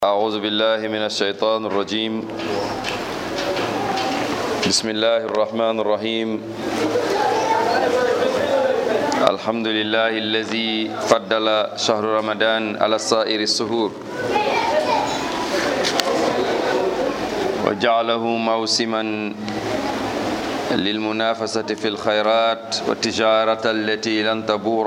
أعوذ بالله من الشيطان الرجيم بسم الله الرحمن الرحيم الحمد لله الذي فضل شهر رمضان على سائر السهور وجعله موسما للمنافسة في الخيرات والتجارة التي لن تبور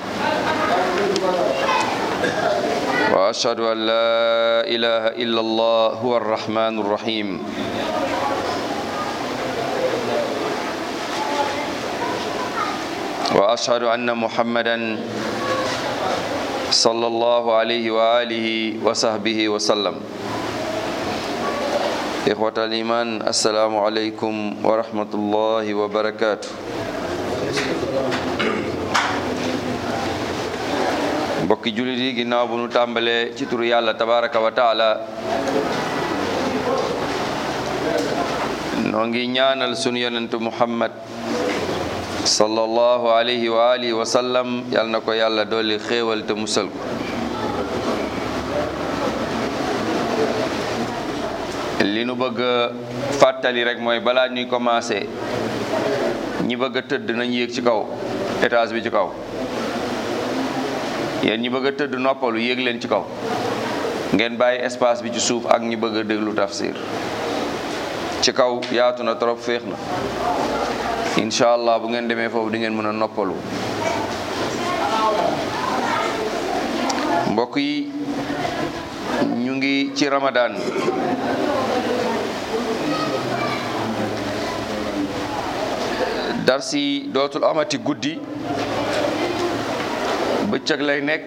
وأشهد أن لا إله إلا الله هو الرحمن الرحيم وأشهد أن محمدا صلى الله عليه وآله وصحبه وسلم إخوة الإيمان السلام عليكم ورحمة الله وبركاته mbokki jullit yi ginnaaw bu nu tàmbalee ci turu yàlla tabaraka wa taala noo ngi ñaanal sunu yonentu muhammad sallallahu alayhi wa alihi wa sallam yal na ko yàlla dolli xéewal te musal ko li nu bëgg a fàttali rek mooy balaa ñuy commencé ñi bëgg a tëdd nañ yéeg ci kaw étage bi ci kaw yéen ñi bëgg a tëdd noppalu yéeg leen ci kaw ngeen bàyyi espace bi ci suuf ak ñi bëgg a déglu tafsir ci kaw yaatu na trop féex na incha allah bu ngeen demee foofu di ngeen mën a noppalu mbokk yi ñu ngi ci ramadan darsi dootul amati guddi bëccëg lay nekk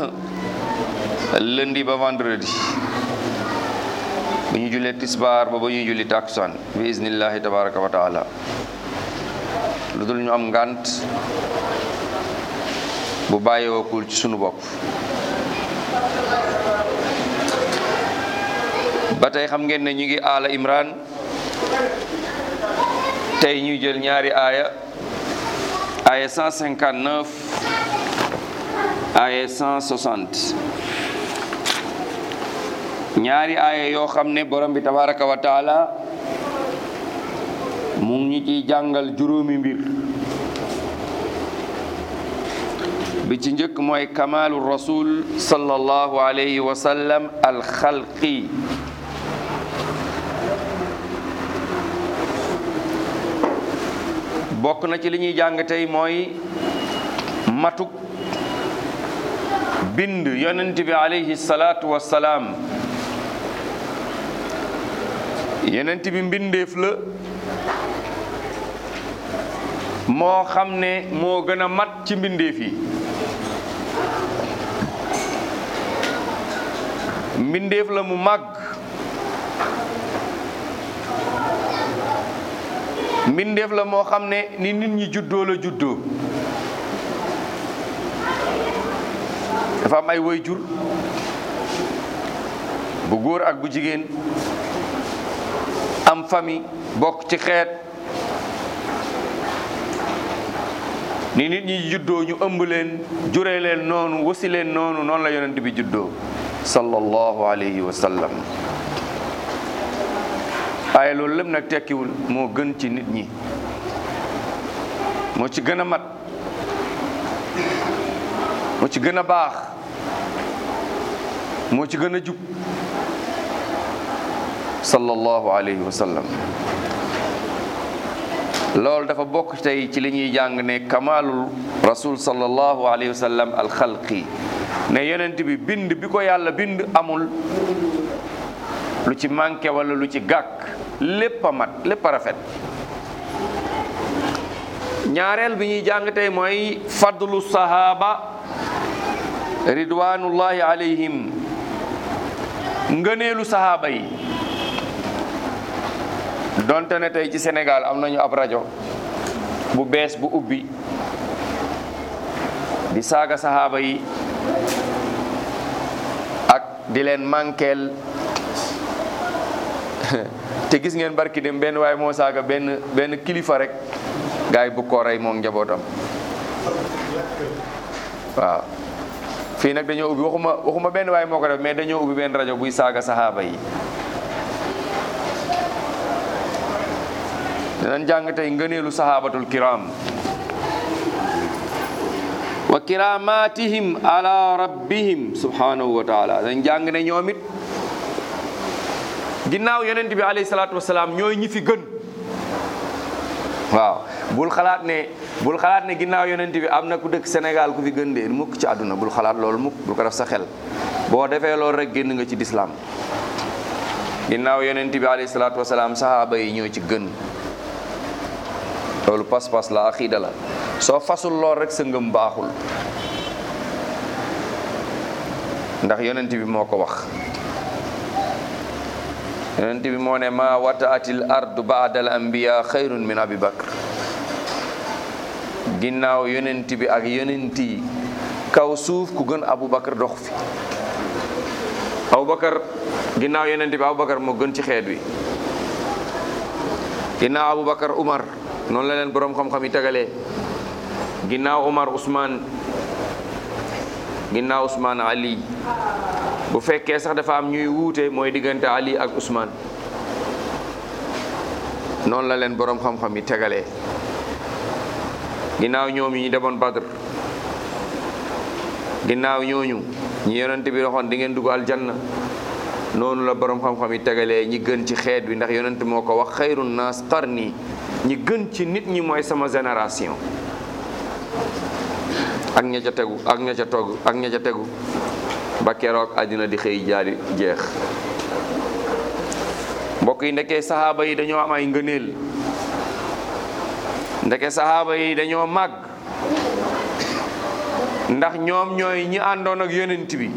lundi ba vendredi bu ñu jullee tisbaar ba ba ñuy julli takusaan bi iznillahi tabaraka wa taala lu dul ñu am ngànt bu bàyyiwookul ci sunu bopp ba tey xam ngeen ne ñu ngi aala imran tey ñuy jël ñaari aaya aaya 159 aaya 160 ñaari aaya yoo xam ne borom bi tabaraka wa taala mu ngi ñu ciy jàngal juróomi mbir bi ci njëkk mooy kamaalu rasul sallallahu alayhi wa sallam alxalqi bokk na ci li ñuy jàng tey mooy matuk bind yonent bi alayhi salaatu wassalaam yonent bi mbindeef la moo xam ne moo gën a mat ci mbindeef yi mbindeef la mu màgg mbindeef la moo xam ne ni nit ñi juddoo la juddoo dafa am ay waajur bu góor ak bu jigéen am famille bokk ci xeet ni nit ñi juddoo ñu ëmb leen jure leen noonu wasi leen noonu noonu la yonent bi juddoo sallallahu alayhi wa sallam waaye loolu lépp nag tekkiwul moo gën ci nit ñi moo ci gën a mat moo ci gën a baax moo ci gën a jub sallallahu alayhi wa sallam loolu dafa bokk tey ci li ñuy jàng ne kamalul rasul sallallahu alayhi wa sallam alxalqi ne yonent bi bind bi ko yàlla bind amul lu ci manqué wala lu ci gàkk lépp a mat lépp a rafet ñaareel bi ñuy jàng tey mooy fadlu sahaba ridwanullahi alayhim ngëneelu sahaaba yi donte ne tey ci Sénégal am nañu ab rajo bu bees bu ubbi di saaga sahaaba yi ak di leen manqueel te gis ngeen barki dem benn waaye moo saaga benn benn kilifa rek gars yi bu ko rey moom njabootam waaw fii nag dañoo ubbi waxuma waxuma benn waay moo ko def mais dañoo ubbi benn rajo buy saaga saxaaba yi dinañ jàng tey ngëneelu saxaabatul kiram wa kiramatihim ala rabbihim subhanahu wa taala dañ jàng ne ñoom it ginnaaw yonent bi alayhi salaatu wasalaam ñooy ñi fi gën waaw bul xalaat ne bul xalaat ne ginnaaw yonent bi am na ku dëkk Sénégal ku fi gën de mukk ci àdduna bul xalaat loolu mukk bul ko def sa xel boo defee loolu rek génn nga ci lislaam ginnaaw yonent bi alayhi salaatu wasalaam sahaaba yi ñoo ci gën loolu pas-pas la aqiida la soo fasul lool rek sa ngëm baaxul ndax yonent bi moo ko wax yonent bi moo ne ma wataatil ardu baada al anbiya xayrun min abi bakr ginnaaw yonent bi ak yonent yi kaw suuf ku gën abu bakar dox fi abu bakar ginnaaw yonent bi abu bakar moo gën ci xeet wi ginnaaw abu bakar umar noonu la leen boroom xam-xam yi tegalee ginnaaw umar usman ginnaaw usman ali bu fekkee sax dafa am ñuy wuute mooy diggante ali ak usman noonu la leen boroom xam-xam yi tegalee ginnaaw ñoom ñi demoon badr ginnaaw ñooñu ñi yonent bi waxoon di ngeen dugg aljanna noonu la boroom xam-xam yi tegalee ñi gën ci xeet bi ndax yonent moo ko wax xayrun naas qarni ñi gën ci nit ñi mooy sama génération ak ña ca tegu ak ña ca togg ak ña ca tegu ba keroog àddina di xëy jaari jeex mbokk yi ndekee saxaaba yi dañoo am ay ngëneel ndeke saxaaba yi dañoo màgg ndax ñoom ñooy ñi àndoon ak yonent bi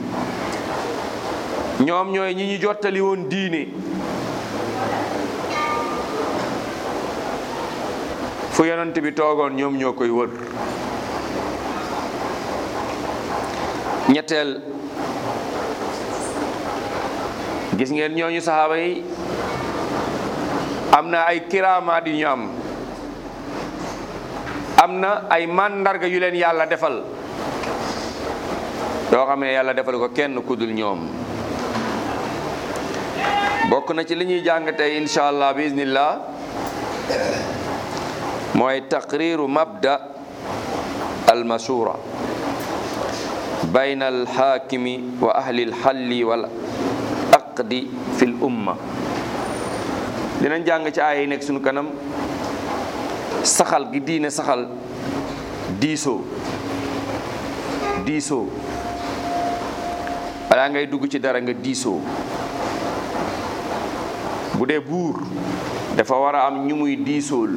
ñoom ñooy ñi ñu jottali woon diine fu yonent bi toogoon ñoom ñoo koy wër ñetteel gis ngeen ñooñu saxaaba yi am na ay kiraamaat yu ñu am am na ay màndarga yu leen yàlla defal yoo xam ne yàlla defal ko kenn ku dul ñoom bokk na ci li ñuy jàng tey incha allah bi iznillah mooy taqriru mabda almashura bayna alxaakimi wa ahli alxalli wal aqdi fi l umma dinañ jàng ci aaya yi nekk suñu kanam saxal gi diine saxal diisoo diisoo balaa ngay dugg ci dara nga diisoo bu dee buur dafa war a am ñu muy diisool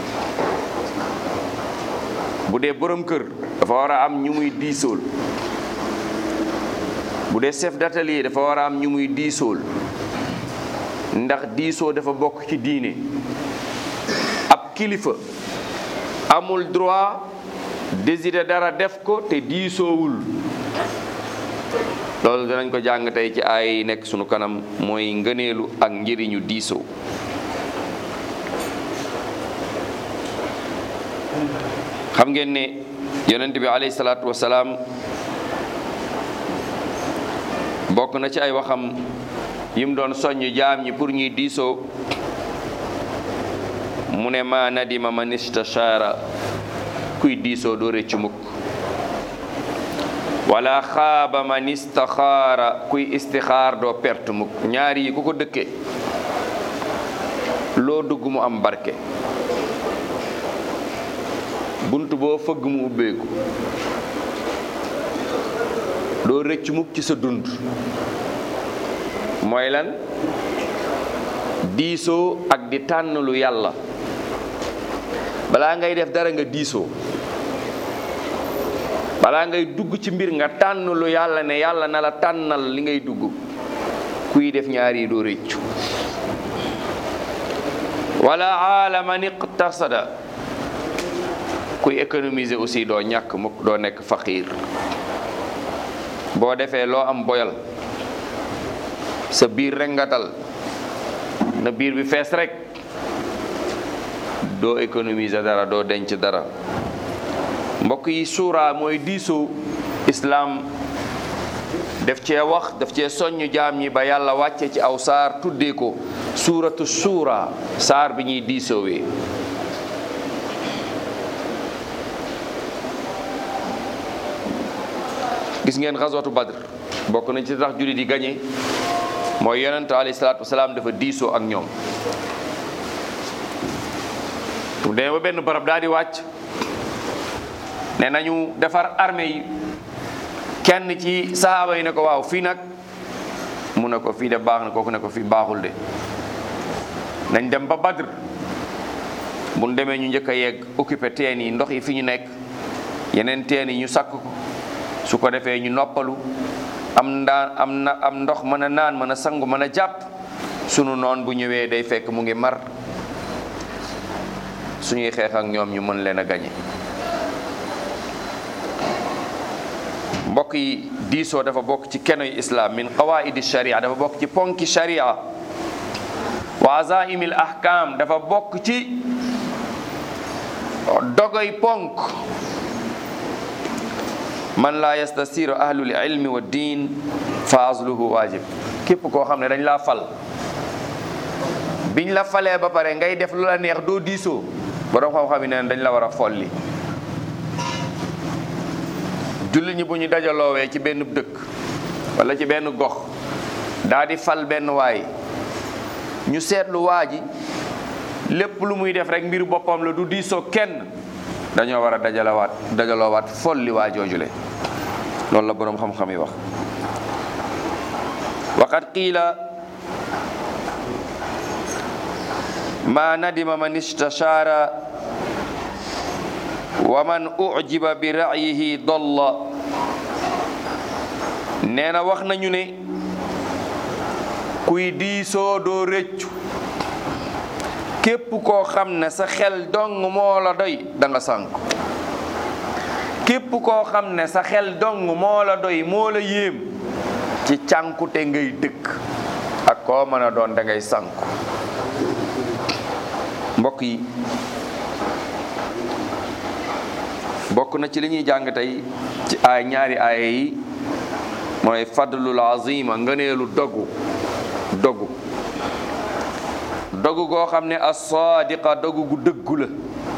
bu dee borom kër dafa war a am ñu muy diisool bu dee chef d'atelier dafa war a am ñu muy diisool ndax diisoo dafa bokk ci diine ab kilifa amul droit décider dara def ko te diisoowul loolu danañ ko jàng tey ci ay yi nekk sunu kanam mooy ngëneelu ak njëriñu diisoo xam ngeen ne yonent bi alayhi salaatu wasalaam bokk na ci ay waxam yim doon soññ jaam ñi pour ñuy diisoo mu ne ma nadima man istashaara kuy diisoo doo rëccu mukk wala xaaba man istaxaara kuy istixaar doo perte mukk ñaar yi ku ko dëkke loo dugg mu am barke bunt boo fëgg mu ubbeeku doo rëcc mukk ci sa dund mooy lan diisoo ak di tànn lu yàlla balaa ngay def dara nga diisoo balaa ngay dugg ci mbir nga tànn lu yàlla ne yàlla na la tànnal li ngay dugg kuy def ñaar yi doo rëccu wala aalaman iqtasada kuy économiser aussi doo ñàkk mukk doo nekk faqiir boo defee loo am boyal sa biir rek nga tal na biir bi fees rek doo économiser dara doo denc dara mbokk yi suura mooy diisoo islaam def cee wax daf cee soññ jaam ñi ba yàlla wàcce ci aw saar tuddee ko suuratu suura saar bi ñuy diisoowee gis ngeen xaswatu badr bokk na ci tax jullit yi gañe mooy yonent alayhi salaatu wasalaam dafa diisoo ak ñoom mu demee ba benn barab daal di wàcc ne nañu defar armée yi kenn ci sahaaba yi ne ko waaw fii nag mu ne ko fii de baax na kooku ne ko fii baaxul de nañ dem ba badr bu ñu demee ñu njëkk a yegg occupé teen yi ndox yi fi ñu nekk yeneen teen yi ñu sakk ko su ko defee ñu noppalu am ndaan am na am ndox mën a naan mën a sangu mën a jàpp sunu noon bu ñëwee day fekk mu ngi mar suñuy xeex ak ñoom ñu mën leen a gañe mbokk yi diisoo dafa bokk ci kenoy islam min qawaidi sharia dafa bokk ci ponki sharia wa azaimil ahkam dafa bokk ci dogoy ponk man laa yastasiru ahlul ilmi wa diin fa azluhu waajib képp koo xam ne dañ laa fal biñ la falee ba pare ngay def lu la neex doo diisoo borom xam-xam yi neen dañ la war a folli julli ñi bu ñu dajaloowee ci benn dëkk wala ci benn gox daa di fal benn waay ñu seetlu waa ji lépp lu muy def rek mbir boppam la du diisoo kenn dañoo war a dajalawaat dajaloowaat folli waa joojule loolu la boroom xam-xam yi wax waqad qiila ma nadima man istashaara wa man ujiba bi ra'yihi dolla nee na wax nañu ne kuy diisoo doo rëccu képp koo xam ne sa xel dong moo la doy da nga sànku képp koo xam ne sa xel dong moo la doy moo la yéem ci cànkute ngay dëkk ak koo mën a doon da ngay sànku mbokk yi bokk na ci li ñuy jàng tey ci ay ñaari aaya yi mooy fadlul azima ngëneelu dogu dogu dogu goo xam ne as-sadiqa dogu gu dëggu la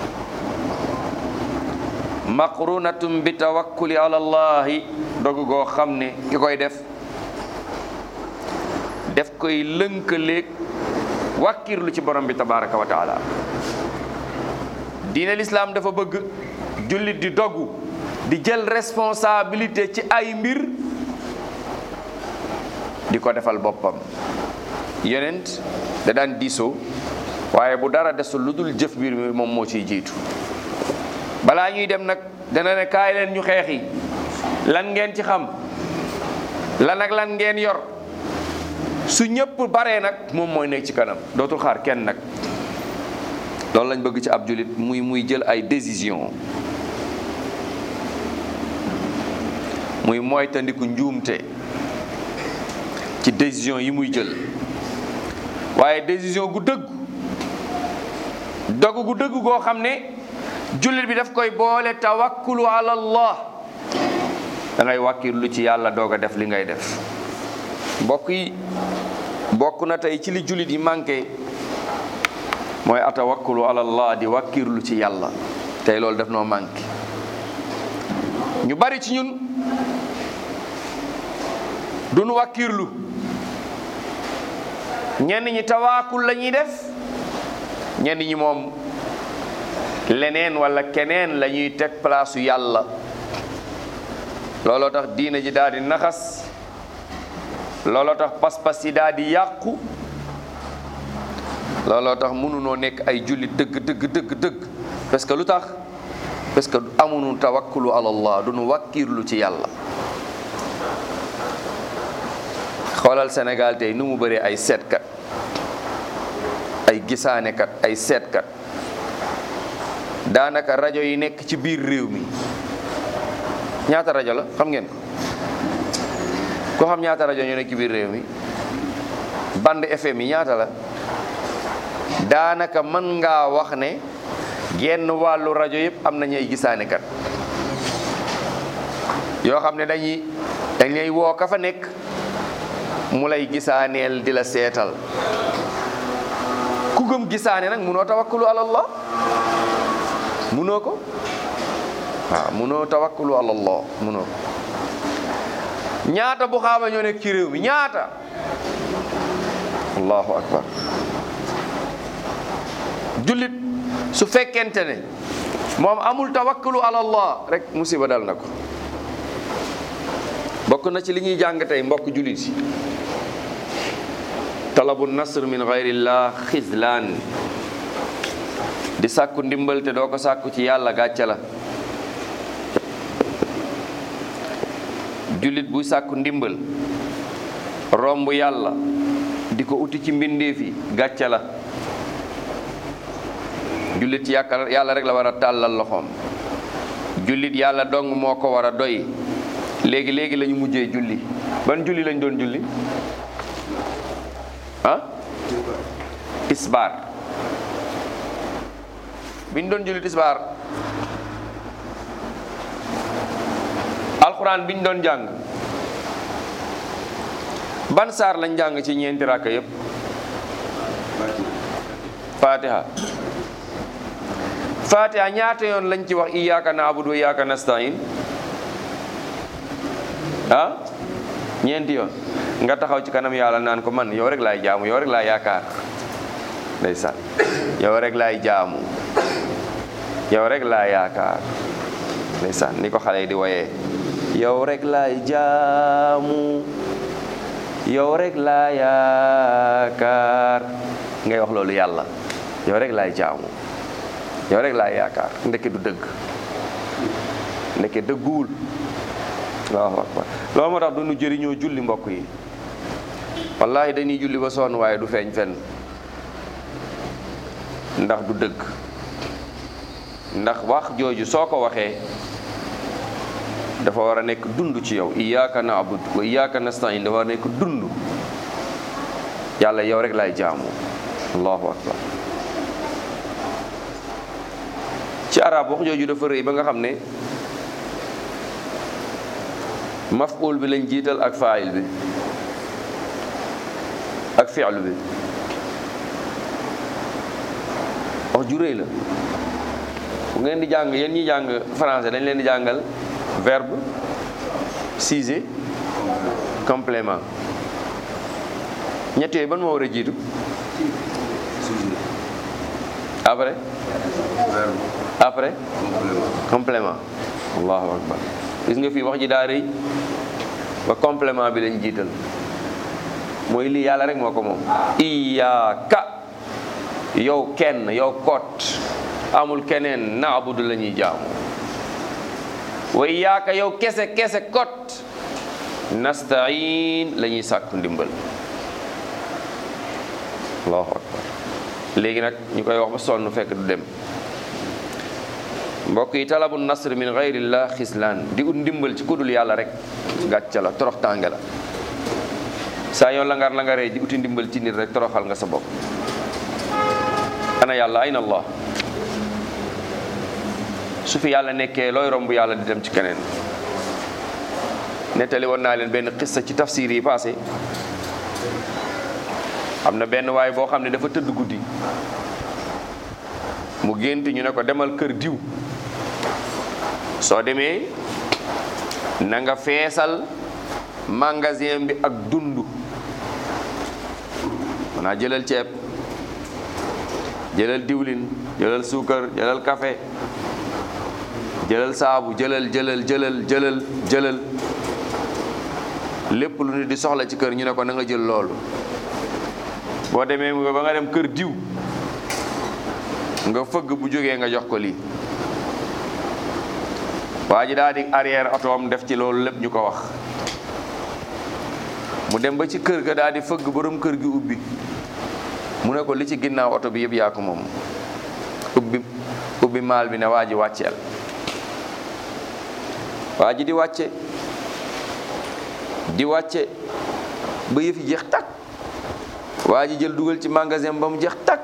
maqrunatum bi tawakkuli ala allahi dogu goo xam ne ki koy def def koy lënkaleeg wàkkirlu ci borom bi tabaraka wa taala diine lislaam dafa bëgg jullit di dogu di jël responsabilité ci ay mbir di ko defal boppam yonent da daan diisoo waaye bu dara desul lu dul jëf mbir mi moom moo ciy jiitu balaa ñuy dem nag dana ne kaay leen ñu xeexi lan ngeen ci xam lan ak lan ngeen yor su ñëpp baree nag moom mooy nekk ci kanam dootul xaar kenn nag loolu lañ bëgg ci ab jullit muy muy jël ay décision muy moytandiku njuumte ci décision yi muy jël waaye décision gu dëgg dogu gu dëgg goo xam ne jullit bi daf koy boole tawakkulu ala allah da ngay wàkkirlu ci yàlla doog a def li ngay def mbokk yi bokk na tey ci li jullit yi manqué mooy atawakkulu ala allah di wàkkirlu ci yàlla tey loolu def noo manqué ñu bari ci ñun duñu wàkkirlu ñenn ñi tawaakul la ñuy def ñenn ñi moom leneen wala keneen la ñuy teg palaasu yàlla looloo tax diina ji daal di naxas looloo tax pas-pas yi daal di yàqu looloo tax mënunoo nekk ay jullit dëgg dëgg dëgg dëgg parce que lu tax parce que amuñu tawakkulu ala allah duñu wàkkirlu ci yàlla xoolal Sénégal tey nu mu bëree ay seetkat ay gisaanekat ay seetkat daanaka rajo yi nekk ci biir réew mi ñaata rajo la xam ngeen ko ko xam ñaata rajo ñu nekk ci biir réew mi bande FM yi ñaata la daanaka mën ngaa wax ne genn wàllu rajo yëpp am nañu ay gisaanekat yoo xam ne dañuy dañ lay woo ka fa nekk mu lay gisaaneel di la seetal ku gëm gisaane nag munoo tawakkulu ala allah munoo ko waaw munoo tawakkulu ala allah munoo ko ñaata bu xaaba ñoo nekk ci réew mi ñaata allahu akbar jullit su fekkente ne moom amul tawakkulu ala allah rek musiba dal na ko bokk na ci li ñuy jàng tey mbokk jullit yi talabu nasr min gayrillah xislaan di sàkku ndimbal te doo ko sàkku ci yàlla gàcce la jullit buy sàkku ndimbal romb yàlla di ko uti ci mbindeef yi gàcce la jullit yàkka yàlla rek la war a tàllal loxoom jullit yàlla dong moo ko war a doy léegi léegi la ñu mujjee julli ban julli lañ doon julli ah tisbaar biñ doon julli tisbaar alxuraan biñ doon jàng ban saar lañ jàng ci ñeenti rakka yépp fatiha fatiha ñaata yoon lañ ci wax iyyaka na'budu wa iyyaka nasta'in ah ñeenti yoon nga taxaw ci kanam yàlla naan ko man yow rek laay jaamu yow rek laay yaakaar ndeysaan yow rek laay jaamu yow rek laay yaakaar ndeysaan ni ko xale yi di woyee yow rek laay jaamu yow rek laay yaakaar ngay wax loolu yàlla yow rek laay jaamu yow rek laay yaakaar ndeke du dëgg ndeke dëgguwul allahu akbar loolu moo tax du nu jëriñoo julli mbokk yi wallahi dañuy julli ba sonn waaye du feeñ fenn ndax du dëgg ndax wax jooju soo ko waxee dafa war a nekk dund ci yow iyyaka na'budu wa iyyaka nasta'in dafa war a nekk dund yàlla yow rek laay jaamu allahu akbar ci arab wax jooju dafa rëy ba nga xam ne maf'ul bi lañ jiital ak faayil bi ak fi'lu bi wax ju rëy la bu ngeen di jàng yéen ñi jàng français dañ leen di jàngal verbe sujet complément ñett yooyu ban moo war a jiitu après après complément allahu akbar gis nga fii wax ji daa rëy ba complément bi lañ jiital mooy lii yàlla rek moo ko moom iyaaka yow kenn yow kot amul keneen naabudu la ñuy jaamu wa iyaaka yow kese kese kot nastain la ñuy sàkku ndimbal allahu akbar léegi nag ñu koy wax ba sonn fekk du dem mbokk yi talabu nasr min gayrillah xislaan di ut ndimbal ci kudul yàlla rek gàcca la torox tànge la saa yoon langar langaree di uti ndimbal ci nit rek toroxal nga sa bopp ana yàlla ayna allah su fi yàlla nekkee looy romb yàlla di dem ci keneen nettali woon naa leen benn xissa ci tafsir yi passé am na benn waay boo xam ne dafa tëdd guddi mu gént ñu ne ko demal kër diw soo demee na nga feesal magasin bi ak dund maanaa jëlal ceeb jëlal diwlin jëlal suukar jëlal café jëlal saabu jëlal jëlal jëlal jëlal jëlal lépp lu nit di soxla ci kër ñu ne ko na nga jël loolu boo demee mu ba nga dem kër diw nga fëgg bu jógee nga jox ko lii waa ji daal di arrière otoom def ci loolu lépp ñu ko wax mu dem ba ci kër ga daal di fëgg borom kër gi ubbi mu ne ko li ci ginnaaw oto bi yëpp yaa ko moom ubbi ubbi maal bi ne waa ji wàcceel waa ji di wàcce di wàcce ba yëf yi jeex takk waa ji jël dugal ci magasin ba mu jeex takk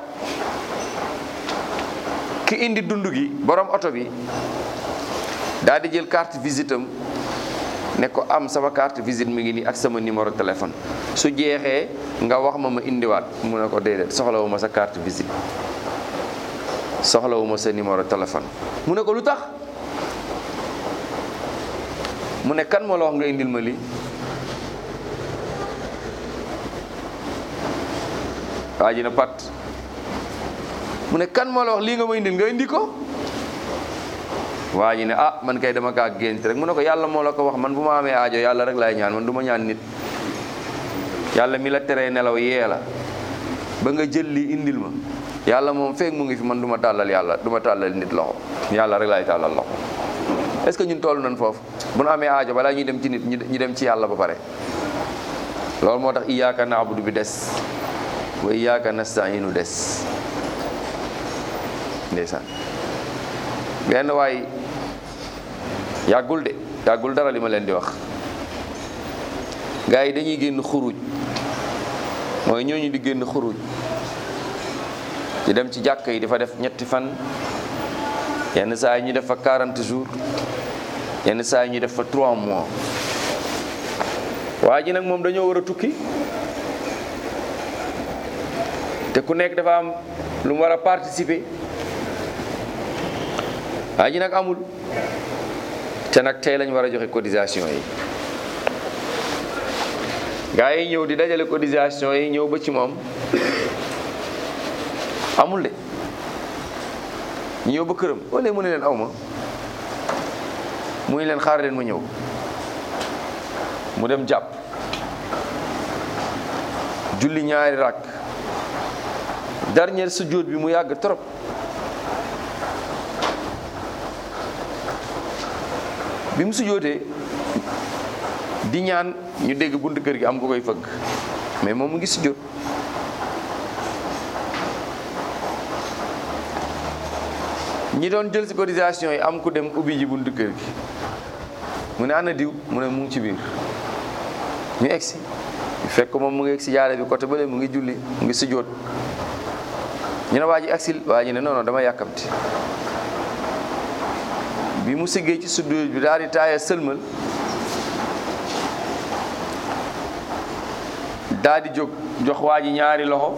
ki indi dund gi borom oto bi daal di jël carte visite am ne ko am sama carte visite mi ngi nii ak sama numéro téléphone su jeexee nga wax ma ma indiwaat mu ne ko déedéet soxlawu ma sa carte visite soxlawu ma sa numéro téléphone mu ne ko lu tax mu ne kan moo la wax nga indil ma lii waa ji na pat mu ne kan moo la wax lii nga ma indil nga indi ko waa ji ne ah man kay dama kaa gént rek mu ne ko yàlla moo la ko wax man bu ma amee aajo yàlla rek laay ñaan man du ma ñaan nit yàlla mi la teree nelaw yee la ba nga jël lii indil ma yàlla moom feek mu ngi fi man du ma tàllal yàlla du ma tàllal nit loxo yàlla rek laay tàllal loxo est-ce que ñun toll nañ foofu bu nu amee aajo balaa ñuy dem ci nit ñu dem ci yàlla ba pare loolu moo tax iyyaka na'budu bi des wa iyyaka nasta'inu des ndeysaan benn waay yàggul de yàggul dara li ma leen di wax gars yi dañuy génn xuruj mooy ñooñu di génn xuruj di dem ci jàkk yi dafa def ñetti fan yenn saa yi ñu def fa 40 jours yenn saa yi ñu def fa 3 mois waa ji nag moom dañoo war a tukki te ku nekk dafa am lu mu war a participer waa ji nag amul te nag tey lañ war a joxe cotisation yi gaa yi ñëw di dajale cotisation yi ñëw ba ci moom amul de ñu ñëw ba këram wala mu ne leen aw ma mu ne leen xaar leen ma ñëw mu dem jàpp julli ñaari rakk dernier sujjóot bi mu yàgg trop bi mu sujjóotee di ñaan ñu dégg bunt kër gi am ku koy fëgg mais moom mu ngi sujjóot ñi doon jël ci cotisation yi am ku dem ubbi ji buntu kër gi mu ne ana diw mu ne mu ngi ci biir ñu egsi fekk moom mu ngi egsi jaare bi côté bële mu ngi julli mu ngi sujjóot ñu ne waa ji agsil waa ji ne non non dama yàkkamti bi mu siggee ci sujjóot bi daal di taaya sëlmal daal di jóg jox waa ji ñaari loxo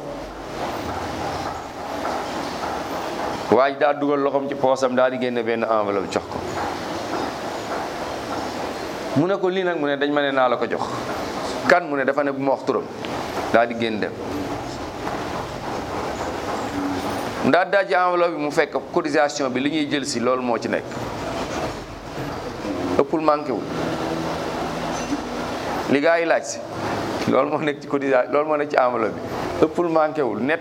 waa ji daal dugal loxoom ci poosam daal di génne benn enveloppe jox ko mu ne ko lii nag mu ne dañ ma ne naa la ko jox kan mu ne dafa ne bu ma wax turam daal di génn dem mu daal daal ci enveloppe bi mu fekk cotisation bi li ñuy jël si loolu moo ci nekk ëppul manqué wul li gaa yi laaj si loolu moo nekk ci cotisation loolu moo nekk ci enveloppe bi ëppul manqué wul net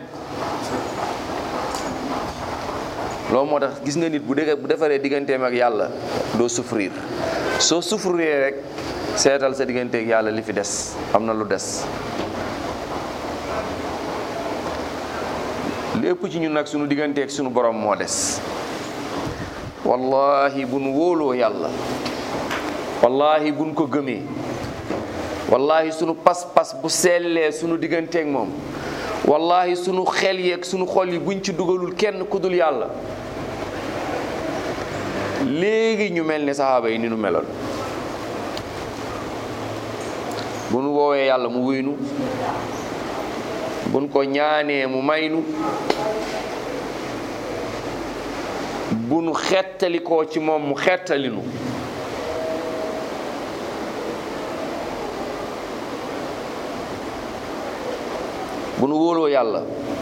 loolu moo tax gis nga nit bu dee bu defaree digganteem ak yàlla doo souffrir soo souffrir rek seetal sa digganteeg yàlla li fi des am na lu des lépp ci ñun nag sunu digganteeg sunu borom moo des wallahi bu nu wóoloo yàlla wallahi buñ ko gëmee wallahi sunu pas-pas bu sellee sunu digganteeg moom wallahi sunu xel yeeg sunu xol yi buñ ci dugalul kenn ku dul yàlla léegi ñu mel ni saxaaba yi ni nu meloon bu nu woowee yàlla mu wuynu buñ ko ñaanee mu maynu bu nu xettalikoo ci moom mu xettalinu bu nu wóoloo yàlla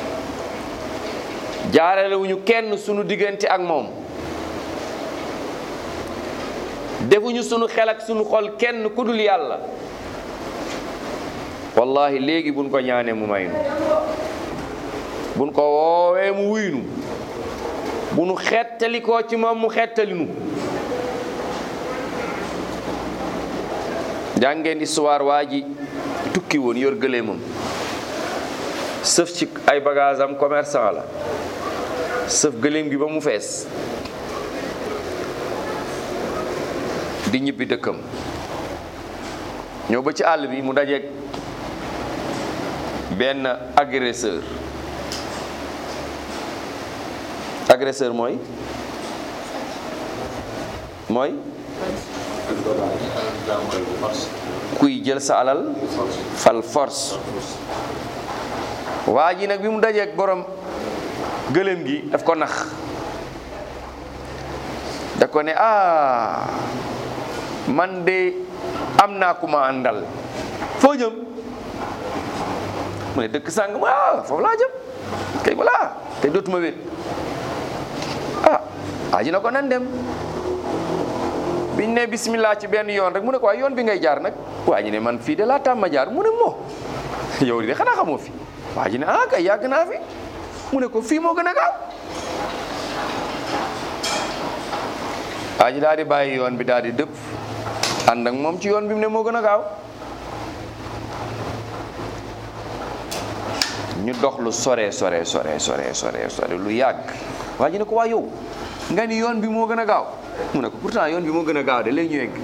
jaaralewuñu kenn sunu diggante ak moom defuñu sunu xel ak sunu xol kenn ku dul yàlla wallahi léegi buñ ko ñaanee mu may nu buñ ko woowee mu wuynu bu nu xettalikoo ci moom mu xettalinu jàngeen histoire waa ji tukki woon yor gëléemam sëf ci ay bagage am commerçant la sëf gëléem gi ba mu fees di ñibbi dëkkam ñëw ba ci àll bi mu dajeeg benn agresseur agresseur mooy mooy kuy jël sa alal fal force waa ji nag bi mu dajeeg borom gëléem gi daf ko nax da ko ne ah man de am naa ku ma àndal foo jëm mu ne dëkk sàng mu ah foofu laa jëm kay voilà te dootuma wét ah waa ji na ko nan dem biñ ne bismillah ci benn yoon rek mu ne ko waaye yoon bi ngay jaar nag waa ji ne man fii de laa tàmma jaar mu ne moo yow de xanaa xamoo fi waa ji ne ah kay yàgg naa fi mu ne ko fii moo gën a gaaw waa ji daal di bàyyi yoon bi daal di dëpp ànd ak moom ci yoon bi mu ne moo gën a gaaw ñu dox lu sore sore sore sore sore sore lu yàgg waa ji ne ko waa yow nga ni yoon bi moo gën a gaaw mu ne ko pourtant yoon bi moo gën a gaaw de léegi ñu egg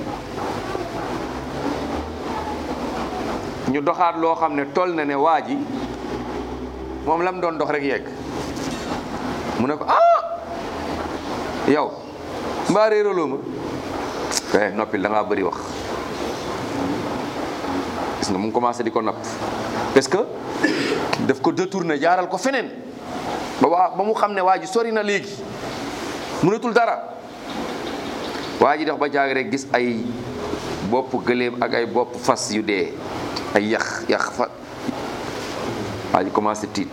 ñu doxaat loo xam ne toll na ne waa ji moom la mu doon dox rek yegg mu ne ko ah yow mbaa réeraloo ma kay noppil da ngaa bëri wax gis nga mu ngi commencé di ko napp parce que daf ko détourné jaaral ko feneen ba waa ba mu xam ne waa ji sori na léegi mënatul dara waa ji dox ba jaag rek gis ay bopp gëléem ak ay bopp fas yu dee ay yax yax fa waa ji commencé tiit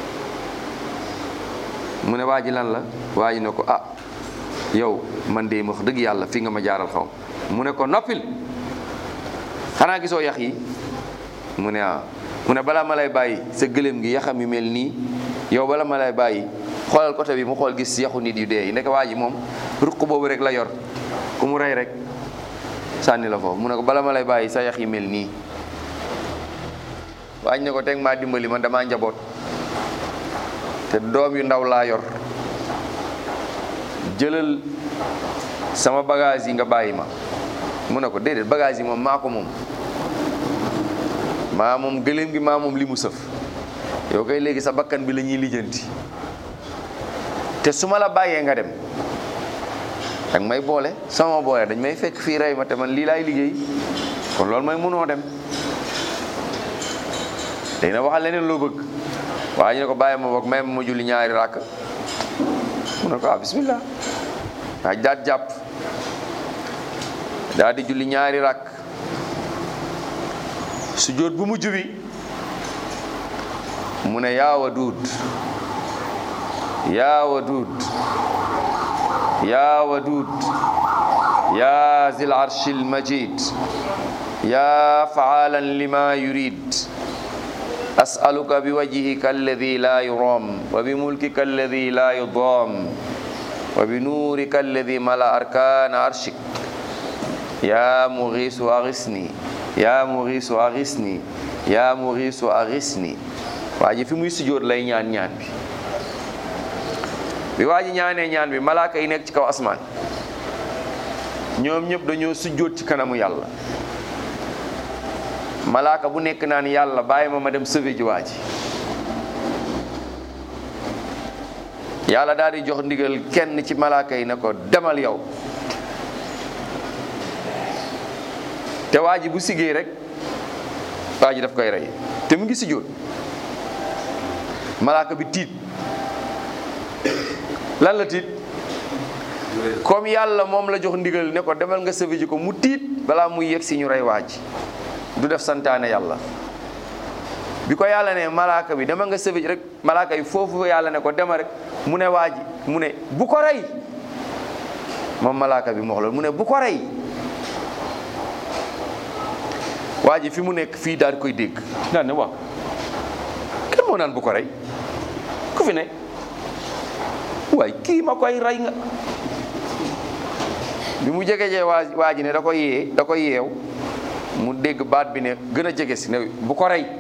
mu ne waa ji lan la waa ji ne ko ah yow man de wax dëgg yàlla fi nga ma jaaral xaw mu ne ko noppil xanaa gisoo yax yi mu ne ah mu ne balaa ma lay bàyyi sa gëléem gi yaxam yu mel nii yow bala ma lay bàyyi xoolal côté bi mu xool gis yaxu nit yu dee yi nekk waa ji moom ruq boobu rek la yor ku mu rey rek sànni la foofu mu ne ko bala ma lay bàyyi sa yax yi mel nii waañ ne ko teg maa dimbali man damaa njaboot te doom yu ndaw laa yor jëlal sama bagage yi nga bàyyi ma mu ne ko déedéet bagage yi moom maa ko moom maa moom gëléem gi maa moom li mu sëf yow kay léegi sa bakkan bi la ñuy lijjanti te su ma la bàyyee nga dem danga may boole sama boole dañ may fekk fii rey ma te man lii laay liggéey kon loolu mooy mënoo dem day na waxal leneen loo bëgg waaye ñu ne ko bàyyi ma boog may ma ma julli ñaari ràkk mu ne ko ah bismillah waa daat jàpp daal di julli ñaari ràkk su jóot bu mujj bi mu ne yaa Waduud yaa Waduud yaa Waduud yaa zil arshil majid yaa faalan lima yurid أسألك بوجهك الذي لا يرام وبملكك الذي لا يضام وبنورك الذي ملأ أركان عرشك يا مغيث أغثني يا مغيث أغثني يا مغيث أغثني waa ji fi muy sujjóot lay ñaan ñaan bi bi waa ji ñaanee ñaan bi malaaka yi nekk ci kaw asmaan ñoom ñëpp dañoo sujjóot ci kanamu yàlla malaaka bu nekk naan yàlla bàyyi ma ma dem sauver ji waa ji yàlla daal di jox ndigal kenn ci malaaka yi ne ko demal yow te waa ji bu siggee rek waa ji daf koy rey te mu ngi sujjóot malaaka bi tiit lan la tiit comme yàlla moom la jox ndigal ne ko demal nga sauver ji ko mu tiit balaa muy yegg si ñu rey waa ji du def santaane yàlla bi ko yàlla ne malaaka bi dama nga sauver ji rek malaaka yi foofu yàlla ne ko dema rek mu ne waa ji mu ne bu ko rey moom malaaka bi mu wax loolu mu ne bu ko rey waa ji fi mu nekk fii daal di koy dégg daan ne waaw kenn moo naan bu ko rey ku fi ne waay kii ma koy rey nga bi mu jege jee waa waa ji ne da koy yee da koy yeew mu dégg baat bi ne gën a jege si ne bu ko rey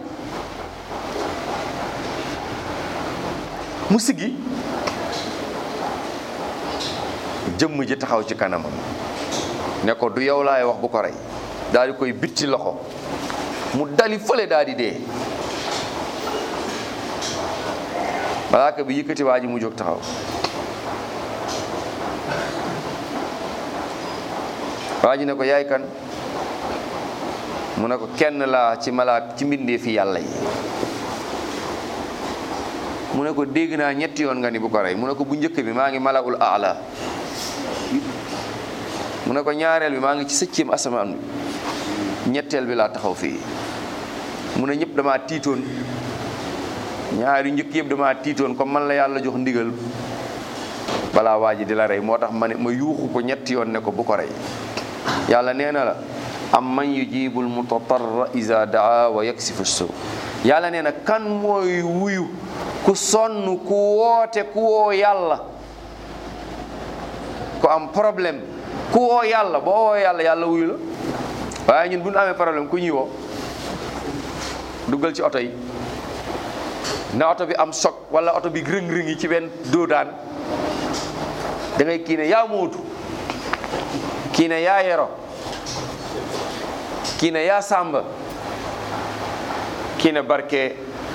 mu siggi jëmm ji taxaw ci kanamam ne ko du yow laay wax bu ko rey daal di koy bitti loxo mu dali fële daal di dee malaaka bi yëkkati waa ji mu jóg taxaw waa ji ne ko yaay kan mu ne ko kenn laa ci malaak ci mbindee fi yàlla yi mu ne ko dégg naa ñetti yoon nga ni bu ko rey mu ne ko bu njëkk bi maa ngi malaul aala mu ne ko ñaareel bi maa ngi ci sëccéem asamaan bi ñetteel bi laa taxaw fii mu ne ñëpp damaa tiitoon ñaari njëkk yëpp damaa tiitoon comme man la yàlla jox ndigal balaa waa ji di la rey moo tax ma ne ma yuuxu ko ñetti yoon ne ko bu ko rey yàlla nee na la am man yujibul mutatarra iza daa wa yaksifu suu yàlla nee na kan mooy wuyu ku sonn ku woote ku woo yàlla ku am problème ku woo yàlla boo woo yàlla yàlla wuyu la waaye ñun bu ñu amee problème ku ñuy woo duggal ci oto yi na oto bi am choc wala oto bi rëng-rëng yi ci benn doodaan da ngay kii ne yaa mootu kii ne yaa yero kii ne yaa sàmba kii ne barke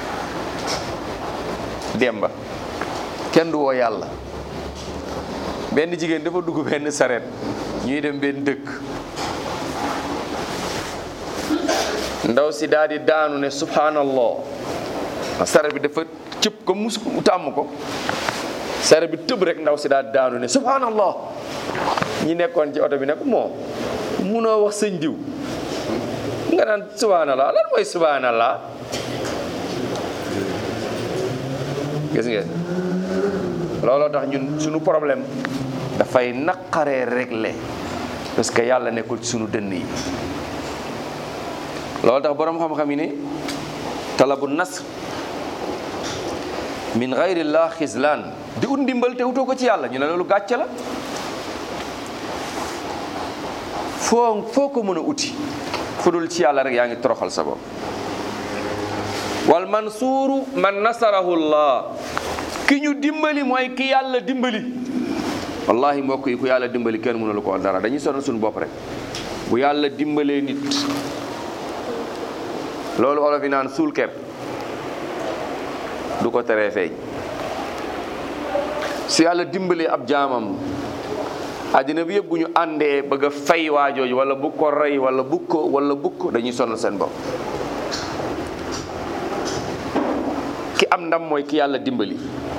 demba kenn du woo yàlla benn jigéen dafa dugg benn saret ñuy dem benn dëkk ndaw si daal di daanu ne subhanallah saret bi dafa cëpp ko mus tàmm ko saret bi tëb rek ndaw si daal di daanu ne subhanallah ñi nekkoon ci oto bi ne ko moo munoo wax sëñ diw nga naan subhanallah lan mooy subhanallah gis ngeen looloo tax ñun suñu problème dafay naqaree régler parce que yàlla nekkul ci suñu dënn yi loolu tax boroom xam-xam yi ne talabu nasr min gayrillah xislaan di ut ndimbal te utoo ko ci yàlla ñu ne loolu gàcce la foo foo ko mën a uti fu dul ci yàlla rek yaa ngi toroxal sa bopp wal mansuuru man nasarahu llah ki ñu dimbali mooy ki yàlla dimbali wallahi mbokk yi ku yàlla dimbali kenn mënulu ko dara dañuy sonal suñu bopp rek bu yàlla dimbalee nit loolu olof yi naan suul kepp du ko teree feeñ su yàlla dimbalee ab jaamam àddina bi yëpp bu ñu àndee bëgg a fay waajooju wala bu ko rey wala bu ko wala bu ko dañuy sonal seen bopp ki am ndam mooy ki yàlla dimbali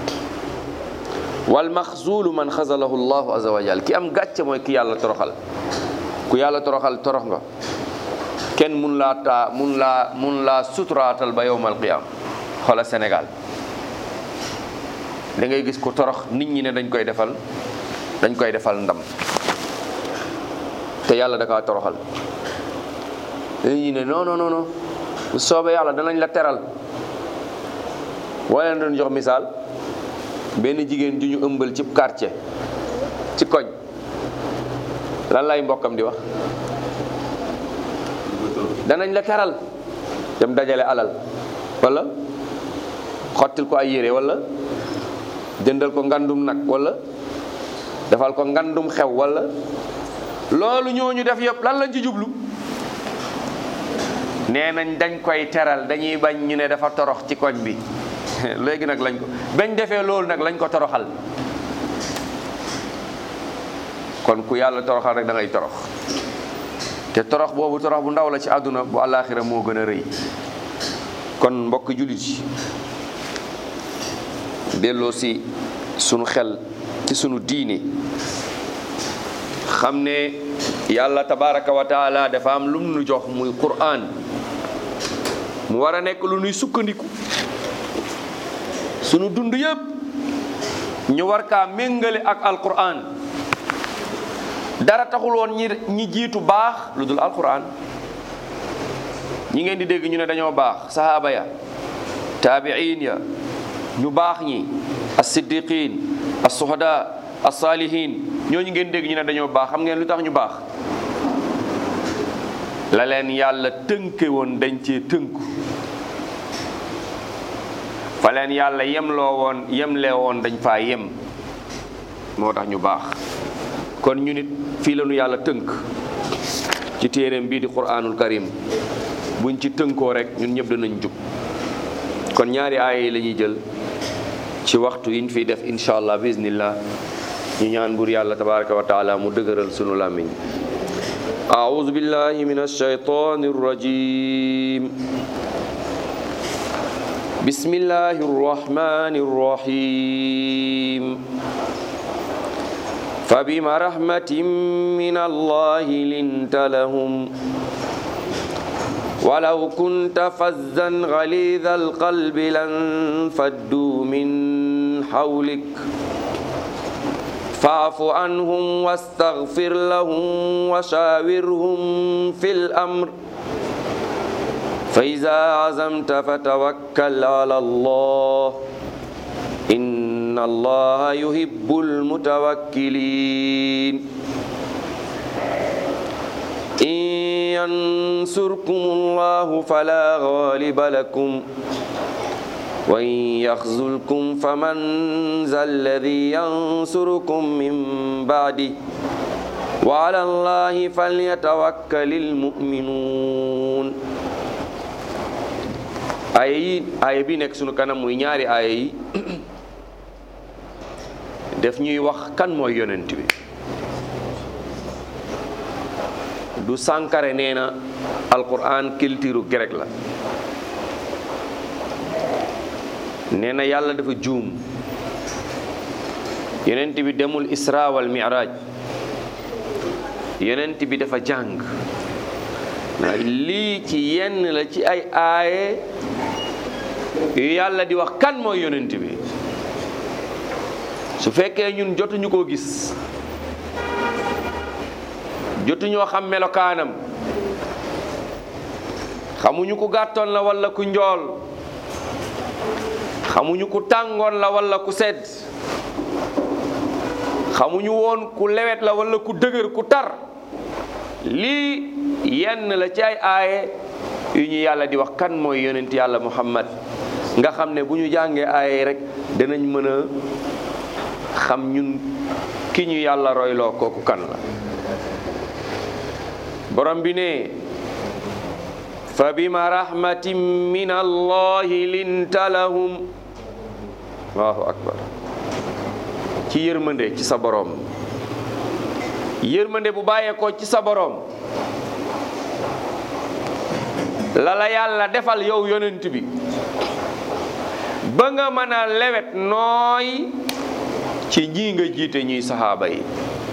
wal maxzulu man xazalahu llahu azza wa jal ki am gàcce mooy ki yàlla toroxal ku yàlla toroxal torox nga kenn mun laa taa mun laa mun laa suturaatal ba yowmal qiyam xoola Sénégal da ngay gis ko torox nit ñi ne dañ koy defal dañ koy defal ndam te yàlla da kaa toroxal dañuy ne non non non bu soobee yàlla danañ la teral wala doon jox misaal benn jigéen ju ñu ëmbal ci quartier ci koñ lan lay mbokkam di wax danañ la teral dem dajale alal wala xottil ko ay yére wala jëndal ko ngandum nag wala defal ko ngandum xew wala loolu ñooñu def yëpp lan lañ ci jublu nee nañ dañ koy teral dañuy bañ ñu ne dafa torox ci koñ bi léegi nag lañ ko bañ defee loolu nag lañ ko toroxal kon ku yàlla toroxal rek da ngay torox te torox boobu torox bu ndaw la ci àdduna bu àllaaxira moo gën a rëy kon mbokk jullit yi delloo si sunu xel ci sunu diine xam ne yàlla tabaraka wa taala dafa am lu nu jox muy quraan mu war a nekk lu nuy sukkandiku sunu dund yëpp ñu war kaa méngale ak alquran dara taxul woon ñi ñi jiitu baax lu dul alquran ñi ngeen di dégg ñu ne dañoo baax sahaaba ya taabiin ya ñu baax ñi as-siddiqin as-suhada as-salihin ñooñu ngeen dégg ñu ne dañoo baax xam ngeen lu tax ñu baax la leen yàlla tënke woon dañ cee tënku fa leen yàlla yemloo woon yemlee woon dañ faa yem moo tax ñu baax kon ñu nit fii la ñu yàlla tënk ci téeréem bii di quraanul karim buñ ci tënkoo rek ñun ñëpp danañ jub kon ñaari aaya yi la ñuy jël ci waxtu yiñ fiy def incha allah bismillah ñu ñaan buur yàlla tabaraka wa taala mu dëgëral sunu làmmiñ أعوذ بالله من الشيطان الرجيم بسم الله الرحمن الرحيم فبما رحمة من الله لنت لهم ولو كنت فزا غليظ القلب لانفضوا من حولك فاعف عنهم واستغفر لهم وشاورهم في الأمر فإذا عزمت فتوكل على الله إن الله يحب المتوكلين إن ينصركم الله فلا غالب لكم وإن يخذلكم فمن ذا الذي ينصركم من بعده وعلى الله فليتوكل المؤمنون aaya yi aaya bi nekk sunu kanam muy ñaari aaya yi def ñuy wax kan mooy yonent bi du Sankara nee na alquran culture grec la nee na yàlla dafa juum yonent bi demul isra wal mi'raj yonent bi dafa jàng lii ci yenn la ci ay aaye yu yàlla di wax kan mooy yonent bi su fekkee ñun jotuñu koo gis jotuñoo xam melokaanam xamuñu ku gàttoon la walla ku njool xamuñu ku tàngoon la walla ku sedd xamuñu woon ku lewet la walla ku dëgër ku tar lii yenn la ci ay aaye yu ñu yàlla di wax kan mooy yonent yàlla muhammad nga xam ne bu ñu jàngee aaye rek danañ mën a xam ñun ki ñu yàlla royloo kooku kan la borom bi ne fa bima rahmatin min allahi linta lahum allahu akbar ci yërmande ci sa borom yërmande bu bàyyeekoo ci sa borom la la yàlla defal yow yonent bi ba nga mën a lewet nooy ci ñii nga jiite ñuy saxaaba yi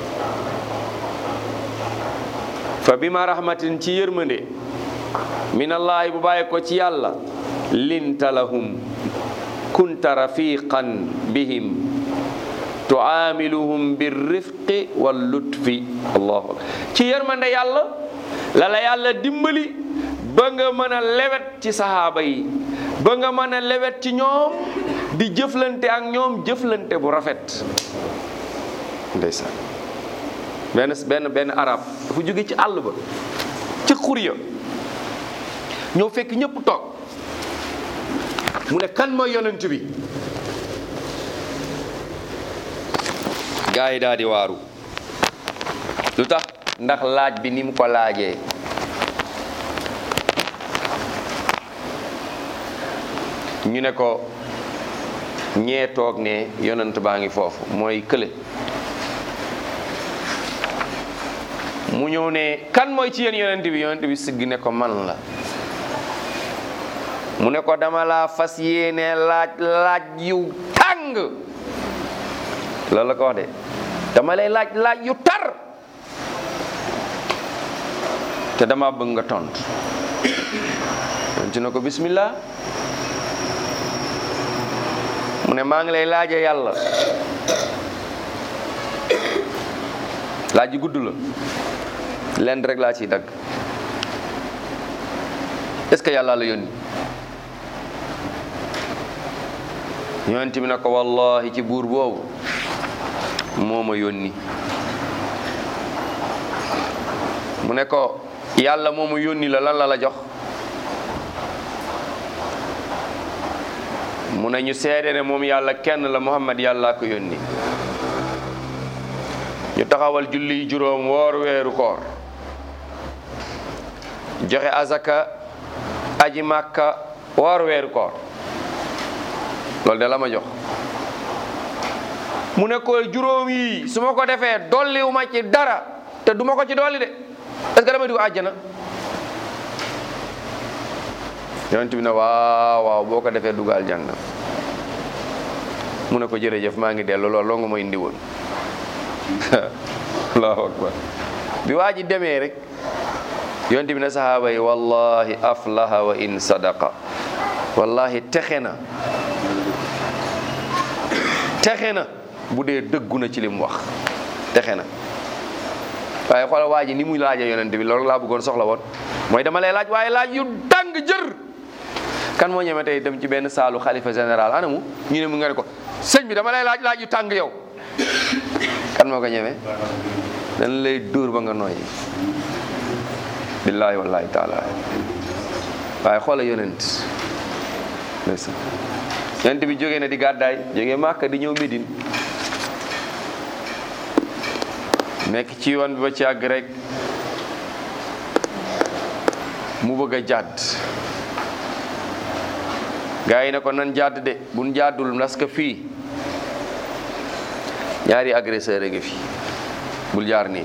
fa bima rahmatin ci yërmande minallaahi bu bàyyi ko ci yàlla linta lahum kunta rafiqan bihim tuamiluhum birrifqi wal lutfi allahu akbar ci yërmande yàlla la la yàlla dimbali ba nga mën a lewet ci sahaaba yi ba nga mën a lewet ci ñoom di jëflante ak ñoom jëflante bu rafet ndeysaan benn benn benn arab dafa jóge ci àll ba ci xur ya ñëw fekk ñëpp toog mu ne kan mooy yonent bi gaa yi daal di waaru lu tax ndax laaj bi ni mu ko laajee ñu ne ko ñee toog ne yonent baa ngi foofu mooy kële mu ñëw ne kan mooy ci yéen yonent bi yonent bi sigg ne ko man la mu ne ko dama laa fas yéene laaj laaj yu tàng loolu la ko wax de dama lay laaj laaj yu tar te dama bëgg nga tontu tontu na ko bismillah mu ne maa ngi lay laaje yàlla laaj yu gudd la lenn rek laa ciy dagg est-ce que yàlla la yónni yonent bi ne ko wallahi ci buur boobu moo ma yónni mu ne ko yàlla moo ma yónni la lan la la jox mu ne ñu seede ne moom yàlla kenn la muhammad yàlla ko yónni ñu taxawal julli juróom woor weeru koor joxe azaka aji màkka woor weeru koor loolu de la ma jox mu ne ko juróom yi su ma ko defee dolliwu ma ci dara te duma ko ci dolli de est-ce que dama dugg àjjana yonent bi ne waaw waaw boo ko defee dugg aljanna mu ne ko jërëjëf maa ngi dellu loolu loo nga ma indi woon allahu akbar bi waa ji demee rek yonent bi ne sahaaba yi wallahi aflaha wa in sadaqa wallahi texe na texe na bu dee dëggu na ci li mu wax texe na waaye xoolal waa ji ni muy laaja yonent bi loolu laa bëggoon soxla woon mooy dama lay laaj waaye laaj yu tàng jër kan moo ñeme tey dem ci benn saalu xalifa général anamu ñu ne mu nga ne ko sëñ bi dama lay laaj laaj yu tàng yow kan moo ko ñeme dañ lay dóor ba nga nooyi billaahi wallaahi taala waaye xoola yonent ndeysaan yonent bi jógee na di gàddaay jógee Màkka di ñëw Médine nekk ci yoon bi ba ci àgg rek mu bëgg a jàdd gaa yi ne ko nan jàdd de buñ jàddul parce que fii ñaari agresseur a ngi fi bul jaar nii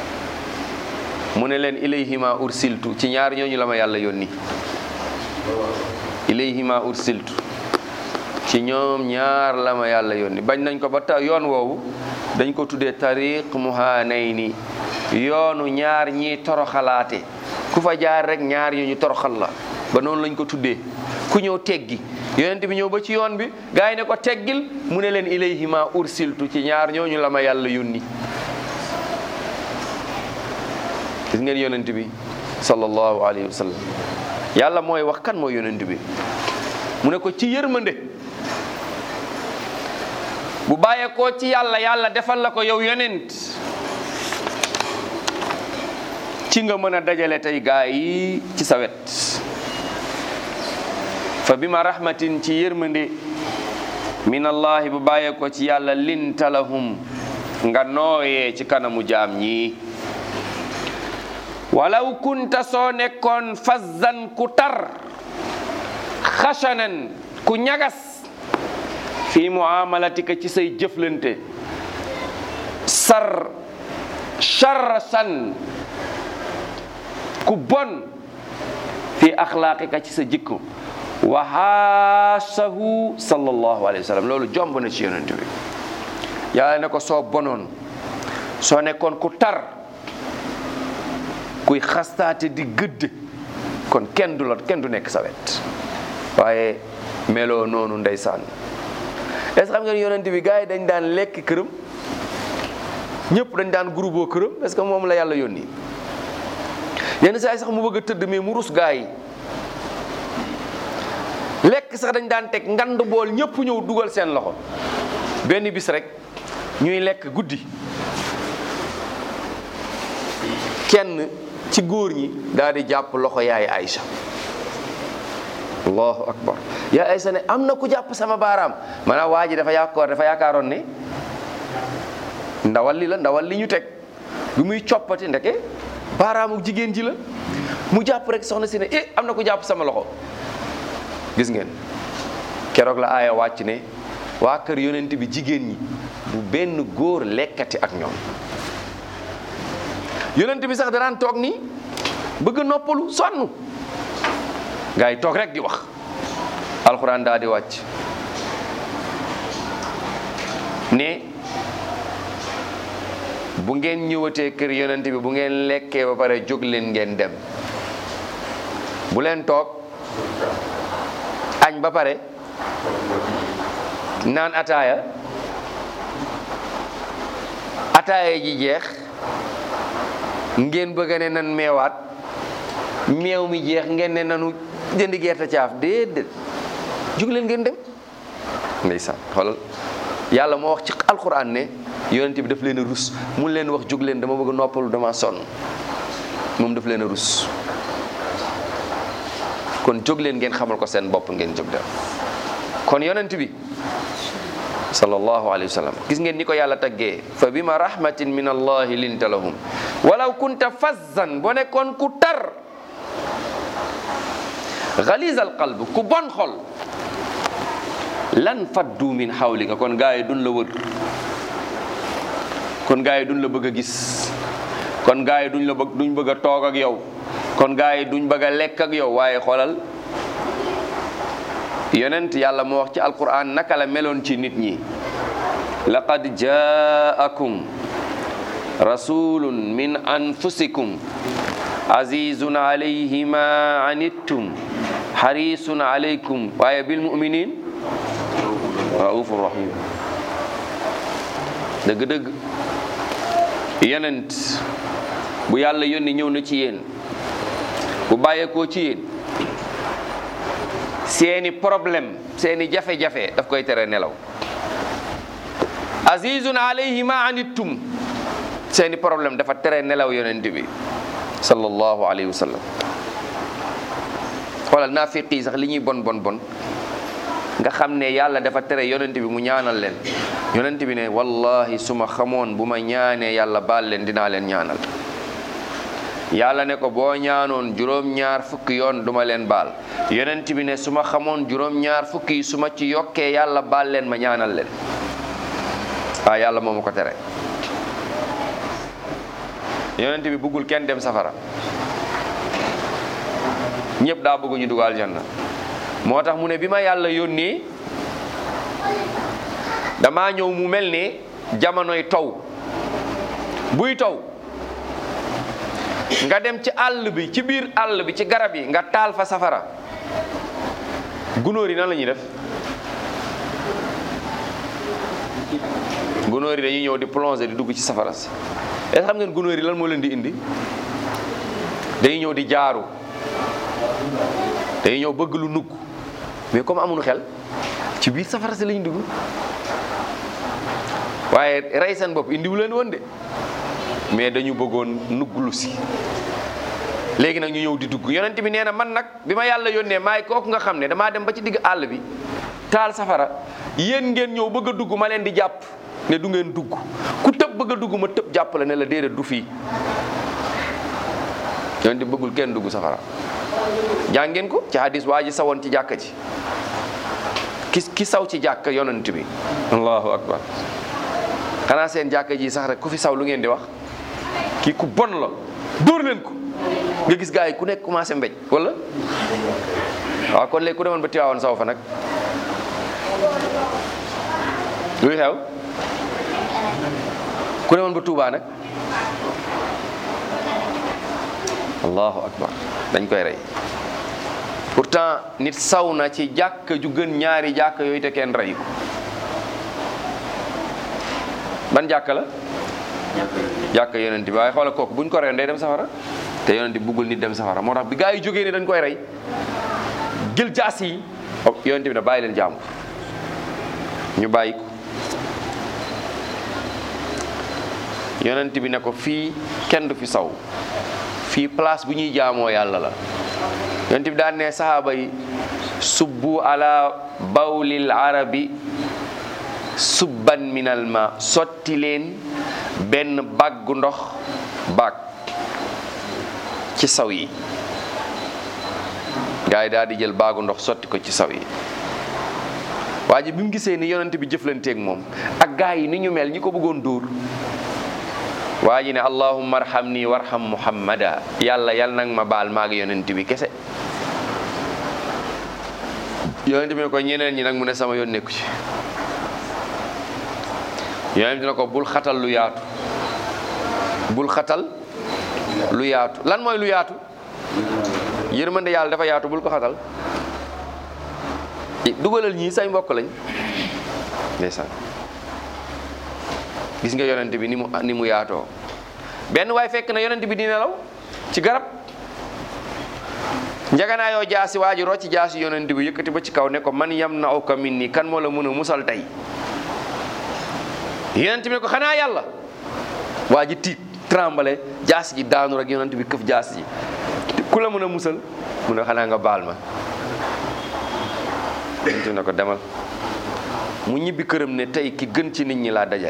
mu ne leen ilayhima ursiltu ci ñaar ñooñu la ma yàlla yónni ilayhima ursiltu ci ñoom ñaar la ma yàlla yónni bañ nañ ko ba ta yoon woowu dañ ko tuddee tariq muhanayni yoonu ñaar ñi toroxalaate ku fa jaar rek ñaar ñu ñu toroxal la ba noonu lañ ko tuddee ku ñëw teggi yonent bi ñëw ba ci yoon bi gaa yi ne ko teggil mu ne leen ilayhima ursiltu ci ñaar ñooñu la ma yàlla yónni gis ngeen yonent bi sallallahu alayhi wa sallam yàlla mooy wax kan mooy yonent bi mu ne ko ci yërmande bu bàyyeekoo ci yàlla yàlla defal la ko yow yonent ci nga mën a dajale tey gaa yi ci sa wet fa bima rahmatin ci yërmande min allahi bu bàyyeekoo ci yàlla linta lahum nga nooyee ci kanamu jaam ñi walaw kunta soo nekkoon fazzan ku tar xasanan ku ñagas fi muamalatika ci say jëflante sar charsan ku bon fi axlaaqika ci sa jikko wa haasahu sallallahu alayhi wa sallam loolu jomb na ci yonent bi yàlla ne ko soo bonoon soo nekkoon ku tar kuy xastaate di gëdd kon kenn du la kenn du nekk sa wet waaye meloo noonu ndeysaan est-ce que xam ngeen yonent bi gars yi dañ daan lekk këram ñëpp dañ daan groupe këram est-ce que moom la yàlla yónni yenn saa yi sax mu bëgg a tëdd mais mu rus gars yi lekk sax dañ daan teg ngand bool ñëpp ñëw dugal seen loxo benn bis rek ñuy lekk guddi kenn ci góor ñi daal di jàpp loxo yaay Aïcha allahu akbar yaay Aïcha ne am na ku jàpp sama baaraam maanaam waa ji dafa yaakaar dafa yaakaaroon ne ndawal li la ndawal li ñu teg bi muy coppati ndeke baaraamu jigéen ji la mu jàpp rek soxna si ne eh am na ku jàpp sama loxo gis ngeen keroog la aaya wàcc ne waa kër yonent bi jigéen ñi bu benn góor lekkati ak ñoom yonent bi sax danaan toog nii bëgg noppalu sonn gaa yi toog rek di wax alxuraan daa di wàcc ne bu ngeen ñëwatee kër yonent bi bu ngeen lekkee ba pare jóg leen ngeen dem bu leen toog añ ba pare naan ataaya ataaya ji jeex ngeen bëgg ne nan meewaat meew mi jeex ngeen ne nanu jëndi gerte caaf déedéet jóg leen ngeen dem ndeysaan xoolal yàlla moo wax ci alxuraan ne yonent bi daf leen a rus mun leen wax jóg leen dama bëgg noppalu dama sonn moom daf leen a rus kon jóg leen ngeen xamal ko seen bopp ngeen jóg dem kon yonent bi sallallahu alayhi wa sallam gis ngeen ni ko yàlla taggee fa bima rahmatin min allahi linta lahum walaw kunta fazzan boo nekkoon ku tar galiz al qalb ku bon xol lan faddu min xawlika kon gaa yi duñ la wër kon gaa yi duñ la bëgg a gis kon gaa yi duñ la bëgg duñ bëgg a toog ak yow kon gaa yi duñ bëgg a lekk ak yow waaye xoolal yonent yàlla moo wax ci alquran naka la meloon ci nit ñi laqad jaakum rasulun min anfusikum azizun alayhi ma anittum harisun alaykum waaye bil muminin raufur rahim dëgg-dëgg yonent bu yàlla yónni ñëw na ci yéen bu bàyyeekoo ci yéen seeni problème seeni jafe-jafe daf koy tere nelaw azizun alayhi ma anittum seeni problème dafa tere nelaw yonent bi sallallahu alayhi wa sallam xoolal naafiq yi sax li ñuy bon bon bon nga xam ne yàlla dafa tere yonent bi mu ñaanal leen yonent bi ne wallahi su ma xamoon bu ma ñaanee yàlla baal leen dinaa leen ñaanal yàlla ne ko boo ñaanoon juróom-ñaar fukki yoon duma leen baal yonent bi ne su ma xamoon juróom-ñaar fukki yi su ma ci yokkee yàlla baal leen ma ñaanal leen waaw yàlla moo ma ko tere yonent bi bëggul kenn dem safara ñëpp daa bëgg ñu dugg aljanna moo tax mu ne bi ma yàlla yónnee damaa ñëw mu mel ne jamonoy taw buy taw nga dem ci àll bi ci biir àll bi ci garab yi nga taal fa safara gunóor yi nan la ñuy def gunóor yi dañuy ñëw di plonger di dugg ci safara si est xam ngeen gunóor yi lan moo leen di indi dañuy ñëw di jaaru dañuy ñëw bëgg lu nugg mais comme amuñu xel ci biir safara si lañ dugg waaye rey seen bopp indiwu leen woon de mais dañu bëggoon nugglu si léegi nag ñu ñëw di dugg yonent bi nee na man nag bi ma yàlla yónnee maay kooku nga xam ne damaa dem ba ci digg àll bi taal safara yéen ngeen ñëw bëgg a dugg ma leen di jàpp ne du ngeen dugg ku tëb bëgg a dugg ma tëb jàpp la ne la déedéet du fii yonent bi bëggul kenn dugg safara jàngeen ko ci hadis waa ji sawoon ci jàkka ji ki ki saw ci jàkka yonent bi allahu akbar xanaa seen jàkka ji sax rek ku fi saw lu ngeen di wax kii ku bon la dóor leen ko nga gis gars yi ku nekk commencé mbéj wala waaw kon léegi ku demoon ba Tiwaawan saw fa nag luy xew ku demoon ba Touba nag allahu akbar dañ koy rey pourtant nit saw na ci jàkka ju gën ñaari jàkka yooyu te kenn rey ko ban jàkka la jàkka yonent bi waaye xoola kooku buñ ko reen day dem safara te yonent bi buggul nit dem safara moo tax bi gaa yi jógee ne dañ koy rey jël jaas yi yonent bi ne bàyyi leen jàmbur ñu bàyyi ko yonent bi ne ko fii kenn du fi saw fii place bu ñuy jaamoo yàlla la yonent bi daan ne sahaaba yi subbu ala bawlil arabi subban minal ma sotti leen benn baggu ndox bag ci saw yi gaa yi daal di jël baagu ndox sotti ko ci saw yi waa ji bi mu gisee ni yonent bi jëflanteeg moom ak gaa yi ni ñu mel ñi ko bëggoon dóor waa ji ne allahumma arhamni warham muhammada yàlla yal nag ma baal maag yonent bi kese yonent bi ne ko ñeneen ñi nag mu ne sama yoon nekku ci yonent bi ne ko bul xatal lu yaatu bul xatal lu yaatu lan mooy lu yaatu yërmande yàlla dafa yaatu bul ko xatal dugalal ñii say mbokk lañ ndeysaan gis nga yonent bi ni mu ni mu yaatoo benn waay fekk na yonent bi di nelaw ci garab njagana yoo jaasi waa ji rocci jaasi yonent bi yëkkati ba ci kaw ne ko man yam na uka min nii kan moo la mën a musal tey yonent bi ne ko xanaa yàlla waa ji tiit trembale jaasi ji daanu rek yonent bi këf jaasi ji ku la mën a musal mu ne xanaa nga baal ma yonent bi ne ko demal mu ñibbi këram ne tey ki gën ci nit ñi laa dajal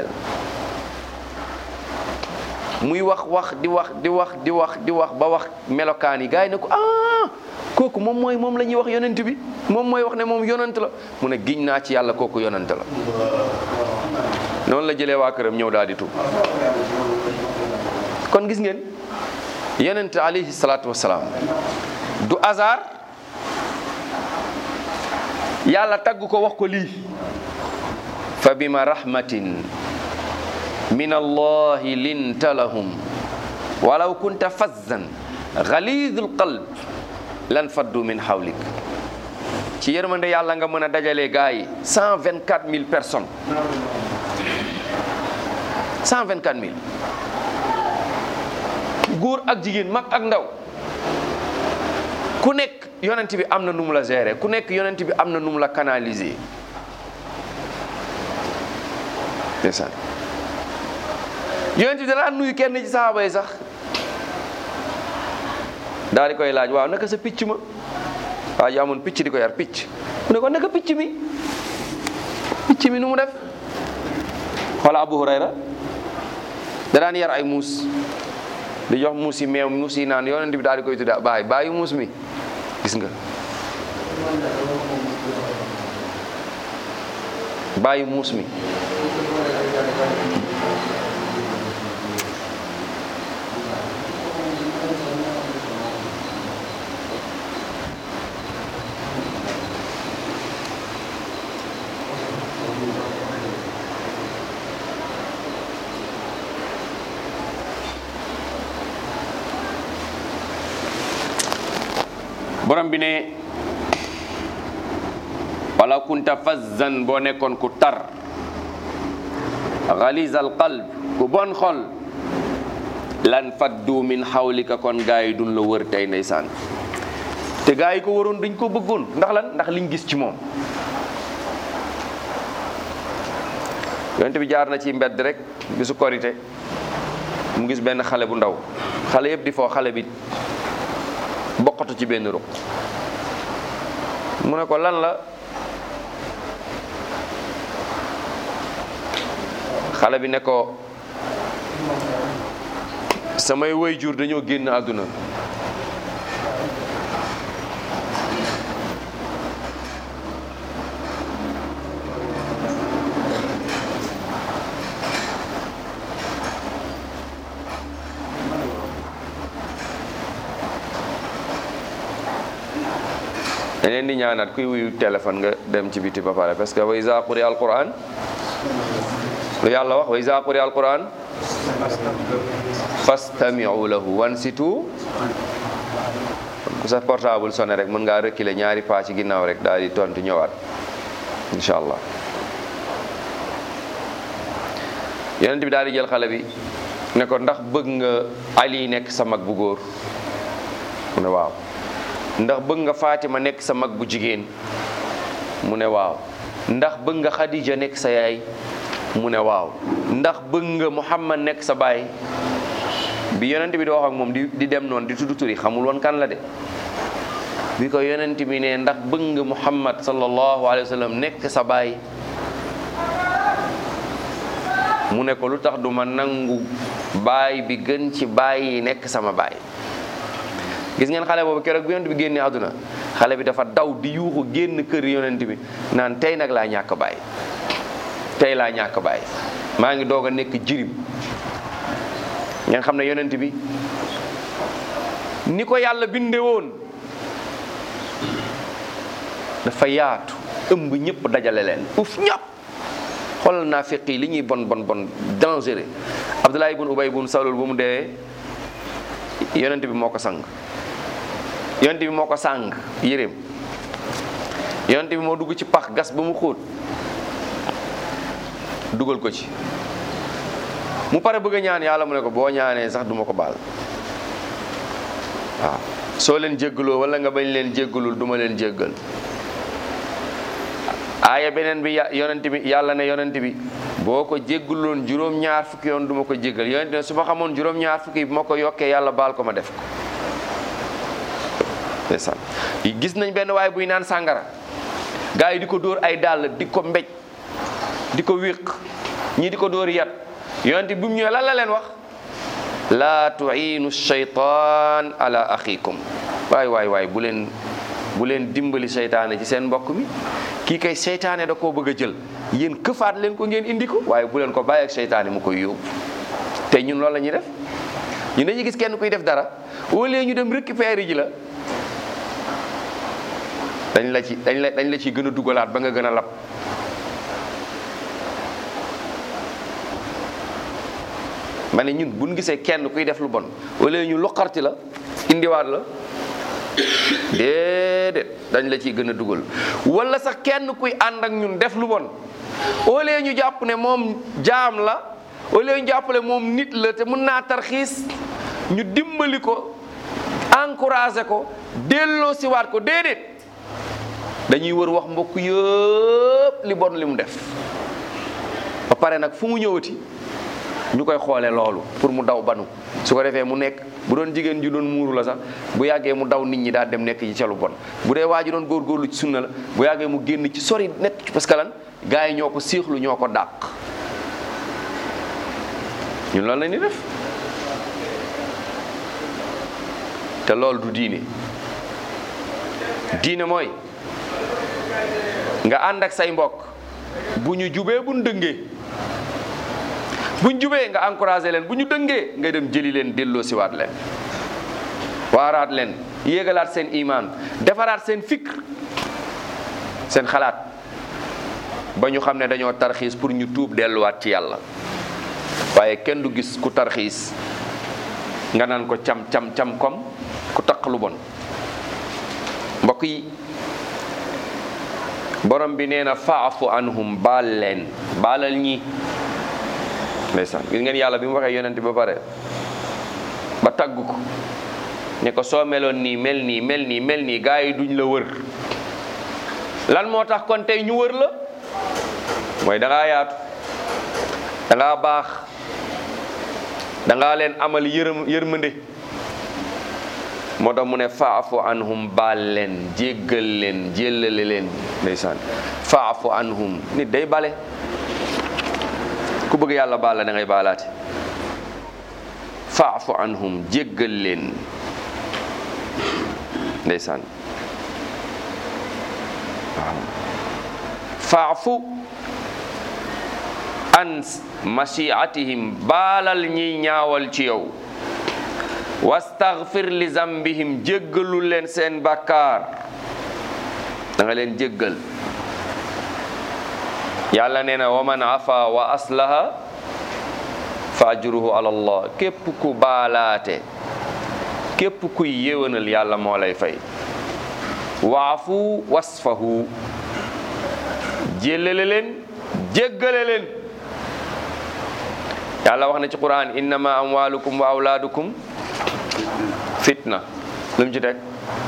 muy wax wax di wax di wax di wax di wax ba wax melokaan yi gars yi ne ko ah kooku moom mooy moom la ñuy wax yonent bi moom mooy wax ne moom yonent la mu ne giñ naa ci yàlla kooku yonent la noonu la jëlee waa këram ñëw daal di tuub kon gis ngeen yonent alayhi salaatu wasalaam du hasard yàlla tagg ko wax ko lii fa bima rahmatin min allahi linta lahum walaw kunta fazzan ghalidul qalb lan faddu min hawlik ci yërmande yàlla nga mën a dajale gaa yi cent vingt quatre mille personnes cent vingt quatre mille góor ak jigéen mag ak ndaw ku nekk yonent bi am na nu mu la gérer ku nekk yonent bi am na nu mu la canaliser ndeysaan yonent bi danaa nuyu kenn ci saxaaba yi sax daal di koy laaj waaw naka sa picc ma waa ji amoon picc di ko yar picc mu ne ko naka picc mi picc mi nu mu def xoola Abu Hurayra da daan yar ay muus di jox muus yi meew muus yi naan yonent bi daal di koy tudda baay baayu muus mi gis nga baayu muus mi borom bi ne wala kunta fazzan boo nekkoon ku tar ghalizal qalb ku bon xol lan faddu min xawlika kon gaa yi duñ la wër tey ndeysaan te gaa yi ko waroon dañ ko bëggoon ndax lan ndax liñ gis ci moom yonent bi jaar na ci mbedd rek bisu korité mu gis benn xale bu ndaw xale yëpp di foo xale bi bokkatu ci benn ruq mu ne ko lan la xale bi ne ko samay waajur dañoo génn àdduna da leen di ñaanaat kuy wuyu téléphone nga dem ci biti ba pare parce que wa iza quri alquran lu yàlla wax wa iza quri alquran fastami'u lahu wansitu ku sa portable sonné rek mën ngaa reculer ñaari pas ci ginnaaw rek daal di tontu ñëwaat incha allah yonent bi daal di jël xale bi ne ko ndax bëgg nga Ali nekk sa mag bu góor mu ne waaw ndax bëgg nga Fatima nekk sa mag bu jigéen mu ne waaw ndax bëgg nga Khadija nekk sa yaay mu ne waaw ndax bëgg nga Muhammad nekk sa baay bi yonent bi di wax ak moom di di dem noonu di tudd turi xamul woon kan la de bi ko yonent bi ne ndax bëgg nga Muhammad sallallahu alayhi wa sallam nekk sa baay mu ne ko lu tax du ma nangu baay bi gën ci baay yi nekk sama baay gis ngeen xale boobu keroog bi yonent bi génnee àdduna xale bi dafa daw di yuuxu génn kër yonent bi naan tey nag laa ñàkk baay tey laa ñàkk baay maa ngi doog a nekk jirim ngeen xam ne yonent bi ni ko yàlla binde woon dafa yaatu ëmb ñëpp dajale leen uf ñëpp xoolal naa feqi li ñuy bon bon bon dangereux Abdullah ibn Ubay ibn Salul bu mu deewee yonent bi moo ko sang yonent bi moo ko sàng yéreem yonent bi moo dugg ci pax gas ba mu xóot dugal ko ci mu pare bëgg a ñaan yàlla mu ne ko boo ñaanee sax duma ko baal waaw soo leen jéggaloo wala nga bañ leen jéggalul duma leen jéggal aaya beneen bi yonent bi yàlla ne yonent bi boo ko jéggaloon juróom-ñaar fukki yoon duma ko jéggal yonent ne su ma xamoon juróom-ñaar fukki bu ma ko yokkee yàlla baal ko ma def ko ndeysaan gis nañ benn waay buy naan sàngara gars yi di ko dóor ay dàll di ko mbéj di ko wéq ñii di ko dóor yat yonent bi mu ñëwee lan la leen wax laa tuinu shaytaan ala axikum waay waay waay bu leen bu leen dimbali seytaane ci seen mbokk mi kii kay seytaane da koo bëgg a jël yéen këfaat leen ko ngeen indi ko waaye bu leen ko bàyyi ak seytaane mu koy yóbbu te ñun loolu la ñuy def ñu dañuy gis kenn kuy def dara au lieu ñu dem récupérer ji la dañ la ci dañ la dañ la ci gën a dugalaat ba nga gën a lab ma ne ñun buñ gisee kenn kuy def lu bon au lieu ñu loqarti la indiwaat la déedéet dañ la ciy gën a dugal wala sax kenn kuy ànd ak ñun def lu bon au lieu ñu jàpp ne moom jaam la au lieu ñu jàppale moom nit la te mën naa tarxiis ñu dimbali ko encouragé ko delloo siwaat ko déedéet dañuy wër wax mbokk yëpp li bon li mu def ba pare nag fu mu ñëwati ñu koy xoole loolu pour mu daw banu su ko defee mu nekk bu doon jigéen ji doon muuru la sax bu yàggee mu daw nit ñi daal dem nekk ci ca lu bon bu dee waa ji doon góorgóorlu ci sunna la bu yàggee mu génn ci sori nekk ci parce que lan gars yi ñoo ko siixlu ñoo ko dàq ñun loolu la ñuy def te loolu du diine diine mooy nga ànd ak say mbokk bu ñu jubee bu ñu dëngee bu ñu jubee nga encouragé leen bu ñu dëngee nga dem jëli leen delloo siwaat leen waaraat leen yéegalaat seen imaan defaraat seen fikr seen xalaat ba ñu xam ne dañoo tarxiis pour ñu tuub delluwaat ci yàlla waaye kenn du gis ku tarxiis nga naan ko cam cam cam kom ku taq lu bon mbokk yi borom bi nee na faafu anhum baal leen baalal ñi ndeysaan gis ngeen yàlla bi mu waxee yonent ba pare ba tagg ko ne ko soo meloon nii mel nii mel nii mel nii gaa yi duñ la wër lan moo tax kon tey ñu wër la mooy da ngaa yaatu da ngaa baax da ngaa leen amal yërëm yërmande moo tax mu ne faafu anhum baal leen jéggal leen jéllale leen ndeysaan faafu anhum nit day bale ku bëgg yàlla baal la da ngay baalaate faafu anhum jéggal leen ndeysaan waaw faafu an masiatihim baalal ñiy ñaawal ci yow wastaghfir li zambihim jéggalul leen seen bàkkaar da nga leen jéggal yàlla nee na wa man afa wa aslaha fa ajruhu ala allah képp ku baalaate képp kuy yéwénal yàlla moo lay fay waafu wasfahu jéllale leen jéggale leen yàlla wax na ci quran innama amwalukum wa awlaadukum fitna lu mu ci teg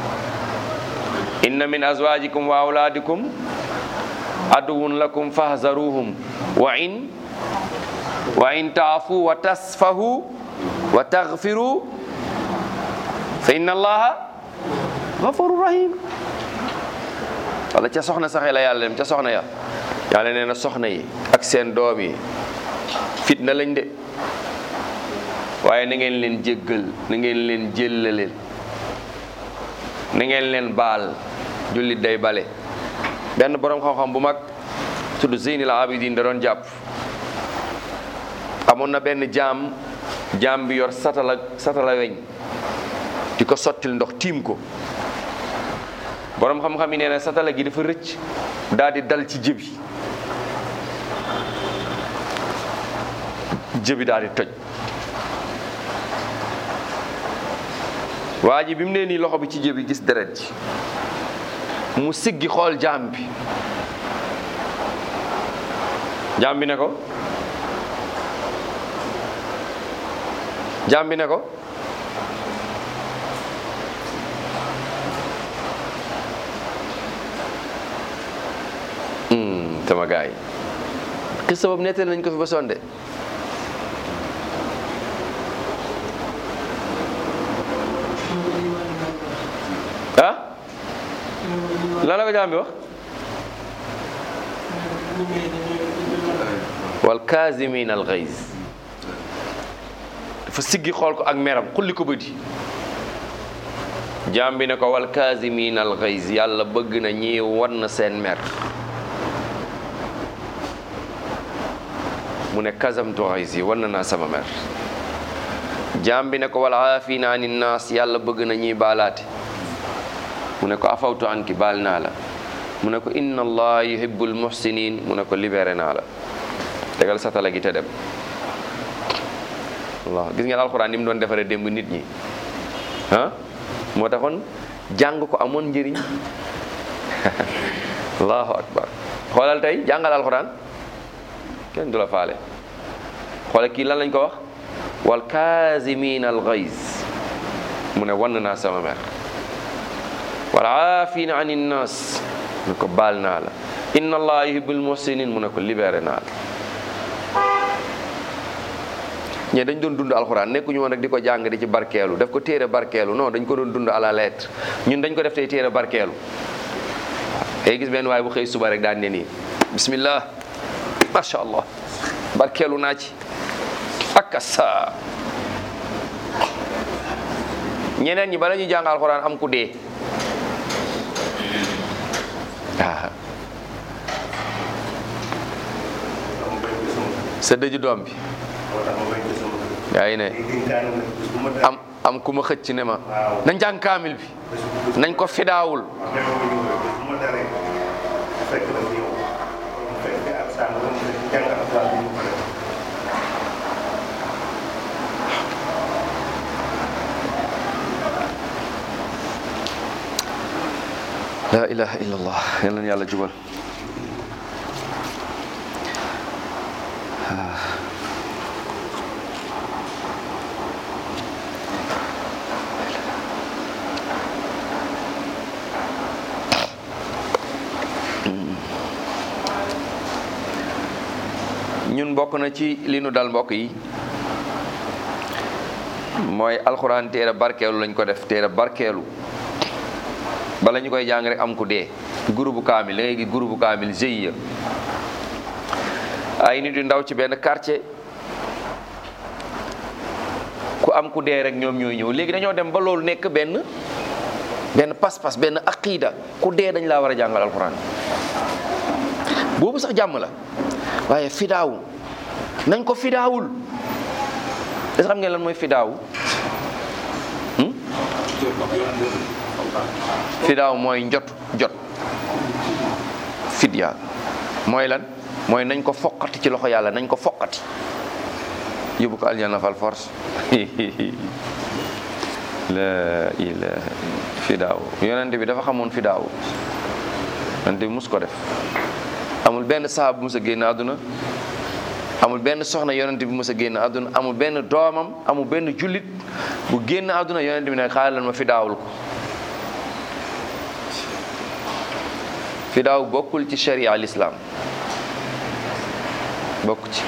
inna min azwajikum wa awlaadikum aduwun lakum fahzaruhum wa in wa in taafu wa tasfahu wa taghfiru fa inna allaha ghafurur rahim wala ca soxna saxe la yàlla dem ca soxna ya yàlla nee na soxna yi ak seen doom yi fitna lañ de waaye na ngeen leen jéggal na ngeen leen jéllaleel na ngeen leen baal jullit day bale benn boroom xam-xam bu mag tudd Zeynil Abidin da doon jàpp amoon na benn jaam jaam bi yor satala satala weñ di ko sottil ndox tiim ko boroom xam-xam yi nee na satala gi dafa rëcc daal di dal ci jëbi jëbi daal di toj waa ji bi mu nee nii loxo bi ci jëbi gis deret ji mu siggi xool jaam bi jaam bi ne ko jaam bi ne ko sama gaay yi xis sabab nettali nañ ko fi ba sonde ah lan la ko jaam bi wax wal kaasimin al ghays dafa siggi xool ko ak meram xulli ko bëdi jaam bi ne ko wal kaasimin al ghays yàlla bëgg na ñi wan seen mer mu ne kasamtu ghays yi wan naa sama mer jaam bi ne ko wal aafina ani naas yàlla bëgg na ñuy baalaate mu ne ko afawtu anki baal naa la mu ne ko inna allah yuhibbul muhsinin mu ne ko libéré naa la tegal satala gi te dem allah gis ngeen alxuraan ni mu doon defaree démb nit ñi ah moo taxoon jàng ko amoon njëriñ allahu akbar xoolal tey jàngal alxuraan kenn du la faale xoolal kii lan lañ ko wax wal kaasimin al ghays mu ne wann naa sama mer wal aafina an innas mu ne ko baal naa la inna allah yuhibbul muhsinin mu ne ko libéré naa la ñe dañ doon dund alxuraan nekkuñu woon rek di ko jàng di ci barkeelu def ko téere barkeelu non dañ ko doon dund à la lettre ñun dañ ko def tey téere barkeelu ay gis benn waaye bu xëy suba rek daan ne nii bismillah macha allah barkeelu naa ci akasa ñeneen ñi bala ñu jàng alxuraan am ku dee waaw sa dëju doom bi yaa ngi ne am am ku ma xëcc ne ma nañ jàng kaamil bi nañ ko fidaawul la ilaha illallah yal na yàlla jubal ñun bokk na ci li nu dal mbokk yi mooy alxuraan téere barkeelu lañ ko def téere barkeelu bala ñu koy jàng rek am ku dee groupe kaamil da ngay gis groupe kaamil GIE ay nit yu ndaw ci benn quartier ku am ku dee rek ñoom ñooy ñëw léegi dañoo dem ba loolu nekk benn benn pas-pas benn aqida ku dee dañ laa war a jàngal alxuraan boobu sax jàmm la waaye fidaawu nañ ko fidaawul est-ce que xam ngeen lan mooy fidaawu fidaaw mooy njot jot fidya mooy lan mooy nañ ko foqati ci loxo yàlla nañ ko foqati yóbbu ko aljana fal force la ilaha fidaaw yonente bi dafa xamoon fidaaw yonente bi mus ko def amul benn sahaaba bu mus a génn àdduna amul benn soxna yonente bi mus a génn àdduna amul benn doomam amul benn jullit bu génn àdduna yonente bi ne xaaral ma fidaawul ko fidaaw bokkul ci sharia al islam bokk ci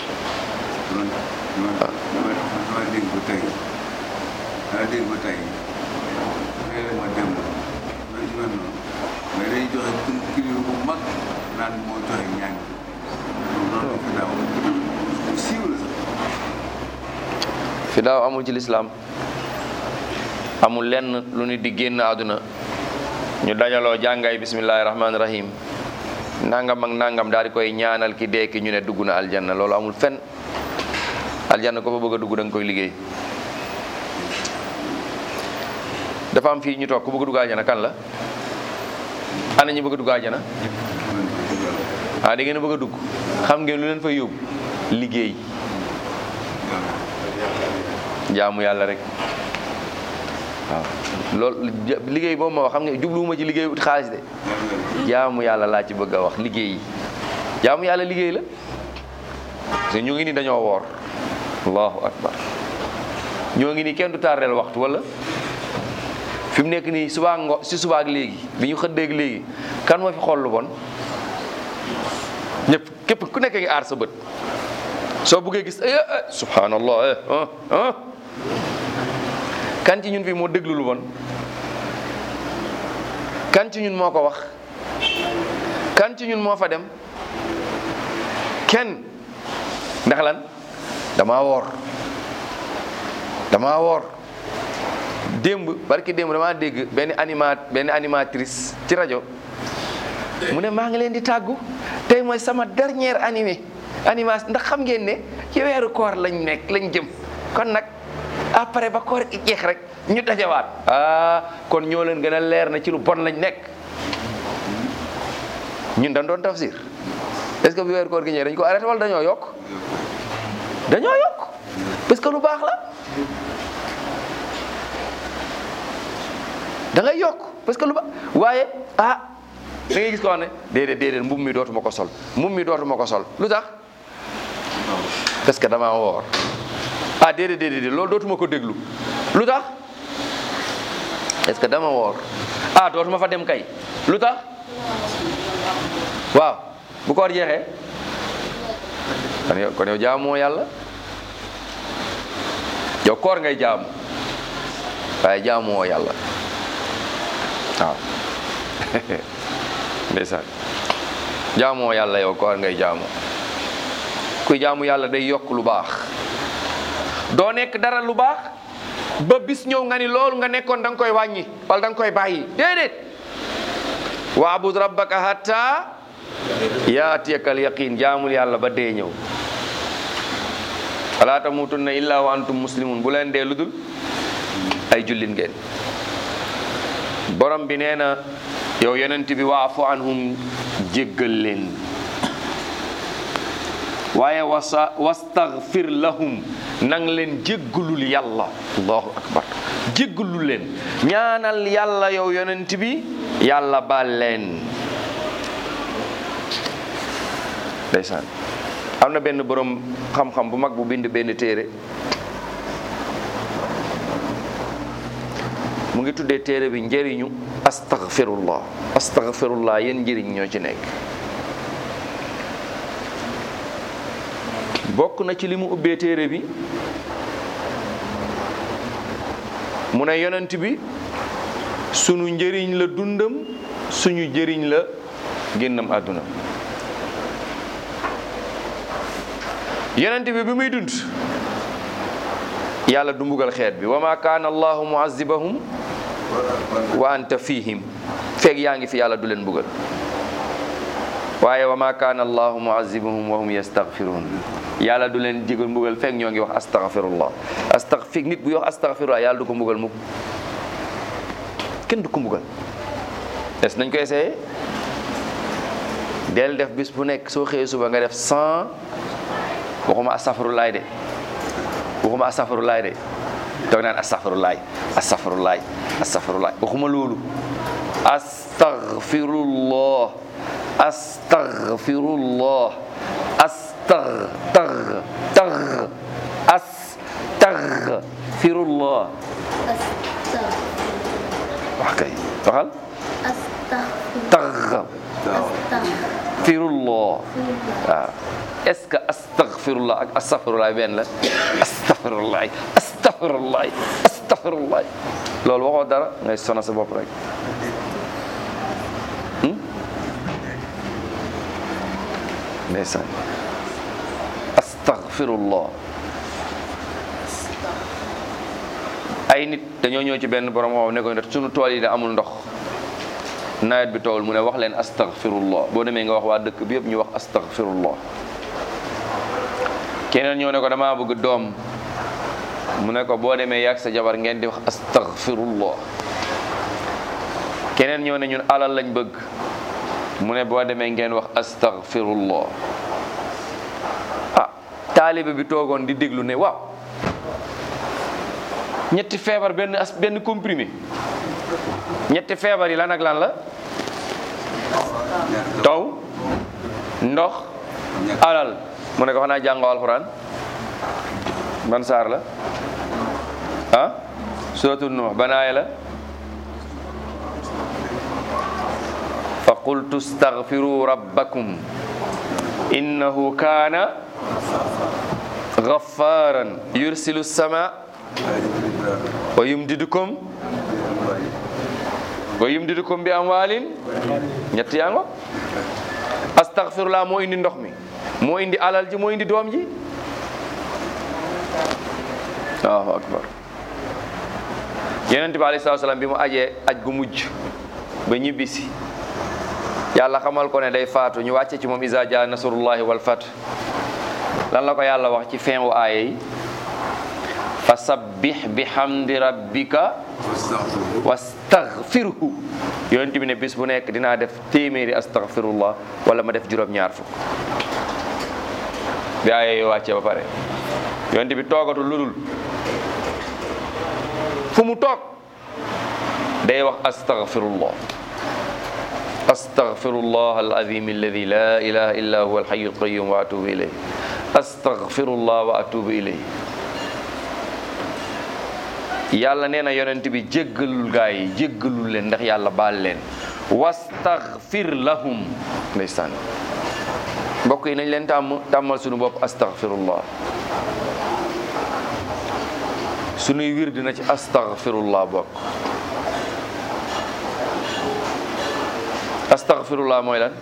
dama dégg ba tey dama dégg ba tey léeg-léeg ma dem ba ci mel noonu mais day joxe tur kilifa bu mag naan moo joxe ñaan loolu fi daaw bu siiw la sax fidaaw amul ci lislaam amul lenn lu nit di génn àdduna ñu dajaloo jàngay bismillahi rahmaani rahim nangam ak nangam daal di koy ñaanal ki dee ki ñu ne dugg na aljanna loolu amul fenn aljanna ko fa bëgg a dugg da nga koy liggéey dafa am fii ñu toog ku bëgg a dugg aljanna kan la ana ñu bëgg a dugg aljanna ah da ngeen a bëgg a dugg xam ngeen lu leen fay yóbbu liggéey jaamu yàlla rek waaw loolu liggéey boobu ma wax xam nga jubluwuma ci liggéey ut xaalis de jaamu yàlla laa ci bëgg a wax liggéey yi jaamu yàlla liggéey la parce que ñu ngi ni dañoo woor allahu akbar ñoo ngi ni kenn du tardeel waxtu wala fi mu nekk nii subaa ngo si subaak léegi bi ñu xëddeeg léegi kan moo fi xool lu bon ñëpp képp ku nekk ngi aar sa bët soo buggee gis eh subhanallah eh ah ah kan ci ñun fii moo déglu lu bon kan ci ñun moo ko wax kan ci ñun moo fa dem kenn ndax lan damaa woor damaa woor démb barki démb damaa dégg benn animat benn animatrice ci rajo mu ne maa ngi leen di tàggu tey mooy sama dernière animé animation ndax xam ngeen ne ci weeru koor lañ nekk lañ jëm kon nag après ba koor gi jeex rek ñu dajawaat ah kon ñoo leen gën a leer na ci lu bon lañ nekk ñun dañ doon tafsir est-ce que bi weer koor gi ñëwee dañ ko arrêté wala dañoo yokk dañoo yokk parce que lu baax la da ngay yokk parce que lu baax waaye ah da ngay gis ko xam ne déedéet déedéet mbubb mi dootuma ko sol mbubb mi dootuma ko sol lu tax parce que damaa woor ah déedéet déedéet loolu dootuma ko déglu lu tax est-ce que dama woor ah dootuma fa dem kay lu tax waaw bu koor jeexee kon yow kon yow jaamoo yàlla yow koor ngay jaamu waaye jaamoo yàlla waaw ndeysaan jaamoo yàlla yow koor ngay jaamu kuy jaamu yàlla day yokk lu baax doo nekk dara lu baax ba bis ñëw nga ni loolu nga nekkoon da nga koy wàññi wala da nga koy bàyyi déedéet waabud rabbaka hatta yaatiyakal yaqin jaamul yàlla ba dee ñëw wala tamutunna illa wa antum muslimun bu leen dee ludul ay jullit ngeen borom bi nee na yow yonent bi waafu anhum jéggal leen waaye wasa wastaghfir lahum nang leen jéggalul yàlla allahu akbar jéggalul leen ñaanal yàlla yow yonent bi yàlla baal leen ndeysaan am na benn borom xam-xam bu mag bu bind benn téere mu ngi tuddee téere bi njëriñu astaghfirullah astaghfirullah yéen njëriñ ñoo ci nekk bokk na ci li mu ubbee téere bi mu ne yonent bi sunu njëriñ la dundam suñu njëriñ la génnam àdduna yonent bi bi muy dund yàlla du mbugal xeet bi wa ma kaana allahu muazibahum wa anta fihim feeg yaa ngi fi yàlla du leen mbugal waaye wa ma kaana allahu muazibahum wa hum yastaghfirun yàlla du leen jigal mbugal feeg ñoo ngi wax astaghfirullah astaghfir nit bu wax astaghfirullah yàlla du ko mbugal mukk kenn du ko mbugal est nañ ko essayé del def bis bu nekk soo xëyee suba nga def 100 waxuma astaghfirullah de waxuma astaghfirullah de toog naan astaghfirullah astaghfirullah astaghfirullah waxuma loolu astaghfirullah astaghfirullah astagh tagh tagh astaghfirullah wax kay waxal tagh firullah waaw est-ce que astaghfirullah ak astaghfirullah benn la astaghfirullah astaghfirullah astaghfirullah loolu waxoo dara ngay sona sa bopp rek ndeysaan astaghfirullah ay nit dañoo ñëw ci benn borom xam ne ko sunu tool yi da amul ndox nawet bi tool mu ne wax leen astaghfirullah boo demee nga wax waa dëkk bi yëpp ñu wax astaghfirullah keneen ñëw ne ko damaa bëgg doom mu ne ko boo demee yàgg sa jabar ngeen di wax astaghfirullah keneen ñëw ne ñun alal lañ bëgg mu ne boo demee ngeen wax astaghfirullah ah taalibe bi toogoon di déglu ne waaw ñetti feebar benn as benn comprimé ñetti feebar yi lan ak lan la taw ndox alal mu ne ko xanaa jàngoo alxuraan ban saar la ah suratul nuux ban aaya la fa qultu staghfiru rabbakum innahu kaana ghafaran yursilu sama wa yumdidukum wa yumdidukum bi amwaalin ñett yaa ngo astaghfirullah moo indi ndox mi moo indi alal ji moo indi doom ji allahu akbar yonent bi alayhi salaam bi mu ajee aj gu mujj ba ñibbisi yàlla xamal ko ne day faatu ñu wàcce ci moom iza jaa nasrullahi wal fath lan la ko yàlla wax ci fin wu aaye yi fasabbih bihamdi rabbika wastaghfiruhu wastaghfirhu yonent bi ne bis bu nekk dinaa def téeméeri astaghfirullah wala ma def juróom-ñaar fukk bi aaya yoo wàccee ba pare yonent bi toogatul lu dul fu mu toog day wax astaghfirullah astaghfirullah alazim alladi la ilaha illa huwa alhayyu alqayyum wa atubu ilayh astaghfirullah wa atubu ilayh yàlla nee na yonent bi jéggalul gaa yi jéggalul leen ndax yàlla baal leen wastaghfir lahum ndeysaan mbokk yi nañ leen tàmm tàmmal suñu bopp astaghfirullah suñuy wir dina ci astaghfirullah bokk astaghfirullah mooy lan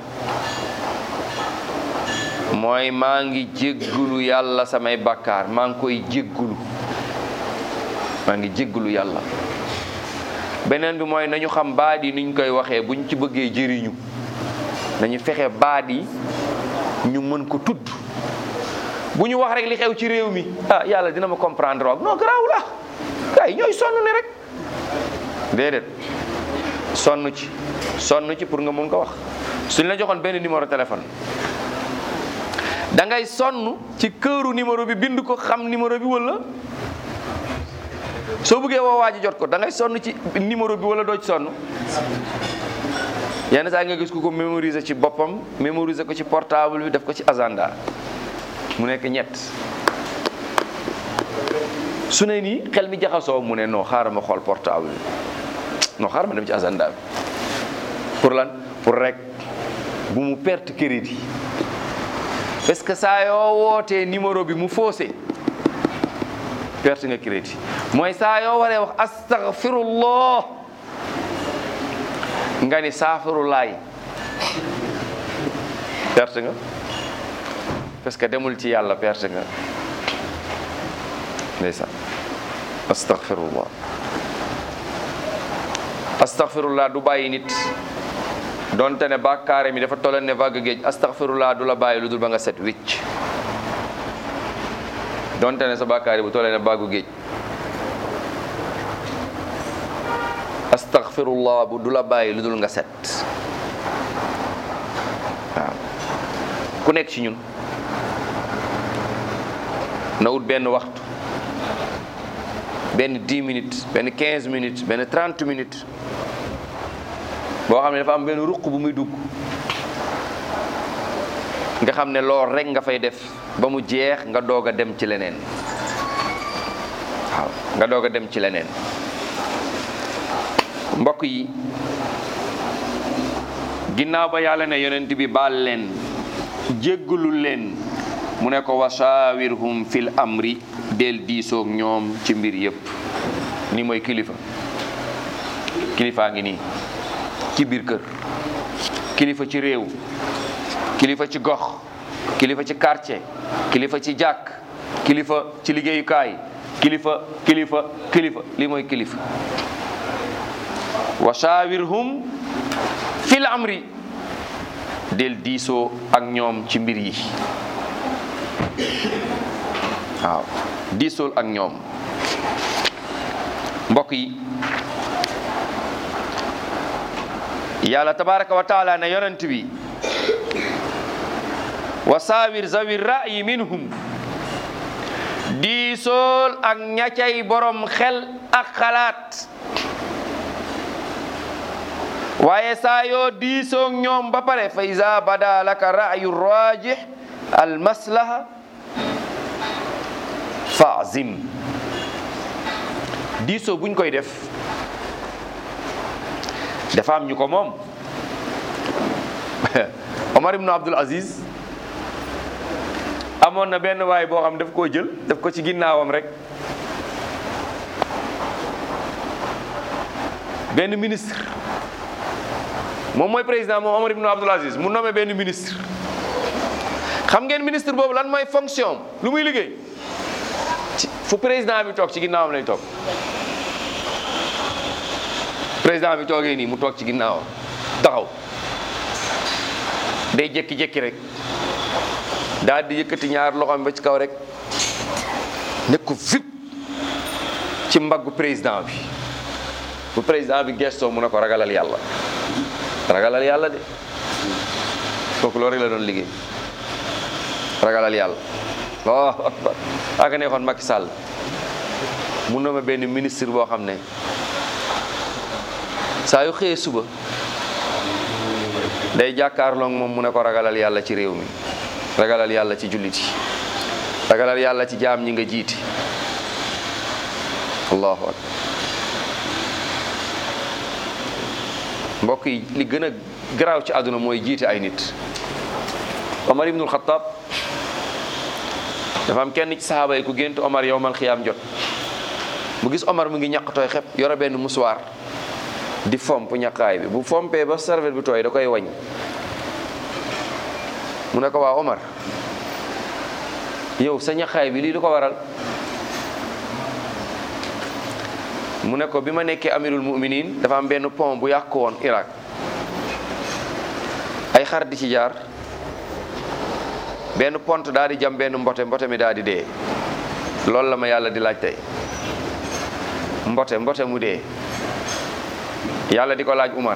mooy maa ngi jéggulu yàlla samay bakkaar maa ngi koy jéggulu maa ngi jéggulu yàlla beneen bi mooy nañu xam baat yi niñ koy waxee buñ ci bëggee jëriñu nañu fexe baat yi ñu mën ko tudd bu ñu wax rek li xew ci réew mi ah yàlla dina ma comprendre waag non garaaw la gars yi ñooy sonn ne rek déedéet sonn ci sonn ci pour nga mun ko wax suñ la joxoon benn numéro téléphone da ngay sonn ci këru numéro bi bind ko xam numéro bi wala soo bëggee woo waa ji jot ko da ngay sonn ci numéro bi wala doo ci sonn yenn saa nga gis ku ko mémoriser ci boppam mémoriser ko ci portable bi def ko ci agenda mu nekk ñett su ne nii xel mi jaxasoo mu ne non xaaral ma xool portable bi non xaaral ma dem ci agenda bi pour lan pour rek bu mu perte crédit parce que saa yoo wootee numéro bi mu faussé perte nga crédit mooy saa yoo waree wax astaghfirullah nga ni saafirulaay perte nga parce que demul ci yàlla perte nga ndeysaan astaghfirullah astaghfirullah du bàyyi nit donte ne bàkkaare mi dafa tolloon ne vague géej astaghfirullah du la bàyyi lu dul ba nga set wicc donte ne sa bàkkaare bu tollee ne vague géej astaghfirullah bu du la bàyyi lu dul nga set waaw ku nekk ci ñun na ut benn waxtu benn 10 minutes benn 15 minutes benn 30 minutes boo xam ne dafa am benn ruq bu muy dugg nga xam ne lool rek nga fay def ba mu jeex nga doog a dem ci leneen waaw nga doog a dem ci leneen mbokk yi ginnaaw ba yàlla ne yonent bi baal leen jéggalul leen mu ne ko wasaawirhum fil amri del diisoog ñoom ci mbir yépp ni mooy kilifa kilifaa ngi nii ci biir kër kilifa ci réew kilifa ci gox kilifa ci quartier kilifa ci jàkk kilifa ci liggéeyukaay kilifa kilifa kilifa lii mooy kilifa wa shawirhum fil amri del diisoo ak ñoom ci mbir yi waaw diisool ak ñoom mbokk yi yàlla tabaraka wa taala ne yonent bi wa saawir zawi ra'yi minhum diisool ak ñacay borom xel ak xalaat waaye saa yoo diisoog ñoom ba pare fa iza bada laka ra'yu rajih al maslaha fa'zim diisoo buñ koy def dafa am ñu ko moom Omar ibn Abdul Aziz amoon na benn waay boo xam daf koo jël daf ko ci ginnaawam rek benn ministre moom mooy président moom Omar ibn Abdul Aziz mu nommé benn ministre xam ngeen ministre boobu lan mooy fonction lu muy liggéey ci fu président bi toog ci ginnaawam lay toog président bi toogee nii mu toog ci ginnaawam taxaw day jékki-jékki rek daal di yëkkati ñaar loxoom ba ci kaw rek nekk ko vip ci mbaggu président bi bu président bi gestoo mu ne ko ragalal yàlla ragalal yàlla de kooku loolu rek la doon liggéey ragalal yàlla allahu akbar aka neexoon Macky Sall mu nommé benn ministre boo xam ne saa yu xëyee suba day jàkkaarloo ak moom mu ne ko ragalal yàlla ci réew mi ragalal yàlla ci jullit yi ragalal yàlla ci jaam ñi nga jiiti allahu akbar mbokk yi li gën a garaaw ci àdduna mooy jiite ay nit Omar ibnul Xattaab dafa am kenn ci saxaaba yi ku gént Omar yowmal xiyaam jot mu gis Omar mu ngi ñaq tooy xep yore benn musuwaar di fomp ñaqaay bi bu fompee ba serviette bi tooy da koy wañ mu ne ko waa Omar yow sa ñaqaay bi lii du ko waral mu ne ko bi ma nekkee amirul muminin dafa am benn pont bu yàqu woon Irak ay xar di ci jaar benn pont daal di jam benn mbote mbote mi daal di dee loolu la ma yàlla di laaj tey mbote mbote mu dee yàlla di ko laaj Umar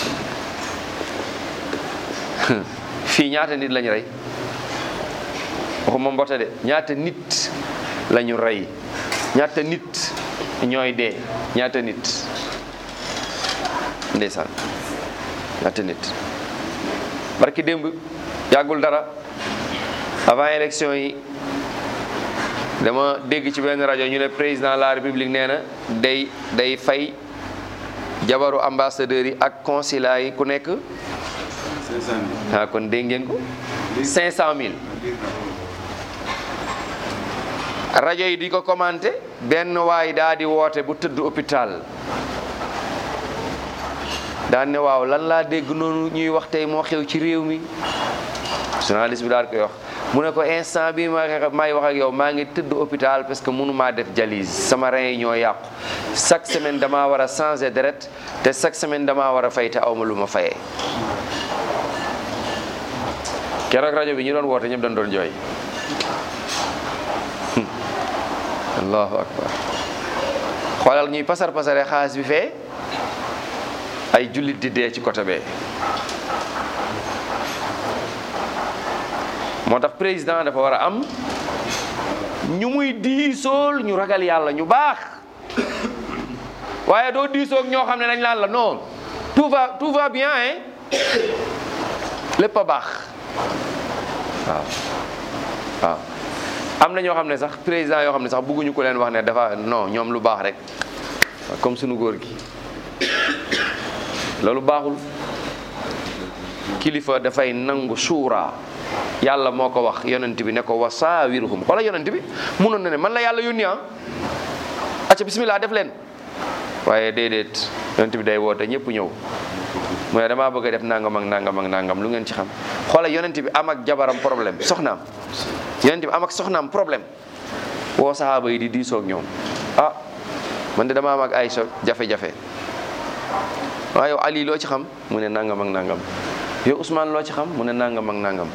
fii ñaata nit lañu rey waxuma mbote de ñaata nit lañu rey ñaata nit ñooy dee ñaata nit ndeysaan ñaata nit barki démb yàggul dara avant élection yi dama dégg ci benn rajo ñu ne président de la république nee na day day fay jabaru ambassadeurs yi ak consulat yi ku nekk cinq cent mille. ah kon dégg ngeen ko cinq cent mille rajo yi di ko commenté benn waay daa di woote bu tëdd hôpital daan ne waaw lan laa dégg noonu ñuy wax tey moo xew ci réew mi journaliste bi daal koy wax mu ne ko instant bi ma may wax ak yow maa ngi tëdd hôpital parce que mënu maa def dialyse sama rein yi ñoo yàqu chaque semaine damaa war a changer deret te chaque semaine damaa war a fay te awma lu ma fayee keroog rajo bi ñu doon woote ñëpp dañ doon jooy allahu akbar xoolal ñuy pasar pasare xaalis bi fee ay jullit di dee ci côté bee moo tax président dafa war a am ñu muy diisool ñu ragal yàlla ñu baax waaye doo diisoog ñoo xam ne dañ laan la non tout va tout va bien hein lépp a baax waaw waaw am na ñoo xam ne sax président yoo xam ne sax bëgguñu ko leen wax ne dafa non ñoom lu baax rek comme sunu góor gi loolu baaxul kilifa dafay nangu suura yàlla moo ko wax yonent bi ne ko wasaawiruhum xoola yonent bi munoon na ne man la yàlla yónni ah acca bismillah def leen waaye déedéet yonent bi day woote ñëpp ñëw mu ne damaa bëgg a def nangam ak nangam ak nangam lu ngeen ci xam xoola yonent bi am ak jabaram problème soxnaam yonent bi am ak soxnaam problème woo saxaaba yi di diisoog ñoom ah man de dama am ak ay so jafe-jafe waaw yow Ali loo ci xam mu ne nangam ak nangam yow Ousmane loo ci xam mu ne nangam ak nangam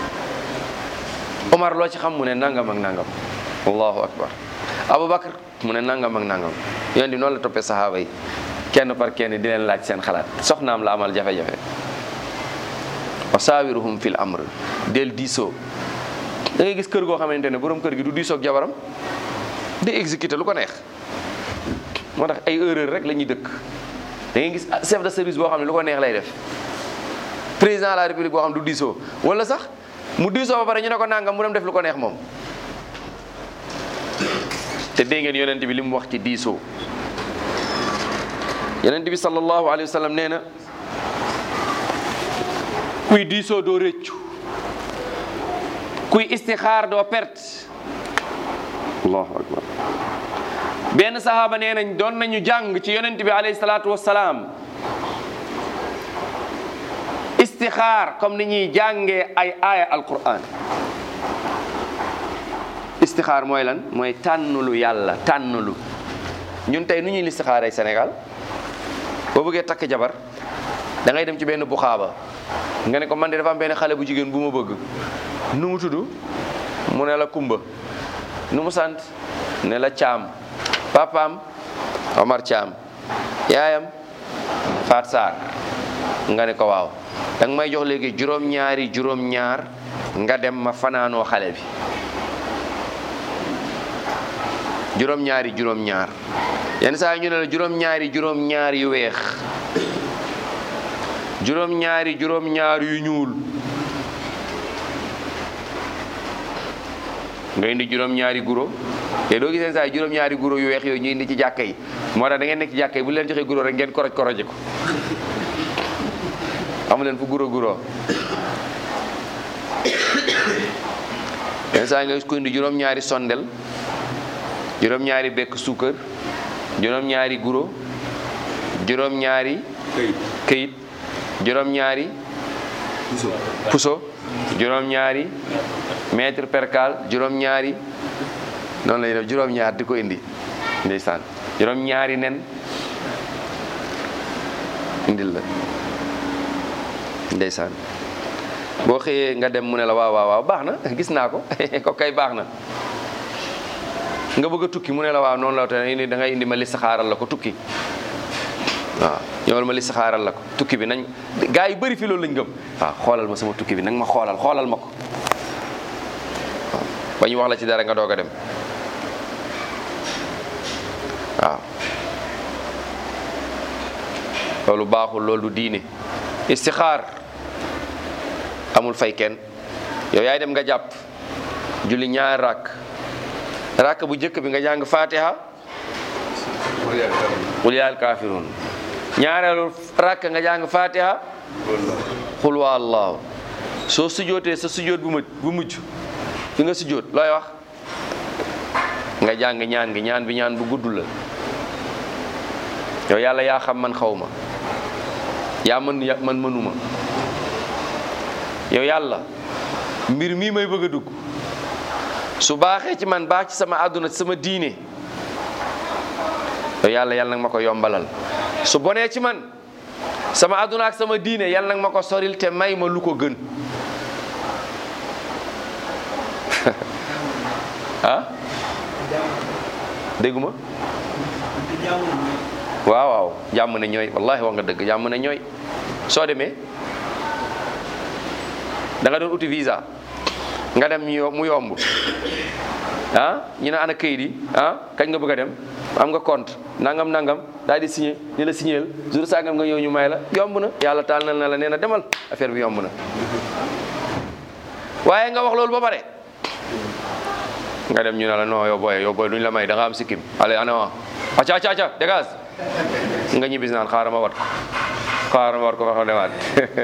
Omar loo ci xam mu ne nangam ak nangam allahu akbar Aboubacar mu ne nangam ak nangam yonent bi noonu la toppee saxaaba yi kenn par kenn di leen laaj seen xalaat soxnaam la amal jafe-jafe wa saawiruhum fil amr del diisoo da ngay gis kër goo xamante ne borom kër gi du diisoog jabaram di exécuter lu ko neex moo tax ay erreur rek la ñuy dëkk da ngay gis chef de service boo xam ne lu ko neex lay def président de la république boo xam du diisoo wala sax mu diisoo ba pare ñu ne ko nangam mu dem def lu ko neex moom te dégg ngeen yonent bi li mu wax ci diisoo yonent bi sallallahu alayhi wa sallam nee na kuy diisoo doo réccu kuy istixaar doo perte allahu akbar benn sahaaba nee nañ doon nañu jàng ci yonent bi alayhi salaatu wassalaam istixaar comme ni ñuy jàngee ay aaya alquran istixaar mooy lan mooy tànnulu yàlla tànnulu ñun tey nu ñuy listixaaree Sénégal boo bëggee takk jabar da ngay dem ci benn buxaaba nga ne ko man de dafa am benn xale bu jigéen bu ma bëgg nu mu tudd mu ne la kumba nu mu sant ne la caam papaam Omar Thiam yaayam Faat Sarr nga ne ko waaw da nga may jox léegi juróom-ñaari juróom-ñaar nga dem ma fanaanoo xale bi juróom-ñaari juróom-ñaar yenn saa yi ñu ne la juróom-ñaari juróom-ñaar yu weex juróom-ñaari juróom-ñaar yu ñuul nga indi juróom-ñaari guro te doo giseen saa yi juróom-ñaari guro yu weex yooyu ñu indi ci jàkka yi moo tax da ngeen nekk ci jàkka yi bu leen joxee guro rek ngeen koroj koroje ko amu leen fu guro guro yenn saa yi nga gis ko indi juróom-ñaari sondel juróom-ñaari bekk suukar juróom-ñaari guro juróom-ñaari këyit këyit juróom-ñaari puso puso juróom-ñaari mètre percal juróom-ñaari noonu lay def juróom-ñaar di ko indi ndeysaan juróom-ñaari nen indil la ndeysaan boo xëyee nga dem mu ne la waaw waaw waaw baax na gis naa ko ko kay baax na nga bëgg a tukki mu ne la waaw noonu la te indi da ngay indi ma listixaaral la ko tukki waaw ñëwal ma listixaaral la ko tukki bi nañ gaa yi bëri fi loolu lañ gëm waaw xoolal ma sama tukki bi nag ma xoolal xoolal ma ko waaw ba ñu wax la ci dara nga doog a dem waaw loolu baaxul loolu du diine istixaar amul fay kenn yow yaay dem nga jàpp julli ñaar rakk rakk bu njëkk bi nga jàng fatiha wala yaa tam qul yaa alkaafiruun ñaareelu rakk nga jàng fatiha loolu la qul waa allahu soo sujootee sa sujoot bu mujj bu mujj fi nga sujoot looy wax nga jàng ñaan gi ñaan bi ñaan bu gudd la yow yàlla yaa xam man xaw ma yaa mën ya- man mënuma yow yàlla mbir mii may bëgg a dugg su baaxee ci man baax ci sama àdduna ci sama diine yow yàlla yàlla nag ma ko yombalal su bonee ci man sama àdduna ak sama diine yàlla nag ma ko soril te may ma lu ko gën ah dégguma waaw waaw jàmm ne ñooy wallahi wax nga dëgg jàmm ne ñooy soo demee da nga doon uti visa nga dem ñu yo- mu yomb ah ñu ne ana kayit yi ah kañ nga bëgg a dem am nga compte nangam nangam daal di signé ni la signéel jour sangam nga ñëw ñu may la yomb na yàlla taal na la nee na demal affaire bi yomb na waaye nga wax loolu ba pare nga dem ñu ne la non yow booy yow booy duñ la may da nga am sikkim allez ana wa acca acca acca dégage nga ñibbis naan xaaral ma wat ko xaaral ma wat ko fa xam demaat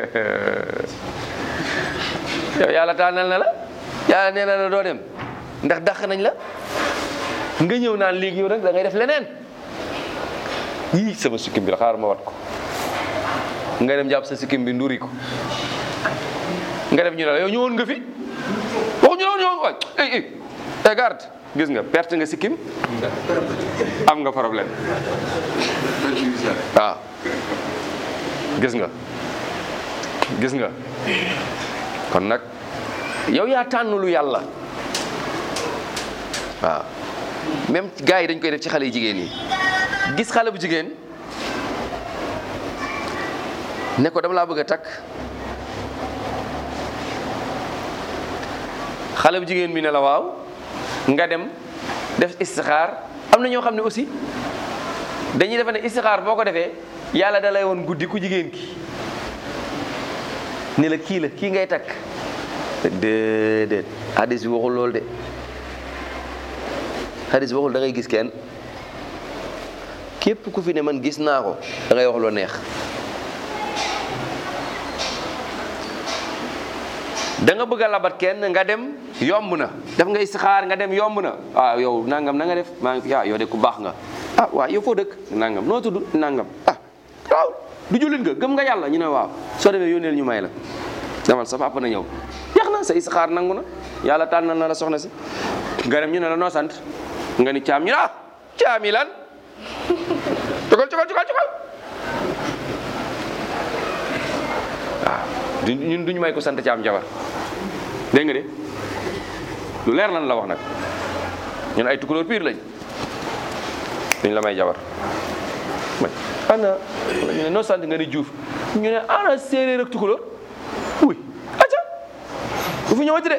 yow yàlla tànnal na la yàlla nee na la doo dem ndax dàq nañ la nga ñëw naan léegi yow nag da ngay def leneen yii sama sikkim bi la xaaral ma wat ko nga dem jàpp sa sikkim bi nduri ko nga def ñu ne la yow ñëwoon nga fi waxu ñu la woon ñëwoon waay eh eh eh garde gis nga perte nga sikkim am nga problème waaw gis nga gis nga kon nag yow yaa tànn lu yàlla waaw même gars yi dañ koy def ci xale yu jigéen yi gis xale bu jigéen ne ko dama laa bëgg a takk xale bu jigéen bi ne la waaw nga dem def istixaar am na ñoo xam ne aussi dañuy defe ne istixaar boo ko defee yàlla da lay woon guddi ku jigéen ki ni la kii la kii ngay takk déedéet hadis bi waxul loolu de hadis bi waxul da ngay gis kenn képp ku fi ne man gis naa ko da ngay wax loo neex da nga bëgg a labat kenn nga dem yomb na def nga istixaar nga dem yomb na ah yow nangam na nga def maa ngi fi ah yow de ku baax nga ah waaw yow foo dëkk nangam noo tudd nangam ah waaw du jullit nga gëm nga yàlla ñu ne waaw soo demee yónneel ñu may la demal sa papa na ñëw jeex na sa istixaar nangu na yàlla tànnal na la soxna si nga dem ñu ne la noo sant nga ni caam ñu ne ah caam yi lan cugal cugal cugal cugal waaw du ñun duñu may ko sant caam jabar dégg nga de lu leer lan la wax nag ñun ay tukulóor piir lañ duñ la may jabar ma ana wala ñu ne noo sant nga ni Diouf ñu ne ana séeréer ak tukulóor uy aca bu fi ñëwati de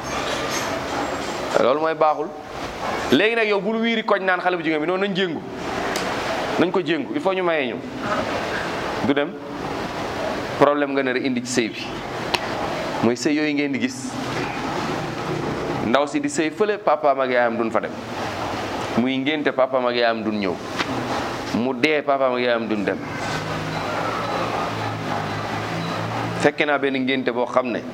loolu mooy baaxul léegi nag yow bul wiiri koñ naan xale bu jigéen bi noonu nañ jéngu nañ ko jéngu il faut ñu mayee ñu du dem problème nga nar a indi ci sëy bi mooy sëy yooyu ngeen di gis ndaw si di sëy fële papaam ak yaayam duñ fa dem muy ngénte papaam ak yaayam duñ ñëw mu dee papaam ak yaayam duñ dem fekke naa benn ngénte boo xam ne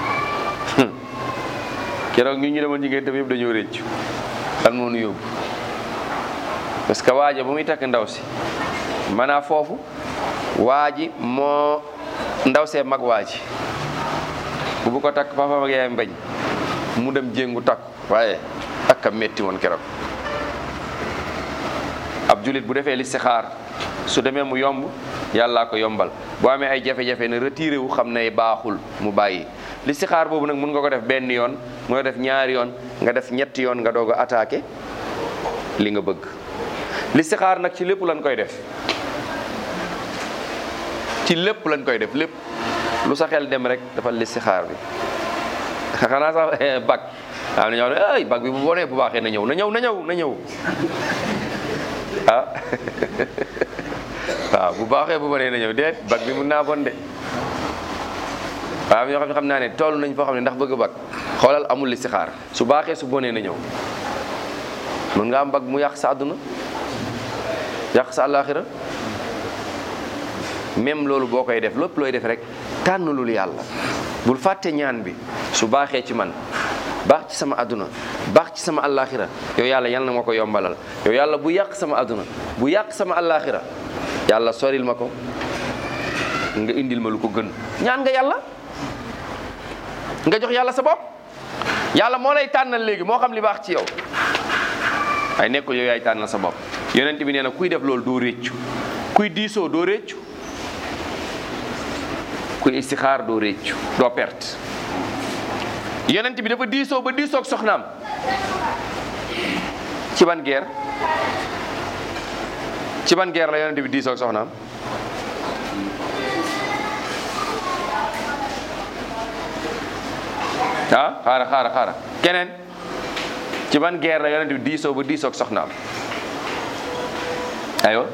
keroog ñu ñu demoon ci ngénte bi yëpp dañoo réccu lan moo nu yóbbu parce que waaja ba muy takk ndaw si maanaa foofu waa ji moo ndaw see mag waa ji bu bu ko takk papaam ak yaayam bañ mu dem jéngu takk waaye ak a metti woon keroog ab julit bu defee listixaar su demee mu yomb yàllaa ko yombal boo amee ay jafe-jafe ne retiré wu xam ne baaxul mu bàyyi listixaar boobu nag mun nga ko def benn yoon nga def ñaari yoon nga def ñetti yoon nga doog a attaqué li nga bëgg listixaar nag ci lépp lañ koy def ci lépp lañ koy def lépp lu sa xel dem rek dafa listixaar bi xanaa sax bag am na ñoo xam ne ay bag bi bu bonee bu baaxee na ñëw na ñëw na ñëw na ñëw ah waaw bu baaxee bu bonee na ñëw déet bag bi mun naa bon de waaw ñoo xam ne xam naa ne toll nañ foo xam ne ndax bëgg bag xoolal amul listixaar su baaxee su bonee na ñëw mën nga am bag mu yàq sa àdduna yàq sa àllaaxira même loolu boo koy def lépp looy def rek tànn lul yàlla bul fàtte ñaan bi su baaxee ci man baax ci sama àdduna baax ci sama àllaaxira yow yàlla yal na ma ko yombalal yow yàlla bu yàq sama àdduna bu yàq sama àllaaxira yàlla soril ma ko nga indil ma lu ko gën ñaan nga yàlla nga jox yàlla sa bopp yàlla moo lay tànnal léegi moo xam li baax ci yow ay nekkul yow yaay tànnal sa bopp yonent bi nee na kuy def loolu doo réccu kuy diisoo doo réccu kuy istixaar doo réccu doo perte yonent bi dafa diisoo ba diisoo ak soxnaam ci ban guerre ci ban guerre la yonent bi diisoo ak soxnaam ah xaara xaara xaara keneen ci ban guerre la yonent bi diisoo ba diisoo ak soxnaam aywa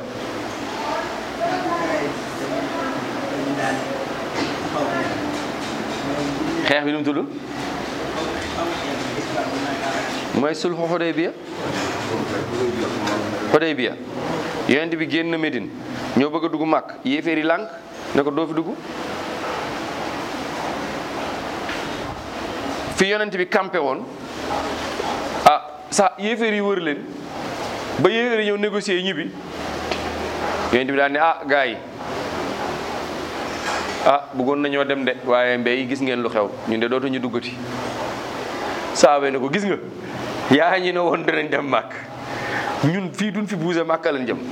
xeex bi nu mu tudd mooy sulxu Xudaybiya Xudaybiya yonent bi génn Médine ñoo bëgg a dugg màkk yéeféer yi lànk ne ko doo fi dugg fi yonent bi campé woon ah sa yéeféer yi wër leen ba yéeféer yi ñëw négocier ñibbi yonent bi daal ne ah gars yi ah bëggoon nañoo dem de waaye mbéy gis ngeen lu xew ñun de dootuñu duggati saabee ne ko gis nga yaa ñi ne woon danañ dem màkk ñun fii duñ fi buuse màkk lañ jëm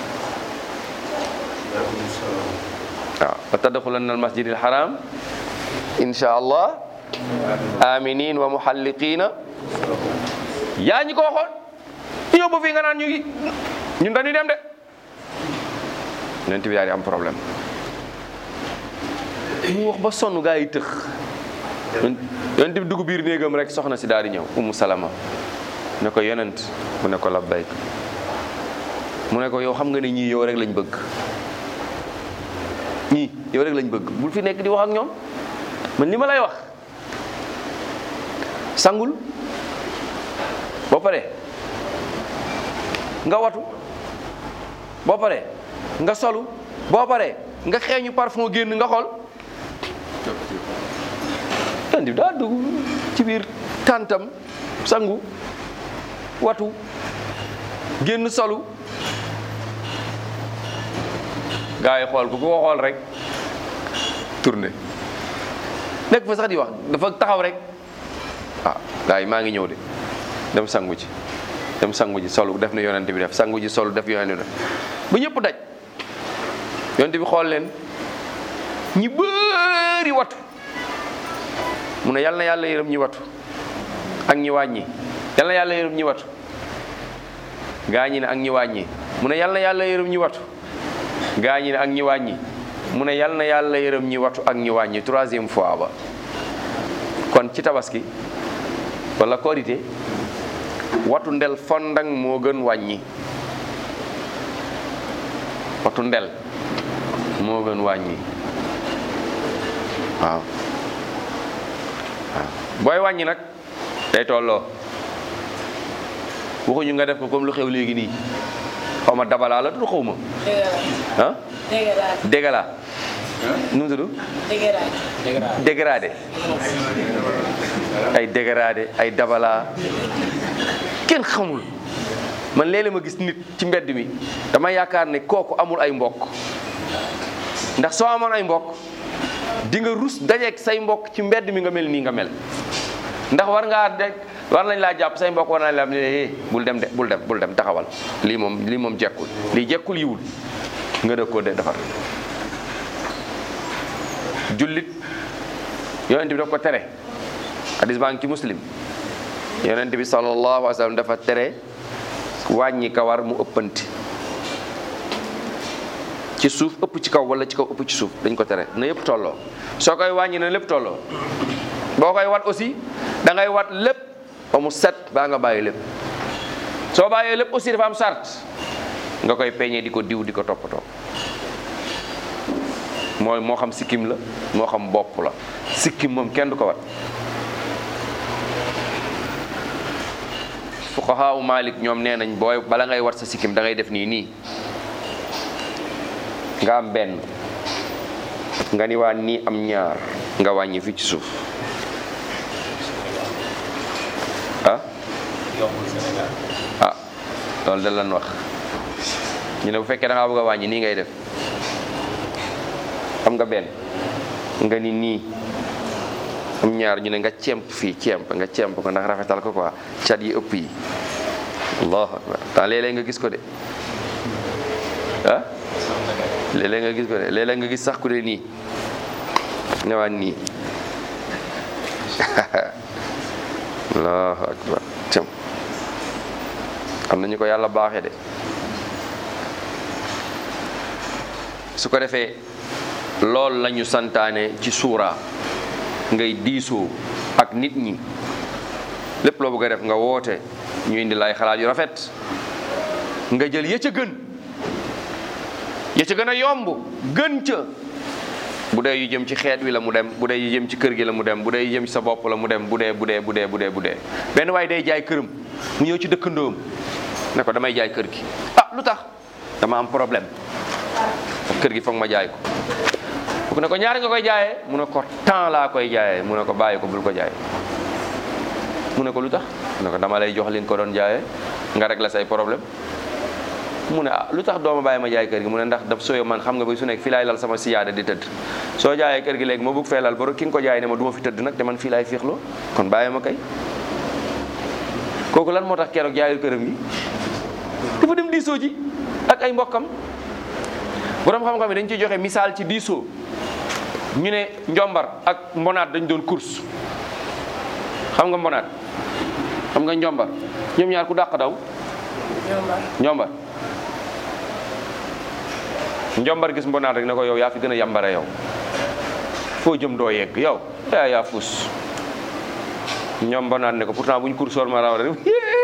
waaw wa tadxulanna al masjid al haram insha allah aminin wa muhalliqina yaa ñi ko waxoon ñu ñëw ba fii nga naan ñu ngi ñun dañuy dem de yonent bi daal di am problème mu wax ba sonn gaa yi tëx yonent bi dugg biir néegam rek soxna si daal di ñëw umu salama ne ko yonent mu ne ko labbayk mu ne ko yow xam nga ne ñii yow rek lañ bëgg ñii yow rek lañ bëgg bul fi nekk di wax ak ñoom man li ma lay wax sangul boo pare nga watu boo pare nga solu boo pare nga xeeñu parfum génn nga xool yonent bi daa dugg ci biir tàntam sangu watu génn solu gaa yi xool ku ko xool rek tourné nekk fa sax di wax dafa taxaw rek ah gaa yi maa ngi ñëw de dem sangu ci dem sangu ji solu def na yonent bi def sangu ji solu def yonent bi def ba ñëpp daj yonent bi xool leen ñi bëri watu mu ne yal na yàlla yërëm ñi watu ak ñi wàññi yal na yàlla yërëm ñi watu gaa ñi ne ak ñi wàññi mu ne yal na yàlla yërëm ñi watu gaa ñi ne ak ñi wàññi mu ne yal na yàlla yërëm ñi watu ak ñi wàññi troisième fois ba kon ci tabaski wala korité watu ndel fondang moo gën wàññi watu ndel moo gën wàññi waaw waaw booy wàññi nag day tolloo waxuñu nga def ko comme lu xew léegi nii xaw ma dabalaa la du xaw ma ah dégaraat dégala nu mu tudd dégaraat dégradé ay dégradé ay dabala kenn xamul man léeg-léeg ma gis nit ci mbedd mi dama yaakaar ne kooku amul ay mbokk ndax soo amoon ay mbokk di nga rus dajeeg say mbokk ci mbedd mi nga mel nii nga mel ndax war ngaa de war nañ laa jàpp say mbokk war nañ la ne eh bul dem de bul dem bul dem taxawal lii moom lii moom jekkul lii jekkul yiwul nga dëg koo de defar jullit yonent bi daf ko tere hadis baa ngi ci muslim yonent bi sallallahu alayhi wa sallam dafa tere wàññi kawar mu ëppanti ci suuf ëpp ci kaw wala ci kaw ëpp ci suuf dañ ko tere na yëpp tolloo soo koy wàññi na lépp tolloo boo koy wat aussi da ngay wat lépp ba mu set baa nga bàyyi lépp soo bàyyee lépp aussi dafa am sart nga koy peñee di ko diw di ko toppatoo mooy moo xam sikkim la moo xam bopp la sikkim moom kenn du ko wat fuqahaa u Malik ñoom nee nañ booy bala ngay wat sa sikkim da ngay def nii nii nga am benn nga ni waa nii am ñaar nga wàññi fii ci suuf ah ah loolu da lan wax ñu ne bu fekkee da ngaa bëgg a wàññi nii ngay def xam nga benn nga ni nii am ñaar ñu ne nga cemp fii cemp nga cemp ko ndax rafetal ko quoi cat yi ëpp yi allahu akbar temps léeg-léeg nga gis ko de ah léeg-léeg nga gis ko de léeg-léeg nga gis sax ku de nii ñëwaat nii allahu akbar cem am na ñu ko yàlla baaxee de su ko defee loolu la ñu santaane ci suura ngay diisoo ak nit ñi lépp loo bëgg a def nga woote ñu indi lay xalaat yu rafet nga jël ya ca gën ya ca gën a yomb gën ca bu dee yu jëm ci xeet wi la mu dem bu dee yu jëm ci kër gi la mu dem bu dee yu jëm ci sa bopp la mu dem bu dee bu dee bu dee bu dee bu dee benn waaye day jaay këram mu ñëw ci dëkkandoom ne ko damay jaay kër gi ah lu tax dama am problème kër gi foog ma jaay ko bu ne ko ñaari nga koy jaayee mu ne ko temps laa koy jaayee mu ne ko bàyyi ko bul ko jaay mu ne ko lu tax mu ne ko dama lay jox li nga ko doon jaayee nga régler say problème mu ne ah lu tax dooma bàyyi ma jaay kër gi mu ne ndax daf sooyo man xam nga ba su nekk fii laay lal sama siyaada di tëdd soo jaayee kër gi léegi ma bëgg fee lal ba ki nga ko jaay ne ma du ma fi tëdd nag te man fii laay fiixloo kon bàyyi ma kay kooku lan moo tax keroog jaayul këram gi dafa dem diisoo ji ak ay mbokkam borom xam-xam yi dañ ciy joxe misaal ci diisoo ñu ne njombar ak mbonaat dañ doon course xam nga mbonaat xam nga njombar ñoom ñaar ku dàq daw njombar njombar gis mbonaat rek ne ko yow yaa fi gën a yambare yow foo jëm doo yegg yow yaa yaa fuus ñoom mbonaat ne ko pourtant buñ course war ma raw rek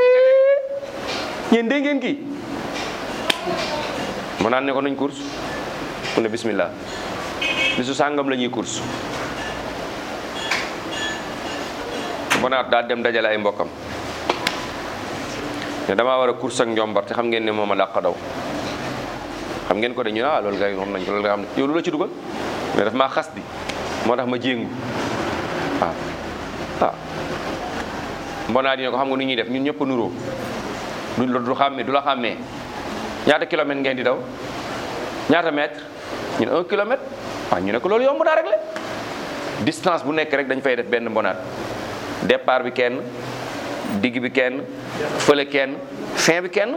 ñeen dégg ngeen kii mbonaat ne ko nañ course mu ne bismillah bisu sàngam la ñuy course mbonaat daal dem dajale ay mbokkam ne damaa war a course ak njombar te xam ngeen ne moom a dàq daw xam ngeen ko de ñu ne ah loolu kay xam nañ ko loolu nga xam ne yow lu la ci dugal mais daf maa xas di moo tax ma jéngu waaw waaw mbonaat yi ne ko xam nga nu ñuy def ñun ñëpp a nuroo du du xàmmee du la xàmmee ñaata kilomètre ngeen di daw ñaata mètre ñu ne un kilomètre waaw ñu ne ko loolu yomb naa réglé distance bu nekk rek dañ fay def benn mbonaat départ bi kenn digg bi kenn fële kenn fin bi kenn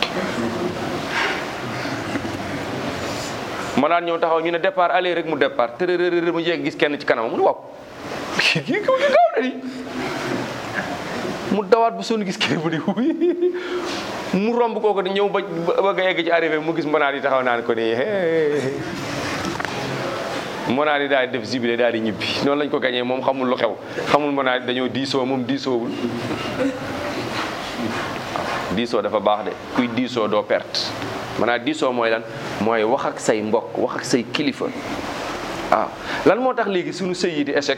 mbonaat ñëw taxaw ñu ne départ aller rek mu départ tërërërër mu jeeg gis kenn ci kanam mu ne waaw kii kii kii gaaw na di mu dawaat bu sonn gis kilifa di mu romb kooku di ñëw ba ba nga egg ci arrivé mu gis mbonaat yi taxaw naan ko nii hey. mbonaat yi daal di def jibile daal di ñibbi noonu lañ ko gañee moom xamul lu xew xamul mbonaat yi dañoo diisoo moom diisoowul diisoo dafa baax de kuy diisoo doo perte maanaam diisoo mooy lan mooy wax ak say mbokk wax ak say kilifa waaw lan moo tax léegi suñu sëy yi di échec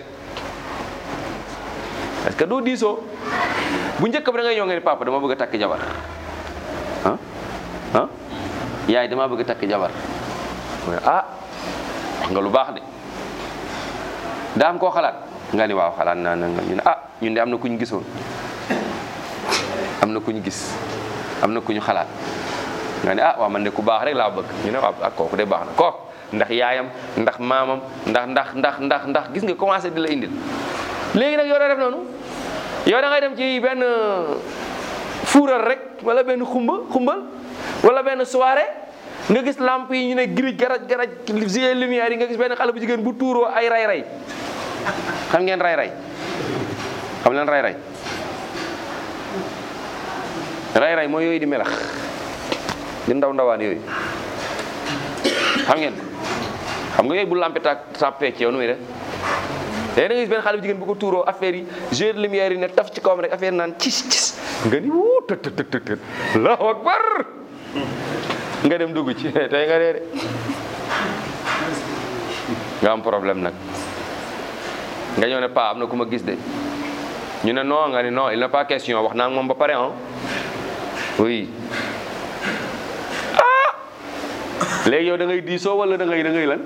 parce que doo diisoo bu njëkk ba da ngay ñëw nga ni papa dama bëgg a takk jabar ah ah yaay dama bëgg a takk jabar mu ne ah wax nga lu baax de daa am koo xalaat nga ni waaw xalaat naa na nga ñu ne ah ñun de am na ku ñu gisoon am na ku ñu gis am na ku ñu xalaat nga ne ah waaw man de ku baax rek laa bëgg ñu ne waaw ak kooku de baax na kooku ndax yaayam ndax maamam ndax ndax ndax ndax ndax gis nga commencé di la indil léegi nag yow da def noonu yow da ngay dem ci benn fuural rek wala benn xumba xumbal wala benn soirée nga gis lamp yi ñu ne girij garaj garaj gilet lumière yi nga gis benn xale bu jigéen bu tuuroo ay ray-ray xam ngeen ray-ray xam leen ray-ray ray-ray mooy yooyu di melax di ndaw ndawaan yooyu xam ngeen xam nga yooyu bu lampe ta tàppee ci yow nu muy def léegi da nga gis benn xale bu jigéen bu ko tuuroo affaire yi jeu de lumière yi ne taf ci kawam rek affaire yi naan cis cis nga ni wuu tët tët tët tët allahu akbar nga dem dugg ci tey nga dee de nga am problème nag nga ñëw ne pa am na ku ma gis de ñu ne non nga ni non il n'est pas question wax naa ak moom ba pare ah oui ah léegi yow da ngay diisoo wala da ngay da ngay lan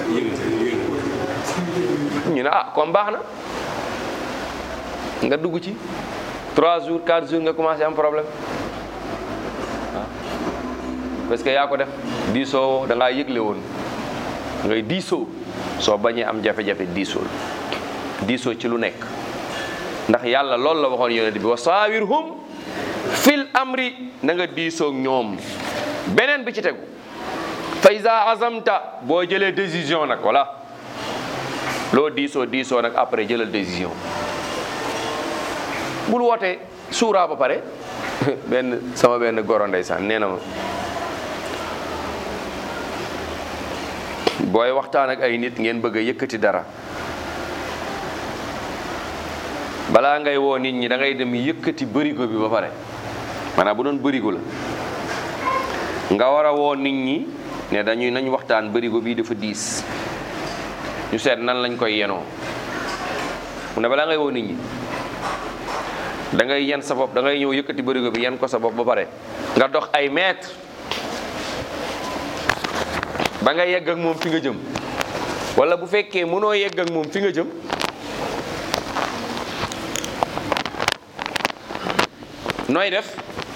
ñu ne ah comme baax na nga dugg ci 3 jours 4 jours nga commencé am problème waaw parce que yaa ko def diisoo da ngaa yëgle woon ngay diisoo soo bañee am jafe-jafe diisoo diisoo ci lu nekk ndax yàlla loolu la waxoon yonent bi wa saawirhum fil amri na nga diisoo ak ñoom beneen bi ci tegu fa iza azamta boo jëlee décision nag voilà loo diisoo diisoo nag après jëlal décision bul wootee suuraa ba pare benn sama benn goro ndeysaan nee na ma booy waxtaan ak ay nit ngeen bëgg a yëkkati dara balaa ngay woo nit ñi da ngay dem yëkkati bërigo bi ba pare maanaam bu doon bërigo la nga war a woo nit ñi ne dañuy nañ waxtaan bërigo bii dafa diis ñu seet nan lañ koy yenoo mu ne balaa ngay woo nit ñi da ngay yen sa bopp da ngay ñëw yëkkati bërigo bi yen ko sa bopp ba pare nga dox ay mètre ba nga yegg ak moom fi nga jëm wala bu fekkee mënoo yegg ak moom fi nga jëm nooy def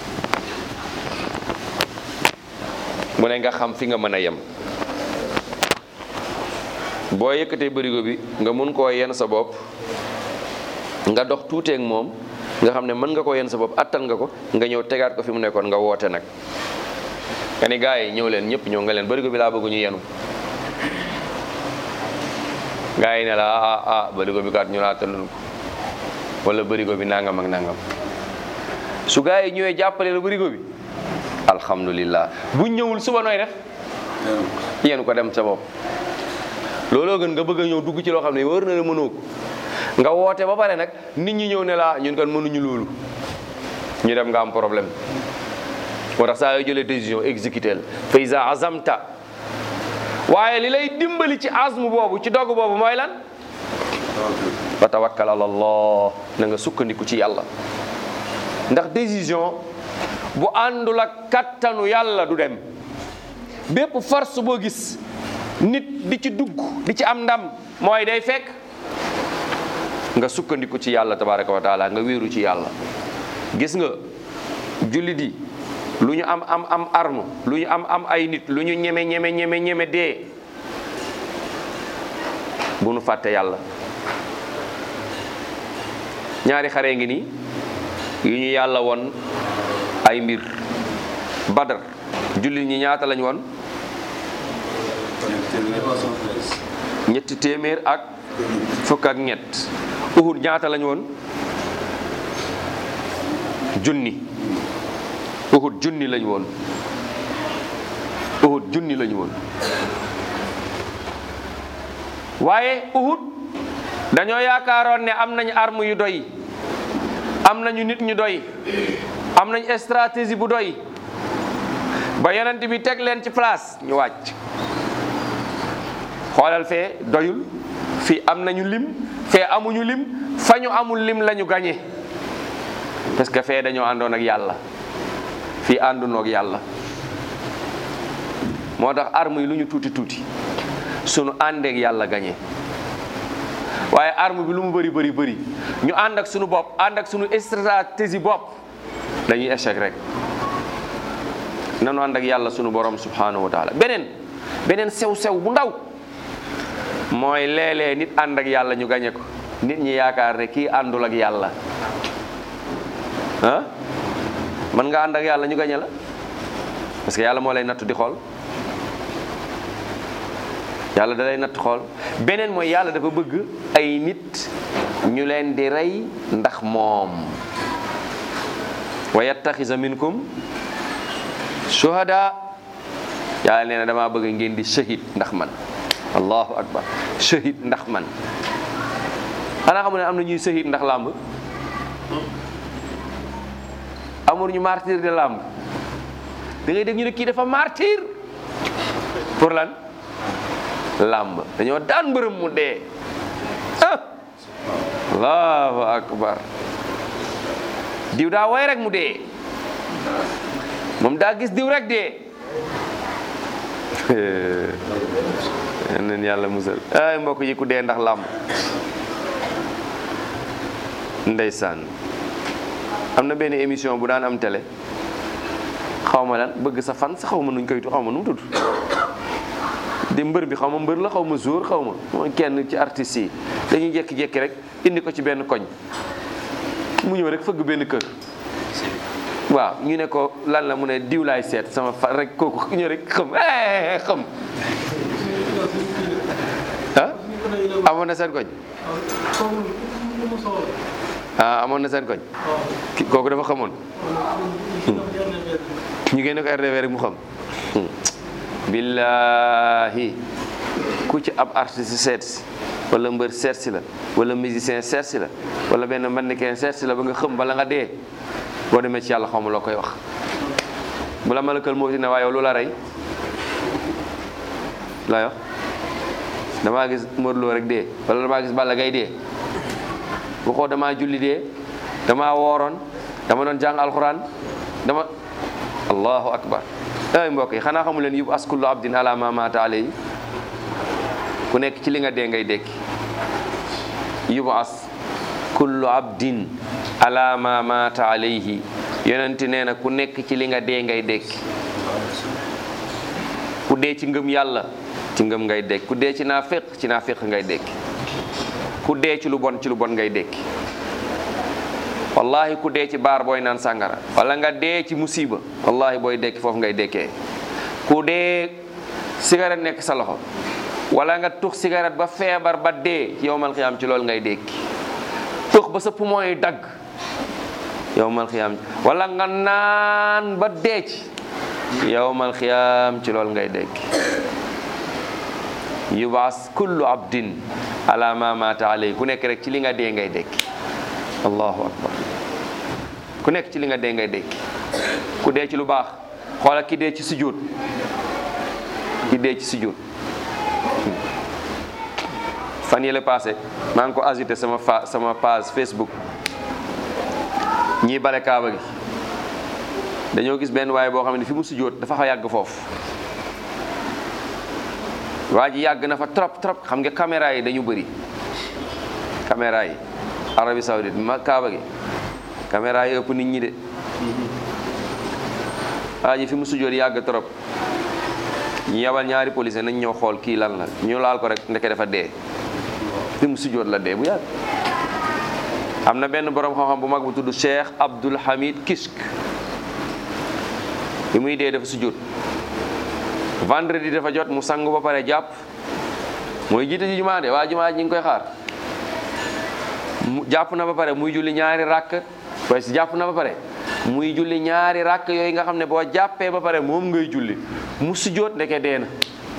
mu ne nga xam fi nga mën a yem boo yëkkatee bërigo bi nga mun koo yenn sa bopp nga dox tuuteeg moom nga xam ne mën nga koo yenn sa bopp attan nga ko nga ñëw tegaat ko fi mu nekkoon nga woote nag nga ni gars yi ñëw leen ñëpp ñëw nga leen bërigo bi laa bëgg ñu yenu gars yi ne la ah ah bërigo bi kat ñu laa tënul ko wala bërigo bi nangam ak nangam su gars yi ñëwee jàppale la bërigo bi alhamdulillah bu ñëwul suba nooy def yenu ko dem sa bopp looloo gën nga bëgg a ñëw dugg ci loo xam ne wër na la mënoo ko nga woote ba pare nag nit ñi ñëw ne la ñun kan mënuñu loolu ñu dem nga am problème moo tax saa yoo jëlee décision exécuté la fa iza azamta waaye li lay dimbali ci azmu boobu ci dogg boobu mooy lan fa tawakkal ala allah na nga sukkandiku ci yàlla ndax décision bu àndul ak kattanu yàlla du dem bépp force boo gis nit di ci dugg di ci am ndam mooy day fekk nga sukkandiku ci yàlla tabaraka wa taala nga wéeru ci yàlla gis nga jullit yi lu ñu am am am arme lu ñu am am ay nit lu ñu ñeme ñeme ñeme ñeme dee bu nu fàtte yàlla ñaari xare ngi nii yu ñu yàlla won ay mbir badar jullit ñi ñaata lañ won ñetti téeméer ak fukk ak ñett uhud ñaata lañ woon junni uhud junni lañu woon uhud junni lañu woon waaye uhud dañoo yaakaaroon ne am nañu arme yu doy am nañu nit ñu doy am nañ stratégie bu doy ba yonent bi teg leen ci place ñu wàcc xoolal fee doyul fii am nañu lim fee amuñu lim fa ñu amul lim lañu gañe parce que fee dañoo àndoon ak yàlla fii àndunoo ak yàlla moo tax arme yi lu ñu tuuti tuuti sunu àndeek yàlla gañe waaye arme bi lu mu bëri bëri bëri ñu ànd ak sunu bopp ànd ak sunu stratégie bopp dañuy échec rek nanu ànd ak yàlla sunu borom subhanahu wa taala beneen beneen sew-sew bu ndaw mooy léeg-léeg nit ànd ak yàlla ñu gañe ko nit ñi yaakaar ne kii àndul ak yàlla ah mën nga ànd ak yàlla ñu gañe la parce que yàlla moo lay nattu di xool yàlla da lay natt xool beneen mooy yàlla dafa bëgg ay nit ñu leen di rey ndax moom wa yattaxisa minkum shuhada yàlla nee na damaa bëgg ngeen di shahid ndax man allahu akbar shahid ndax man xanaa xamu ne am na ñuy shahid ndax làmb amul ñu martyr de làmb da ngay dégg ñu ne kii dafa martyr pour lan làmb dañoo daan mbërëm mu dee ah allahu akbar diw daa way rek mu dee moom daa gis diw rek dee neen yàlla musal ay mbokk yi ku dee ndax làmb ndeysaan am na benn émission bu daan am télé xaw ma lan bëgg sa fan sa xaw ma nuñ koy tu xaw ma nu mu tudd di mbër bi xaw ma mbër la xaw ma jour xaw ma mooy kenn ci artistes yi dañuy jékki-jékki rek indi ko ci benn koñ mu ñëw rek fëgg benn kër waaw ñu ne ko lan la mu ne diw laay seet sama fa rek kooku ñëw rek xam eh xam ah amoon na seen koñ ah amoon na seen koñ ki- kooku dafa xamoon ñu génne ko RDV rek mu xam billahi ku ci ab artiste seet si wala mbër seet si la wala musicien seet si la wala benn mannequin seet si la ba nga xëm bala nga dee boo demee ci yàlla xawma loo koy wax bu la malakal moo si ne waaye yow lu la rey laa wax damaa gis Modou Lo rek dee wala damaa gis Balla Gaye dee waxoo damaa julli dee damaa wooroon dama doon jàng alxuraan dama allahu akbar ay mbokk yi xanaa xamu leen yub as kullu abdin ala ma mata alayhi ku nekk ci li nga dee ngay dekki yub as kullu abdin ala ma mata alayhi yonenti nee na ku nekk ci li nga dee ngay dekki ku dee ci ngëm yàlla ci ngëm ngay dekki ku dee ci naafiq ci naafiq ngay dekki ku dee ci lu bon ci lu bon ngay dekki wallahi ku dee ci baar booy naan sàngara wala nga dee ci musiba wallahi booy dekki foofu ngay dekkee ku dee cigarette nekk sa loxo wala nga tux cigarette ba feebar ba dee yowmal xiyaam ci loolu ngay dekki tux ba sa poumon yi dagg yowmal xiyaam wala nga naan ba dee ci yowmal xiyaam ci loolu ngay dekki yubaas kullu abdin ala ma mata alay ku nekk rek ci li nga dee ngay dekki allahu akbar ku nekk ci li nga dee ngay dekki ku dee ci lu baax xoola ki dee ci sujjóot ki dee ci sujjóot fan yële passé maa ngi ko ajouté sama fa sama page Facebook ñii bale kaaba gi dañoo gis benn waaye boo xam ne fi mu sujjóot dafa xaw yàgg foofu waa ji yàgg na fa trop trop xam nga caméra yi dañu bëri caméra yi Arabie Saoudite ma kaaba gi caméra yi ëpp nit ñi de waa ji fi mu sujjóot yàgg trop ñu yabal ñaari police nañ ñëw xool kii lan la ñu laal ko rek ndeke dafa dee fi mu sujjóot la dee bu yàgg am na benn borom xam-xam bu mag bu tudd Cheikh Abdul Hamid Kishk bi muy dee dafa sujjóot vendredi dafa jot mu sangu ba pare jàpp mooy jiite ji jumaa de waa jumaa ji ñu ngi koy xaar mu jàpp na ba pare muy julli ñaari ràkk waaye si jàpp na ba pare muy julli ñaari ràkk yooyu nga xam ne boo jàppee ba pare moom ngay julli mu sujjóot ndeke dee na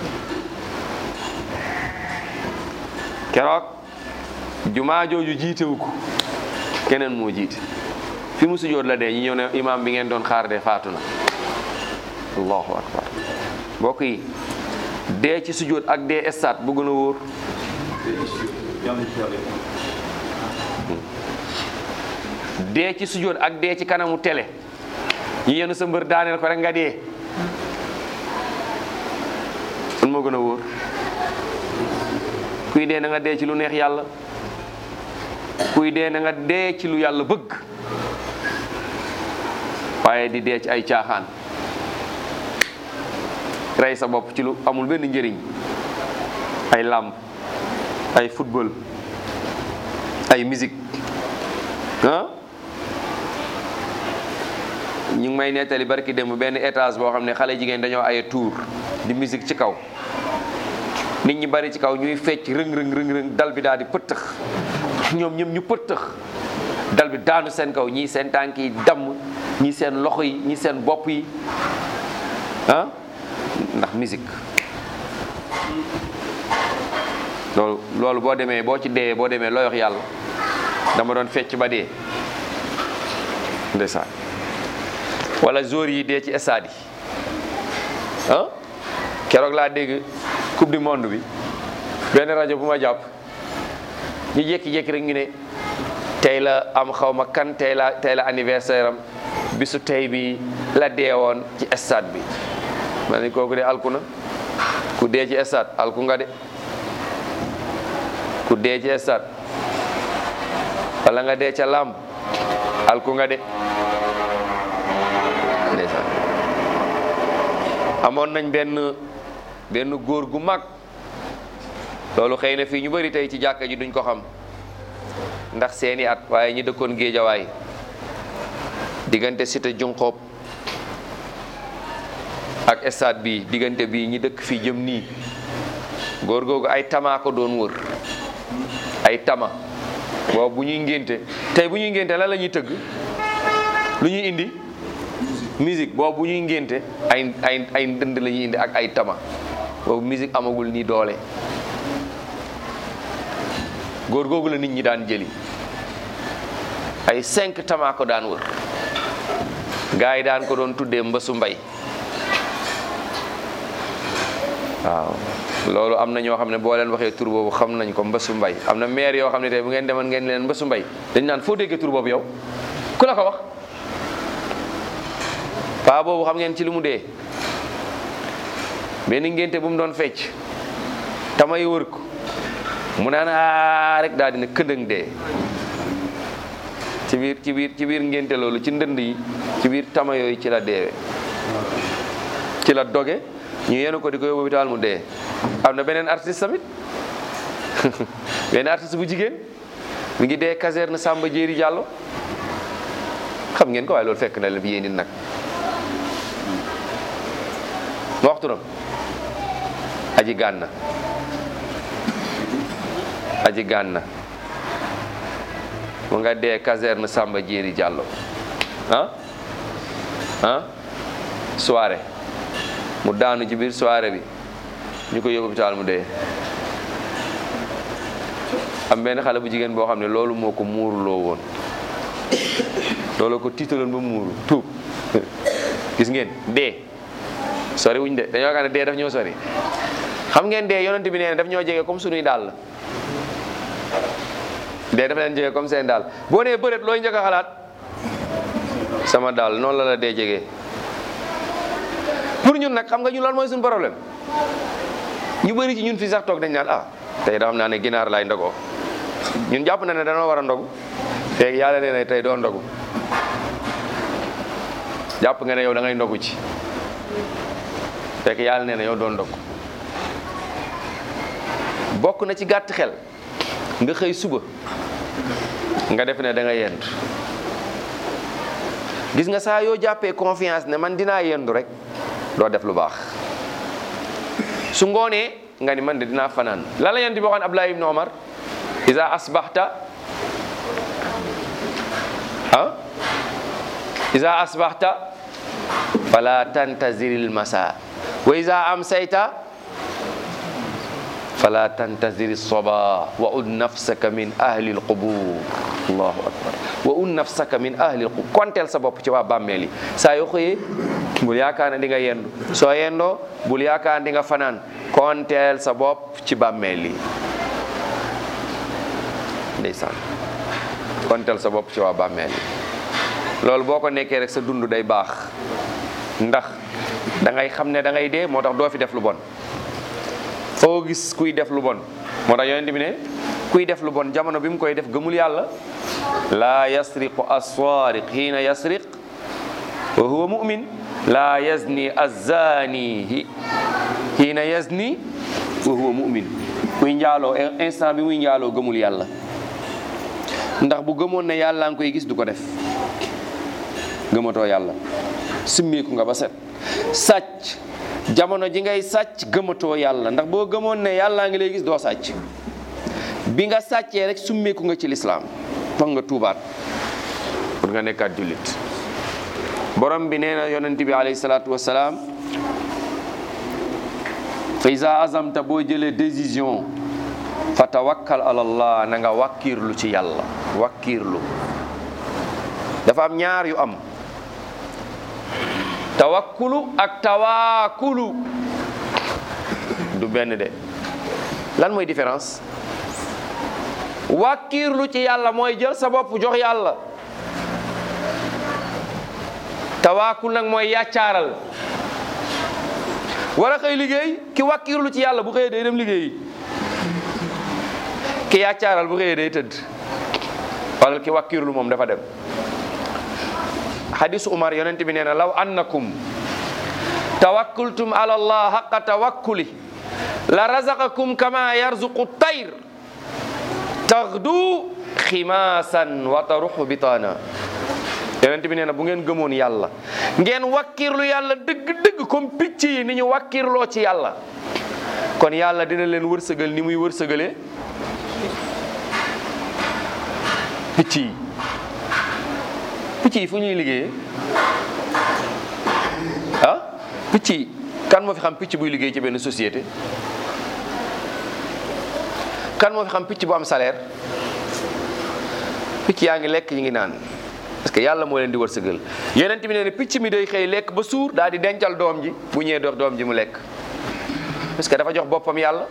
keroog jumaa jooju jiitewu ko keneen moo jiite fi mu sujjóot la dee ñi ñëw ne imaam bi ngeen doon xaar de faatu na allahu akbar mbokk yi dee ci sujjóot ak dee estaat bu gën a wóor dee ci sujjóot ak dee ci kanamu télé ñu yenu sa mbër daaneel ko rek nga dee fan moo gën a wóor kuy dee na nga dee ci lu neex yàlla kuy dee na nga dee ci lu yàlla bëgg waaye di dee ci ay caaxaan rey sa bopp ci lu amul benn njëriñ ay làmb ay football ay musique ah ñu ngi may nettali barki démb benn étage boo xam ne xale jigéen dañoo aye tour di musique ci kaw nit ñi bari ci kaw ñuy fecc rëng rëng rëng rëng dal bi daal di pëttëx ñoom ñoom ñu pëttëx dal bi daanu seen kaw ñii seen tànk yi damm ñii seen loxo yi ñii seen bopp yi ah ndax musique loolu loolu boo demee boo ci dee boo demee looy wax yàlla dama doon fecc ba dee ndeysaan wala jour yi dee ci stade yi ah keroog laa dégg coupe du monde bi benn rajo bu ma jàpp ñu jékki-jékki rek ñu ne tey la am xaw ma kan tey la tey la anniversaire am bisu tey bi la deewoon ci stade bi ma ne kooku de alku na ku dee ci stade alku nga de ku dee ci stade wala nga dee ca làmb alku nga de ndeysaan amoon nañ benn benn góor gu mag loolu xëy na fii ñu bari tey ci jàkka ji duñ ko xam ndax seeni at waaye ñi dëkkoon géejawaay diggante cité junqoob ak stade bi diggante bi ñi dëkk fii jëm nii góor googu ay tama ko doon wër ay tama boobu bu ñuy ngénte tey bu ñuy ngénte lan la ñuy tëgg lu ñuy indi musique boobu bu ñuy ngénte ay ay ay ndënd la ñuy indi ak ay tama boobu musique amagul nii doole góor googu la nit ñi daan jëli ay cinq tama ko daan wër gars yi daan ko doon tuddee mbësu mbay waaw loolu am na ñoo xam ne boo leen waxee tur boobu xam nañ ko mbësu mbay am na maire yoo xam ne tey bu ngeen demoon ngeen leen mbësu mbay dañ naan foo déggee tur boobu yow ku la ko wax paa boobu xam ngeen ci lu mu dee benn ngénte bu mu doon fecc tamay wër ko mu naan aa rek daal dina këndëng dee ci biir ci biir ci biir ngénte loolu ci ndënd yi ci biir tama yooyu ci la deewe ci la doge ñu yenu ko di ko yóbbu hôpital mu dee am na beneen artiste tamit beneen artiste bu jigéen mi ngi dee caserne Samba Jéeri Jàllo xam ngeen ko waaye loolu fekk na la bi yéen nit nag ma waxtu nam aji gànna aji gànna mu nga dee caserne Samba Jéeri Jàllo ah ah soirée mu daanu ci biir soirée bi ñu ko yóbbu hôpital mu dee am benn xale bu jigéen boo xam ne loolu moo ko muuruloo woon loolu ko tiitaloon ba muuru tuub gis ngeen dee sori wuñ de dañoo xam ne dee daf ñoo sori xam ngeen dee yonent bi nee na daf ñoo jege comme sunuy dàll dee dafa leen jege comme seen daal boo nee bëreet looy njëkk a xalaat sama daal noonu la la dee jege pour ñun nag xam nga ñun loolu mooy suñu problème ñu bëri ci ñun fii sax toog dañ naan ah tey da xam naa ne ginaar laay ndogoo ñun jàpp na ne danoo war a ndogu feeg yàlla nee na tey doo ndogu jàpp nga ne yow da ngay ndogu ci fekk yàlla nee na yow doo ndogu bokk na ci gàtt xel nga xëy suba nga def ne da nga yendu gis nga saa yoo jàppee confiance ne man dinaa yendu rek doo def lu baax su ngoonee nga ni man de dinaa fanaan la la yent bi waxoon Abdullah ibn Omar iza asbahta ah iza asbahta fala tantaziril masa wa iza amsayta fala tantaziri soba wa un nafsaka min ahli alqubur allahu akbar wa un nafsaka min ahli alqubur konteel sa bopp ci waa bàmmeel yi saa yoo xëyee bul yaakaar ne di nga yendu soo yendoo bul yaakaar ne di nga fanaan konteel sa bopp ci bàmmeel yi ndeysaan konteel sa bopp ci waa bàmmeel yi loolu boo ko nekkee rek sa dund day baax ndax da ngay xam ne da ngay dee moo tax doo fi def lu bon foo gis kuy def lu bon moo tax yonent bi ne kuy def lu bon jamono bi mu koy def gëmul yàlla laa yasriqu assaariq xiina yasriq wa huwa mu'min laa yazni azzaani xiina yazni wa huwa mu'min kuy njaaloo instant bi muy njaaloo gëmul yàlla ndax bu gëmoon ne yàlla nga koy gis du ko def gëmatoo yàlla simmiku nga ba set sàcc jamono ji ngay sàcc gëmatoo yàlla ndax boo gëmoon ne yàllaa ngi lay gis doo sàcc bi nga sàccee rek summeeku nga ci lislaam foog nga tuubaat pour nga nekkaat jullit borom bi nee na yonent bi alayhi salaatu wasalaam fa iza azamta boo jëlee décision fa tawakkal ala allah na nga wàkkiirlu ci yàlla wàkkiirlu dafa am ñaar yu am tawakkulu ak tawaakulu du benn de lan mooy différence wàkkiirlu ci yàlla mooy jël sa bopp jox yàlla tawaakul nag mooy yàccaaral war a xëy liggéey ki wàkkiirlu ci yàlla bu xëyee day dem liggéeyi ki yàccaaral bu xëyee day tëdd wala ki wàkkiirlu moom dafa dem hadisu umar yonent bi nee na law annakum tawakkultum ala allah haqqa tawakkuli la razaqakum kama yarzuqu tayr taxdu ximaasan wa taruxu bitaana yonent bi nee na bu ngeen gëmoon yàlla ngeen wakkirlu yàlla dëgg-dëgg comme picc yi ni ñu wakkirloo ci yàlla kon yàlla dina leen wërsëgal ni muy wërsëgalee picc yi picc yi fu ñuy liggéeyee ah picc yi kan moo fi xam picc buy liggéey ci benn société kan moo fi xam picc bu am salaire picc yaa ngi lekk ñu ngi naan parce que yàlla moo leen di wërsëgal yonent bi nee na picc mi day xëy lekk ba suur daal di dencal doom ji bu ñëwee dox doom ji mu lekk parce que dafa jox boppam yàlla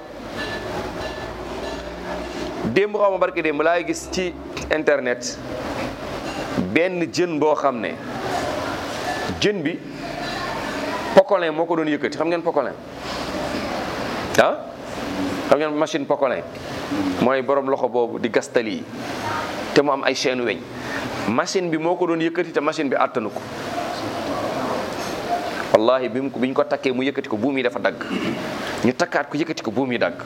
démb xaw ma barke démb laay gis ci internet benn jën boo xam ne jën bi pocolin moo ko doon yëkkati xam ngeen pocolin ah xam ngeen machine pocolin mooy borom loxo boobu di gastali yi te mu am ay chaîne weñ machine bi moo ko doon yëkkati te machine bi àttanu ko wallahi bi mu ko bi ñu ko takkee mu yëkkati ko buum yi dafa dagg ñu takkaat ko yëkkati ko buum yi dagg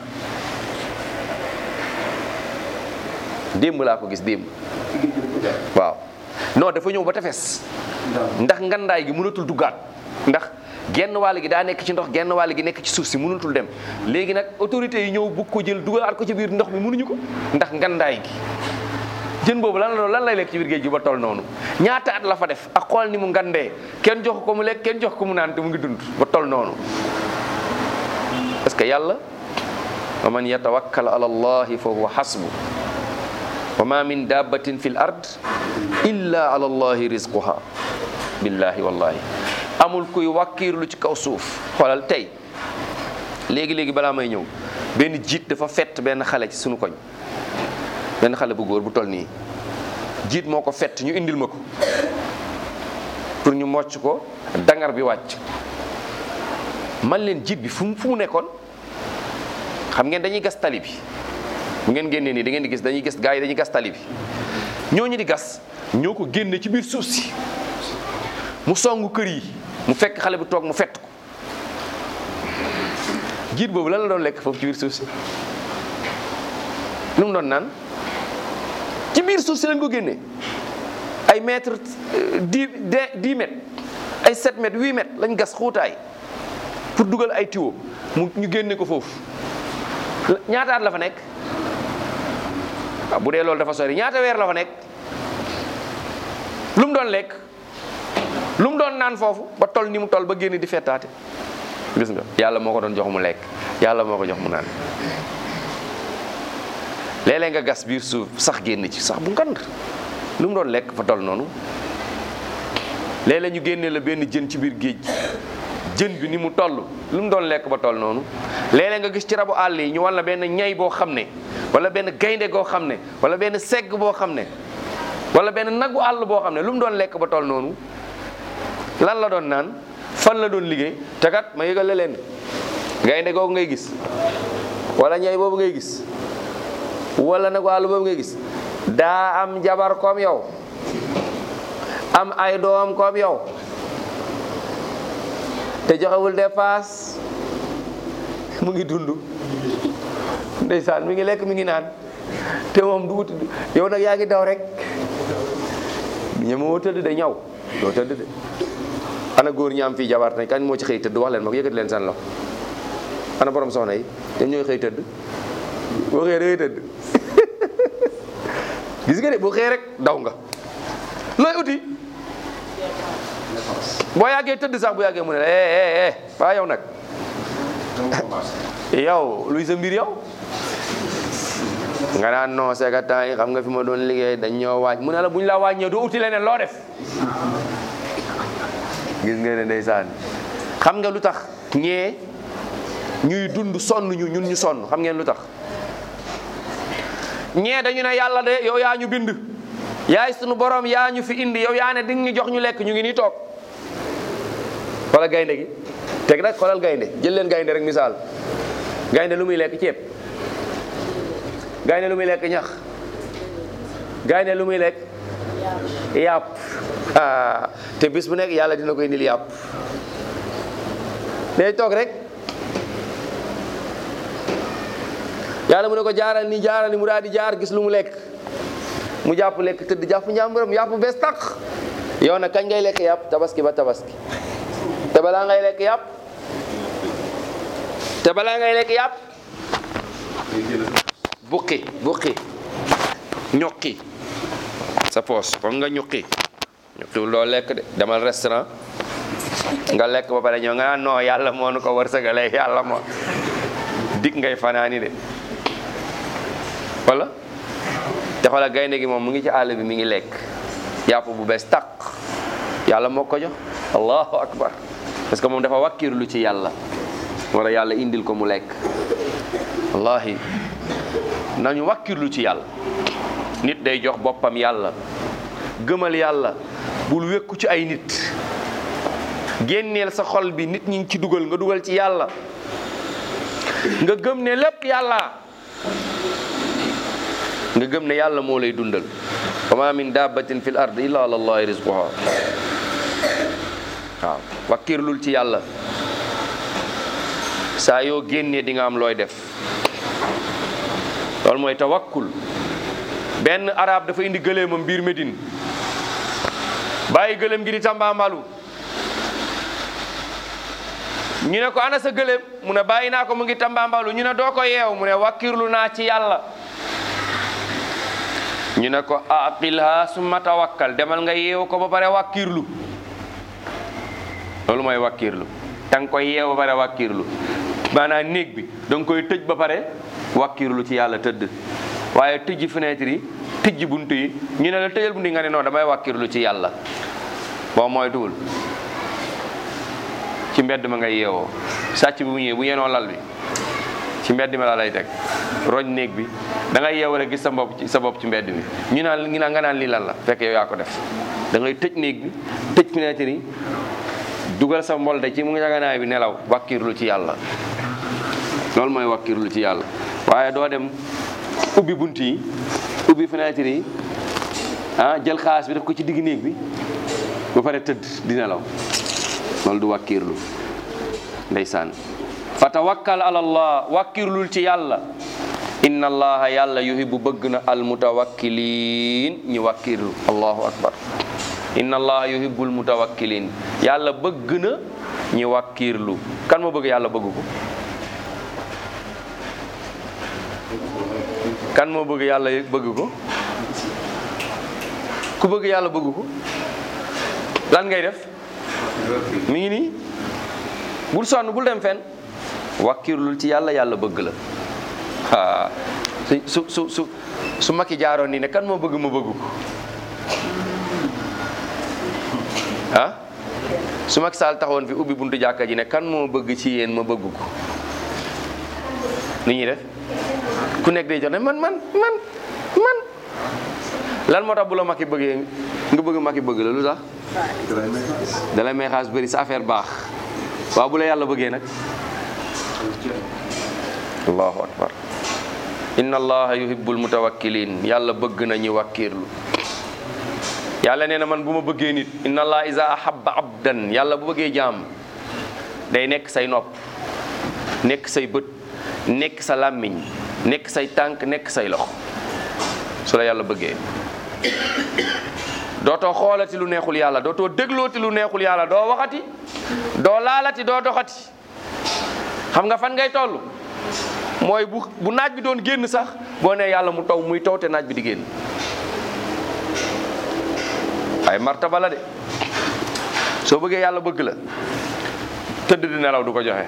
démb laa ko gis démb waaw non dafa ñëw ba tefes ndax ngandaay gi mënatul duggaat ndax genn wàll gi daa nekk ci ndox genn wàll gi nekk ci suuf si mënatul dem léegi nag autorités yi ñëw bugg ko jël dugalaat ko ci biir ndox mi mënuñu ko ndax ngandaay gi jën boobu lan la lan lay lekk ci biir géej gi ba toll noonu ñaata at la fa def ak xool ni mu ngandee kenn jox ko mu lekk kenn jox ko mu naan te mu ngi dund ba toll noonu parce que yàlla wa man yatawakkal ala allahi fa huwa hasbu wa ma min dabbatin fi l ard illa ala allahi rizquha billahi wallahi amul kuy wàkkiirlu ci kaw suuf xoolal tey léegi-léegi balaa may ñëw benn jiit dafa fett benn xale ci sunu koñ benn xale bu góor bu toll nii jiit moo ko fett ñu indil ma ko pour ñu mocc ko dangar bi wàcc man leen jiit bi fu mu fu mu nekkoon xam ngeen dañuy gas tali bi bu ngeen génnee nii da ngeen di gis dañuy gis gars yi dañuy gas tali bi ñooñu di gas ñoo ko génne ci biir suuf si mu songu kër yi mu fekk xale bu toog mu fett ko jiit boobu lan la doon lekk foofu ci biir suuf si lu mu doon naan ci biir suuf si lañ ko génne ay mètre dix dix mètres ay sept mètres huit mètres lañ gas xuutaay pour dugal ay tuyau mu ñu génne ko foofu ñaataat la fa nekk waaw bu dee loolu dafa sori ñaata weer la fa nekk lu mu doon lekk lu mu doon naan foofu ba toll ni mu toll ba génn di fettaate gis nga yàlla moo ko doon jox mu lekk yàlla moo ko jox mu naan léeg-léeg nga gas biir suuf sax génn ci sax bu ngand lu mu doon lekk fa toll noonu léeg-léeg ñu génnee la benn jën ci biir géej jën bi ni mu toll lu mu doon lekk ba toll noonu léeg-léeg nga gis ci rabu àll yi ñu wan la benn ñay boo xam ne wala benn gaynde goo xam ne wala benn segg boo xam ne wala benn nagu àll boo xam ne lu mu doon lekk ba toll noonu lan la doon naan fan la doon liggéey te kat ma yëgal la leen gaynde googu ngay gis wala ñay boobu ngay gis wala nagu àll boobu ngay gis daa am jabar comme yow am ay doom comme yow te joxewul dépasse mu ngi dund ndeysaan mi ngi lekk mi ngi naan te moom du wuti yow nag yaa ngi daw rek ñemoo tëdd de ñaw doo tëdd de ana góor ñi am fii jabar tey kañ moo ci xëy tëdd wax leen ma ko yëkkati leen seen loxo ana borom soxna yi ñoom ñooy xëy tëdd boo xëyee da ngay tëdd gis nga de boo xëyee rek daw nga looy uti boo yàggee tëdd sax bu yàggee mu ne la eh eh eh waa yow nag yow luy sa mbir yow nga naan non c'est que temps yi xam nga fi ma doon liggéey dañ ñoo waaj mu ne la bu ñu la wàññee doo uti leneen loo def gis nga ne ndeysaan xam nga lu tax ñee ñuy dund sonn ñu ñun ñu sonn xam ngeen lu tax ñee dañu ne yàlla de yow yaa ñu bind yaay sunu borom yaa ñu fi indi yow yaa ne di ñu jox ñu lekk ñu ngi nii toog wala gaynde gi teg nag xoolal gaynde jël leen gaynde rek misaal gaynde lu muy lekk ceeb gaynde lu muy lekk ñax gaynde lu muy lekk yàpp ah te bis bu nekk yàlla dina koy indil yàpp day toog rek yàlla mu ne ko jaaral ni jaaral ni mu daal di jaar gis lu mu lekk mu jàpp lekk tëdd jàpp njàmburam yàpp bees tàq yow nag kañ ngay lekk yàpp tabaski ba tabaski te balaa ngay lekk yàpp te balaa ngay lekk yàpp buqi buqi ñuqi sa poos foog nga ñuqi ñuqiwul doo lekk de demal restaurant nga lekk ba pare ñëw nga naan non yàlla moo nu ko wërsëgale yàlla moo dig ngay fanaani de wala te xoolal gaynde gi moom mu ngi ci àll bi mi ngi lekk yàpp bu bees tàq yàlla moo ko jox allahu akbar parce que moom dafa wàkkirlu ci yàlla wala yàlla indil ko mu lekk wallahi nañu wàkkirlu ci yàlla nit day jox boppam yàlla gëmal yàlla bul wékku ci ay nit génneel sa xol bi nit ñi ngi ci dugal nga dugal ci yàlla nga gëm ne lépp yàlla nga gëm ne yàlla moo lay dundal wa ma min dabbatin fil ard illa ala allahi rizquha waaw wakkirlul ci yàlla saa yoo génnee di nga am looy def loolu mooy tawakkul benn arab dafa indi gëléemam biir Médine bàyyi gëléem gi di tambaambalu ñu ne ko ana sa gëléem mu ne bàyyi naa ko mu ngi tambaambalu ñu ne doo ko yeew mu ne wakkirlu naa ci yàlla ñu ne ko aqilha summa tawakkal demal nga yeew ko ba pare wakkirlu loolu mooy wakkirlu da nga koy yeew ba pare wakkirlu maanaam néeg bi da nga koy tëj ba pare wakkirlu ci yàlla tëdd waaye tëjji fenêtre yi tëjji bunt yi ñu ne la tëjal bunt yi nga ne non damay wakkirlu ci yàlla boo mooy tuul ci mbedd ma ngay yeewoo sàcc bi bu ñëwee bu yenoo lal bi ci mbedd mi la lay teg roñ néeg bi da ngay yeewu rek gis sa bopp ci sa bopp ci mbedd mi ñu naan ñu naan nga naan lii lan la fekk yow yaa ko def da ngay tëj néeg bi tëj fenêtre yi dugal sa mbolde ci mu ngi njaganaay bi nelaw wakkirlu ci yàlla loolu mooy wakkirlu ci yàlla waaye doo dem ubbi bunt yi ubbi fenêtre yi ah jël xaalis bi def ko ci digg néeg bi ba pare tëdd di nelaw loolu du wakkirlu ndeysaan fa tawakkal ala allah wakkirlul ci yàlla inna allaha yàlla yuhibbu bëgg na almutawakkiliin ñi wakkirlu allahu akbar inna allaha yuhibbul mutawakkiliin yàlla bëgg na ñi wakkirlu kan moo bëgg yàlla bëgg ko kan moo bëgg yàlla bëgg ko ku bëgg yàlla bëgg ko lan ngay def mi ngi nii bul sonn bul dem fenn wakkirlul ci yàlla yàlla bëgg la ah su su su su Macky jaaroon nii ne kan moo bëgg ma bëgg ko ah su Macky Sall taxawoon fi ubbi buntu jàkka ji ne kan moo bëgg ci yéen ma bëgg ko ni ñuy def ku nekk day jox ne man man man man lan moo tax bu la Macky bëggee nga bëgg Macky bëgg la lu tax da lay may xaas bëri sa affaire baax waaw bu la yàlla bëggee nag allahu akbar inna allaha yuhibbul mutawakkilin yàlla bëgg na ñu wàkkiirlu yàlla nee na man bu ma bëggee nit inna allah iza ahabba abdan yàlla bu bëggee jaam day nekk say nopp nekk say bët nekk sa làmmiñ nekk say tànk nekk say loxo su la yàlla bëggee dootoo xoolati lu neexul yàlla dootoo déglooti lu neexul yàlla doo waxati doo laalati doo doxati xam nga fan ngay toll mooy bu bu naaj bi doon génn sax boo nee yàlla mu taw muy taw te naaj bi di génn ay martaba la de soo bëggee yàlla bëgg la tëdd di nelaw du ko joxe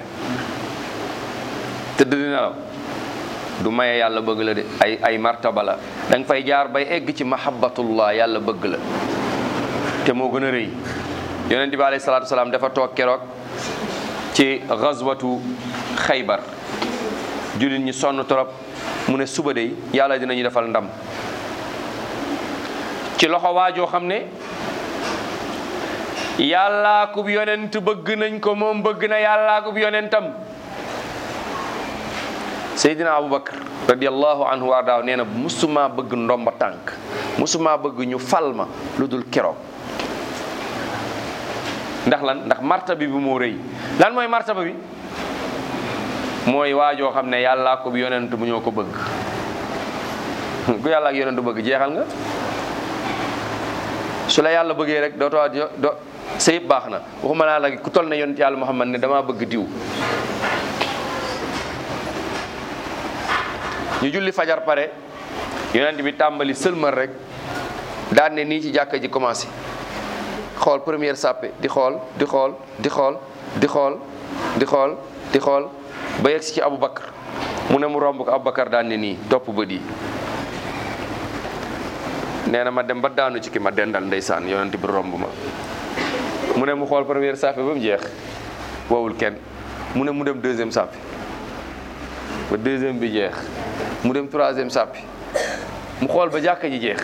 tëdd di nelaw du maye yàlla bëgg la de ay ay martaba la da nga fay jaar bay egg ci mahabbatullah yàlla bëgg la te moo gën a rëy yonent bi alayhi salaatu salaam dafa toog keroog ci gazwatu xaybar jullit ñi sonn trop mu ne suba de yàlla dinañu defal ndam ci loxo waajoo xam ne yàllaa kub yonent bëgg nañ ko moom bëgg na yàllaa kub yonentam Seydina Aboubacar radiallahu anhu wa daaw nee na musuma bëgg ndomba tànk musuma bëgg ñu fal ma lu dul keroog ndax lan ndax martaba bi moo rëy lan mooy martaba bi mooy waajoo xam ne yàllaa ko yonent bu ñoo ko bëgg ku yàlla ak yonent bëgg jeexal nga su la yàlla bëggee rek dootoo do sa yëpp baax na waxuma laa la ku toll ne yonent yàlla Muhammad ne damaa bëgg diw ñu julli fajar pare yonent bi tàmbali sëlmal rek daan ne nii ci jàkka ji commencé xool première sàppe di xool di xool di xool di xool di xool di xool ba yegg si ci Aboubacar mu ne mu romb ko Aboubacar daan ne nii topp bët yi nee na ma dem ba daanu ci ki ma dendal ndeysaan yonent bi romb ma mu ne mu xool première sàppe ba mu jeex woowul kenn mu ne mu dem deuxième sàppe ba deuxième bi jeex mu dem troisième sàppi mu xool ba jàkka ji jeex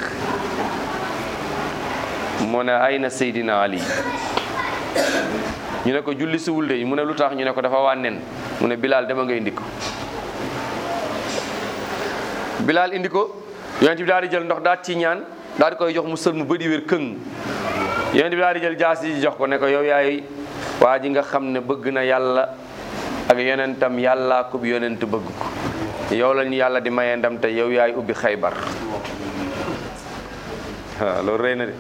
mu ne ay na Seydina Ali ñu ne ko julli siwul de mu ne lu tax ñu ne ko dafa wànnen mu ne Bilal dama nga indi ko Bilal indi ko yonent bi daal di jël ndox daal ci ñaan daal di koy jox mu sël mu bëdi wér këng yonent bi daal di jël jaas yi jox ko ne ko yow yaay waa ji nga xam ne bëgg na yàlla ak yonentam yàllaa ko bi yonent bëgg ko yow lañu yàlla di maye ndam te yow yaay ubbi xaybar waaw loolu rëy na de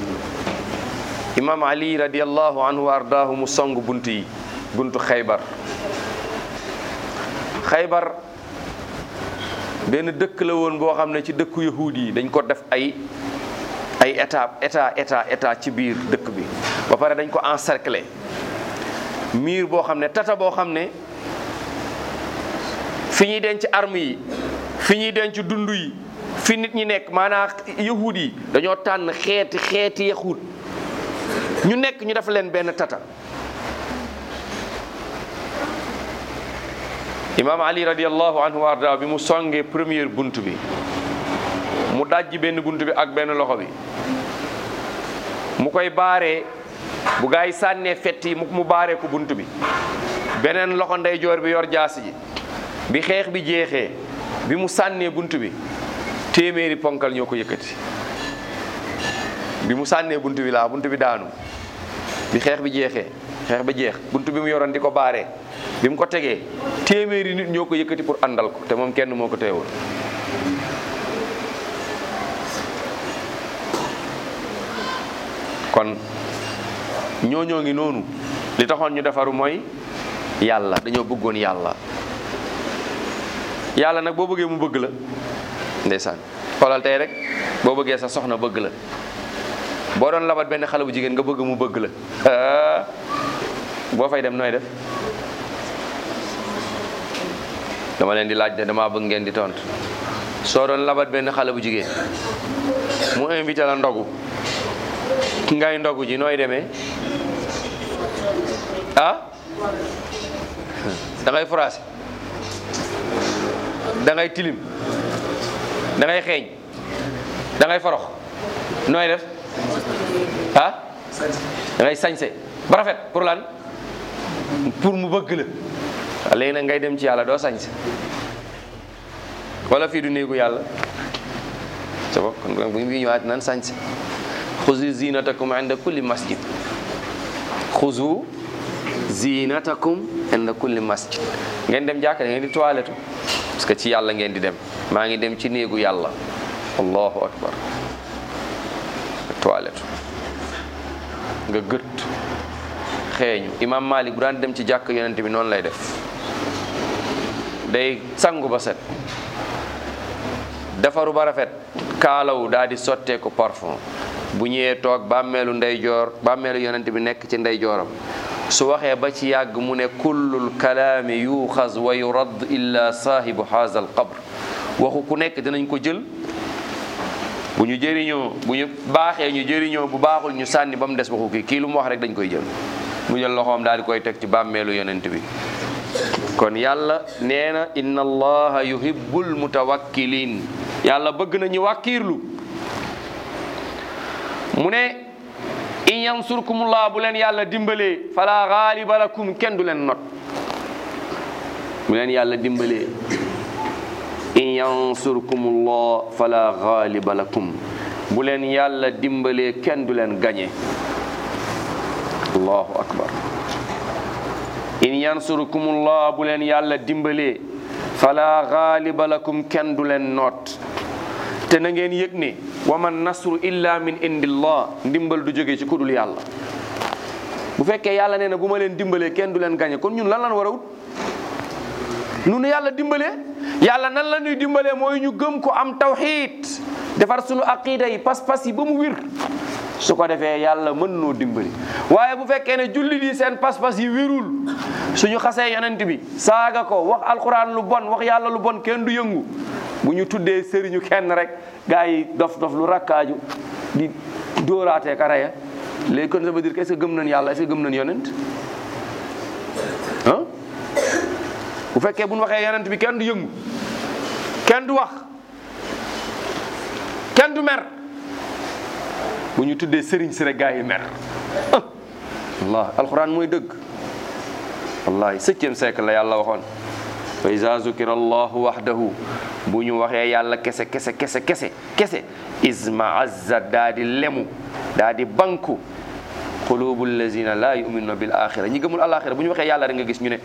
imam ali radiallahu anhu wa ardaahu mu song bunt yi buntu xaybar xaybar benn dëkk la woon boo xam ne ci dëkku yahuud yi dañ ko def ay ay état état état état ci biir dëkk bi ba pare dañ ko encercler miir boo xam ne tata boo xam ne fi ñuy denc arme yi fi ñuy denc dund yi fi nit ñi nekk maanaam yahuud yi dañoo tànn xeeti xeeti yahuud ñu nekk ñu def leen benn tata imaam ali radiallahu anhu wa arda bi mu songee première bunt bi mu dajji benn bunt bi ak benn loxo bi mu koy baaree bu gaa yi sànnee fett yi mu baaree ko bunt bi beneen loxo ndeyjoor bi yor jaasi ji bi xeex bi jeexee bi mu sànnee bunt bi téeméeri ponkal ñoo ko yëkkati bi mu sànnee bunt bi laa bunt bi daanu bi xeex bi jeexee xeex bi jeex bunt bi mu yoroon di ko baaree bi mu ko tegee téeméeri nit ñoo ko yëkkati pour àndal ko te moom kenn moo ko teewul kon ñooñoo ngi noonu li taxoon ñu defaru mooy yàlla dañoo bëggoon yàlla yàlla nag boo bëggee mu bëgg la ndeysaan xoolal tey rek boo bëggee sa soxna bëgg la boo doon labat benn xale bu jigéen nga bëgg mu bëgg la boo fay dem nooy def dama leen di laaj de dama bëgg ngeen di tontu soo doon labat benn xale bu jigéen mu invité la ndogu ngay ndogu ji nooy demee ah da ngay froissé da ngay tilim da ngay xeeñ da ngay forox nooy def ah da ngay sañse ba rafet pour lan pour mu bëgg la waaw léegi nag ngay dem ci yàlla doo sañse wala fii du néegu yàlla sa bopp kon bu ñu ñëwaat nan sañse xuzu zinatakum inda kulli masjid xuzu zinatakum inda kulli masjid ngeen dem jàkka ngeen di toilette parce que ci yàlla ngeen di dem maa ngi dem ci néegu yàlla allahu akbar toilette nga gët xeeñu imam malik bu daan dem ci jàkk yonent bi noonu lay def day sangu ba set defaru ba rafet kaalawu daal di sottee ko parfum bu ñëwee toog bàmmeelu ndeyjoor bàmmeelu yonent bi nekk ci ndeyjooram su waxee ba ci yàgg mu ne kullul kalaami yuuxaz wa yurad illa saahibu haza al qabr waxu ku nekk dinañ ko jël bu ñu jëriñoo bu ñu baaxee ñu jëriñoo bu baaxul ñu sànni ba mu des waxu kii kii lu mu wax rek dañ koy jël mu jël loxoom daal di koy teg ci bàmmeelu yonent bi kon yàlla nee na inna allaha yuhibbul mutawakkilin yàlla bëgg na ñu wàkkiirlu mu ne in yansurkumullah bu leen yàlla dimbalee fala gaaliba lakum kenn du leen not bu leen yàlla dimbalee in yansurkumullah fala gaaliba lakum bu leen yàlla dimbalee kenn du leen gañe allahu akbar in yansurkumullah bu leen yàlla dimbalee fala gaaliba lakum kenn du leen noot te na ngeen yëg ne wa man nasru illa min indillah ndimbal du jóge ci kudul yàlla bu fekkee yàlla nee na bu ma leen dimbalee kenn du leen gañe kon ñun lan lan war a wut nu nu yàlla dimbalee yàlla nan la ñuy dimbalee mooy ñu gëm ko am tawxiid defar sunu aqida yi pas-pas yi ba mu wir su ko defee yàlla mën noo dimbali waaye bu fekkee ne jullit yi seen pas-pas yi wirul suñu xasee yonent bi saaga ko wax alquran lu bon wax yàlla lu bon kenn du yëngu bu ñu tuddee sëriñu kenn rek gars yi dof dof lu rakkaaju di dóoraatee ka raya léegi kon ça veut dire que est-ce que gëm nañ yàlla est-ce que gëm nañ yonent ah bu fekkee bu ñu waxee yonent bi kenn du yëngu kenn du wax kenn du mer bu ñu tuddee sëriñ si rek gars yi mer allah alquran mooy dëgg wallahi septième siècle la yàlla waxoon fa iza zukira allahu wahdahu bu ñu waxee yàlla kese kese kese kese kese isma azza daa di lemu daa di banku qulubu allazina la yuminuna bil axira ñi gëmul alaxira bu ñu waxee yàlla rek nga gis ñu ne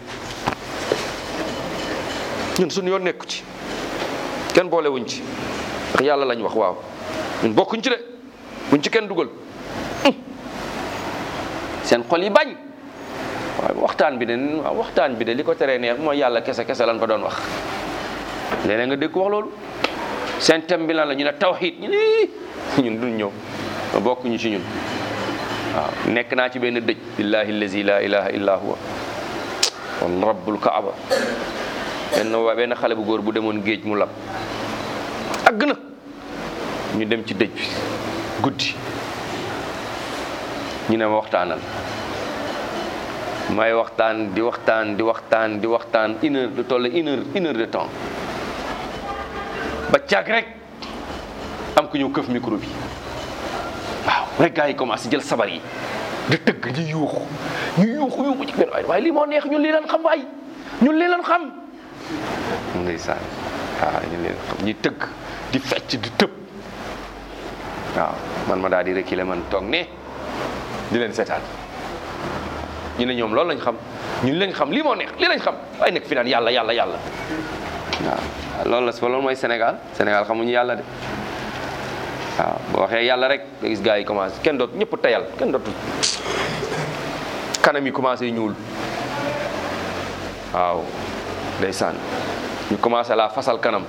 ñun suñu yoon nekku ci kenn boole wuñ ci ndax yàlla lañ wax waaw ñun bokkuñ ci de buñ ci kenn dugal seen xol yi bañ waaw waxtaan bi de waaw waxtaan bi de li ko teree neex mooy yàlla kese kese lan fa doon wax léeg-léeg nga dégg ko wax loolu seen thème bi lan la ñu ne tawxiid ñu ne ñun duñ ñëw ma bokkuñu ci ñun waaw nekk naa ci benn dëj billahi allazi la ilaha illa huwa wal rabbul kaaba benn waa benn xale bu góor bu demoon géej mu lab àgg na ñu dem ci dëj bi guddi ñu ne ma waxtaanal may waxtaan di waxtaan di waxtaan di waxtaan une heure de toll une heure une heure de temps ba caag rek am ku ñëw këf micro bi waaw rek gars yi commencé jël sabar yi di tëgg ñu yuuxu ñu yuuxu yuuxu ci benn waay waaye lii moo neex ñun lii lan xam waay ñun lii lan xam ndeysaan waaw ñun lii lan xam ñi tëgg di fecc di tëb waaw man ma daal di reculer man toog ne di leen seetaan ñu ne ñoom loolu lañ xam ñun lañ xam lii moo neex lii lañ xam waaye nekk fi naan yàlla yàlla yàlla waaw loolu la loolu mooy Sénégal Sénégal xamuñu yàlla de waaw boo waxee yàlla rek nga gis gars yi commencé kenn doot ñëpp tayal kenn dootu kanam yi commencé ñuul waaw ndeysaan ñu commencé la fasal kanam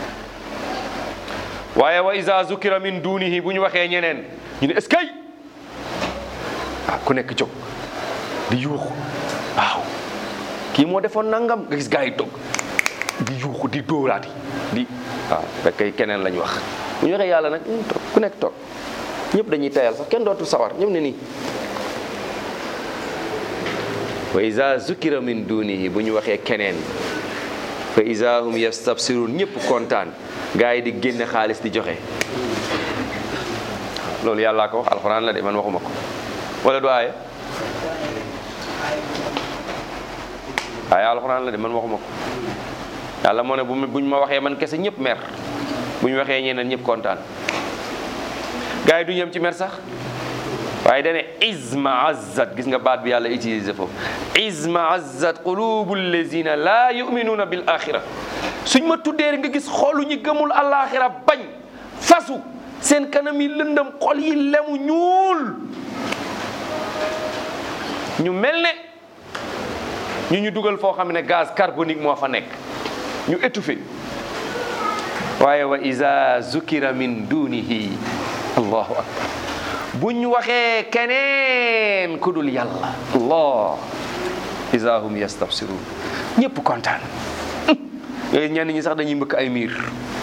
waaye wa iza zukira min dunihi bu ñu waxee ñeneen ñu ne est-ce que ah ku nekk jóg di yuuxu waaw kii moo defoon nangam nga gis gars yi toog di yuuxu di dóoraati di waaw fekk keneen lañ wax bu ñu waxee yàlla nag ñu toog ku nekk toog ñëpp dañuy tayal sax kenn dootul sawar ñëpp ne nii wa iza zukira min dunihi bu ñu waxee keneen fa iza hum yastabsirun ñëpp kontaan gars yi di génne xaalis di joxe loolu yàllaa ko wax alxuraan la de man waxuma ko wala du aaye aaye alxuraan la de man waxuma ko yàlla moo ne bu buñ ma waxee man kese ñëpp mer bu ñu waxee ñeneen ñëpp kontaan gars yi du ñem ci mer sax waaye dane izma azzat gis nga baat bi yàlla utilisé foofu izma azzat qulubu allazina laa yuminuuna bil axira suñ ma tuddee nga gis xoolu ñi gëmul alaxira bañ fasu seen kanam yi lëndëm xol yi lemu ñuul ñu mel ne ñu ñu dugal foo xam ne gaz carbonique moo fa nekk ñu étouffé waaye wa iza zukira min dunihi allahu akbar buñ waxee keneen ku dul yàlla allah iza hum yastabsirun ñëpp kontaan ñenn ñi sax dañuy mbëkk ay miir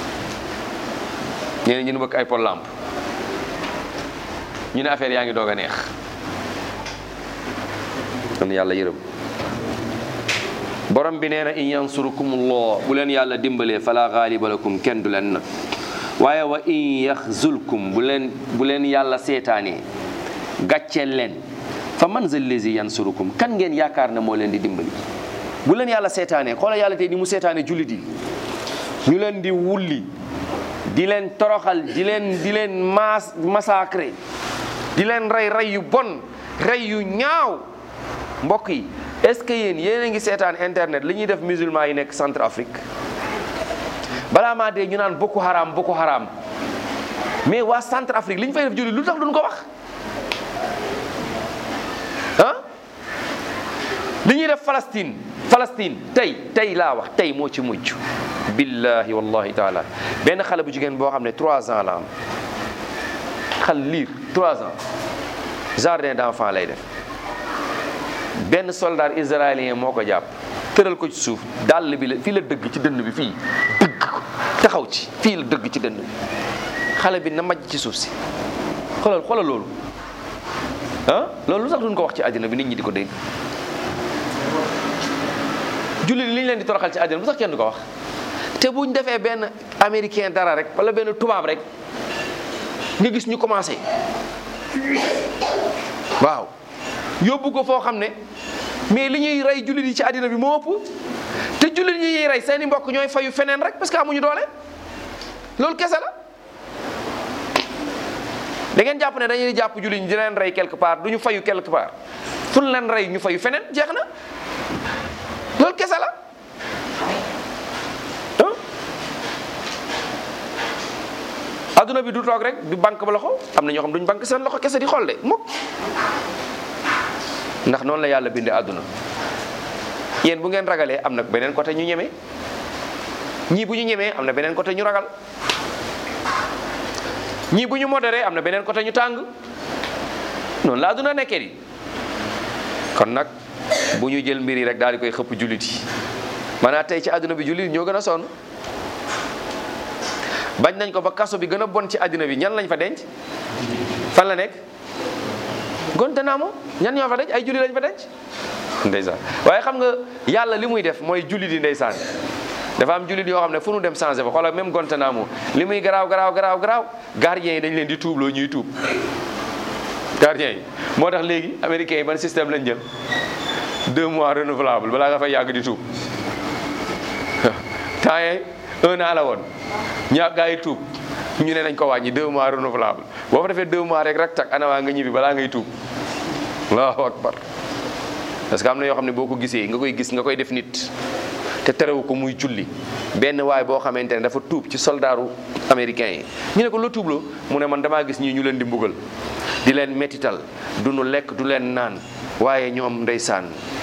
ñeneen ñi mbëkk ay pol lampe ñu ne affaire yaa ngi doog a neex kon yàlla yërëm borom bi nee na in yansurukumullah bu leen yàlla dimbalee fala gaaliba lakum kenn du leen nag waaye wa in yaxzulkum bu leen bu leen yàlla seetaanee gàcceel leen fa man zal lazi yansurukum kan ngeen yaakaar ne moo leen di dimbali bu leen yàlla seetaanee xoola yàlla tey ni mu seetaane jullit yi ñu leen di wulli di leen toroxal di leen di leen maas massacré di leen rey rey yu bon rey yu ñaaw mbokk yi est-ce que yéen yéen a ngi seetaan internet li ñuy def musulman yi nekk centre Afrique balaa maa dee ñu naan Boko Haram Boko Haram mais waa centre Afrique li ñu fay def julli lu tax duñ ko wax ah li ñuy def Palestine Palestine tey tey laa wax tey moo ci mujj billahi wallahi taala benn xale bu jigéen boo xam ne trois ans la am xal liir trois ans jardin d'enfant lay def benn soldat israélien moo ko jàpp tëral ko ci suuf dàll bi la fii la dëgg ci dënn bi fii dëgg ko taxaw ci fii la dëgg ci dënn bi xale bi na majj ci suuf si xoolal xoolal loolu ah loolu lu tax duñ ko wax ci àddina bi nit ñi di ko dégg jullit li ñu leen di toroxal ci àddina bu sax kenn du ko wax te buñ defee benn américain dara rek wala benn tubaab rek nga gis ñu commencé waaw yóbbu ko foo xam ne mais li ñuy rey jullit yi ci àddina bi moo ëpp te jullit yi ñuy rey seeni mbokk ñooy fayu feneen rek parce que amuñu doole loolu kese la da ngeen jàpp ne dañuy jàpp jullit ñi di leen rey quelque part du ñu fayu quelque part fu ñu leen rey ñu fayu feneen jeex na loolu kese la adduna bi du toog rek du banque ba loxo am na ñoo xam duñ banque seen loxo kese di xool de mukk ndax noonu la yàlla bindee àdduna yéen bu ngeen ragalee am na beneen côté ñu ñeme ñii bu ñu ñemee am na beneen côté ñu ragal ñii bu ñu modéré am na beneen côté ñu tàng noonu la àdduna nekkee di kon nag bu ñu jël mbir yi rek daal di koy xëpp jullit yi maanaam tey ci àdduna bi jullit ñoo gën a sonn bañ nañ ko ba kaso bi gën a bon ci àddina bi ñan lañ fa denc fan la nekk Guantanamo ñan ñoo fa denc ay julli lañ fa denc ndeysaan waaye xam nga yàlla li muy def mooy julli di ndeysaan dafa am jullit yoo xam ne fu nu dem changé fa xoolal même Guantanamo li muy garaaw garaaw garaaw garaaw gardien yi dañ leen di tuubloo ñuy tuub gardien yi moo tax léegi américains yi ban système lañ jël deux mois renouvelable balaa nga fay yàgg di tuub temps yii un an la woon ñaa gaa yi tuub ñu ne nañ ko wàññi deux mois renouvelable boo fa defee deux mois rek rek tak anawaa nga ñibbi balaa ngay tuub allahu akbar parce que am na yoo xam ne boo ko gisee nga koy gis nga koy def nit te terewu ko muy julli benn waay boo xamante ne dafa tuub ci soldaaru américain yi ñu ne ko la tuubloo mu ne man damaa gis ñii ñu leen di mbugal di leen mettital du nu lekk du leen naan waaye ñoom ndeysaan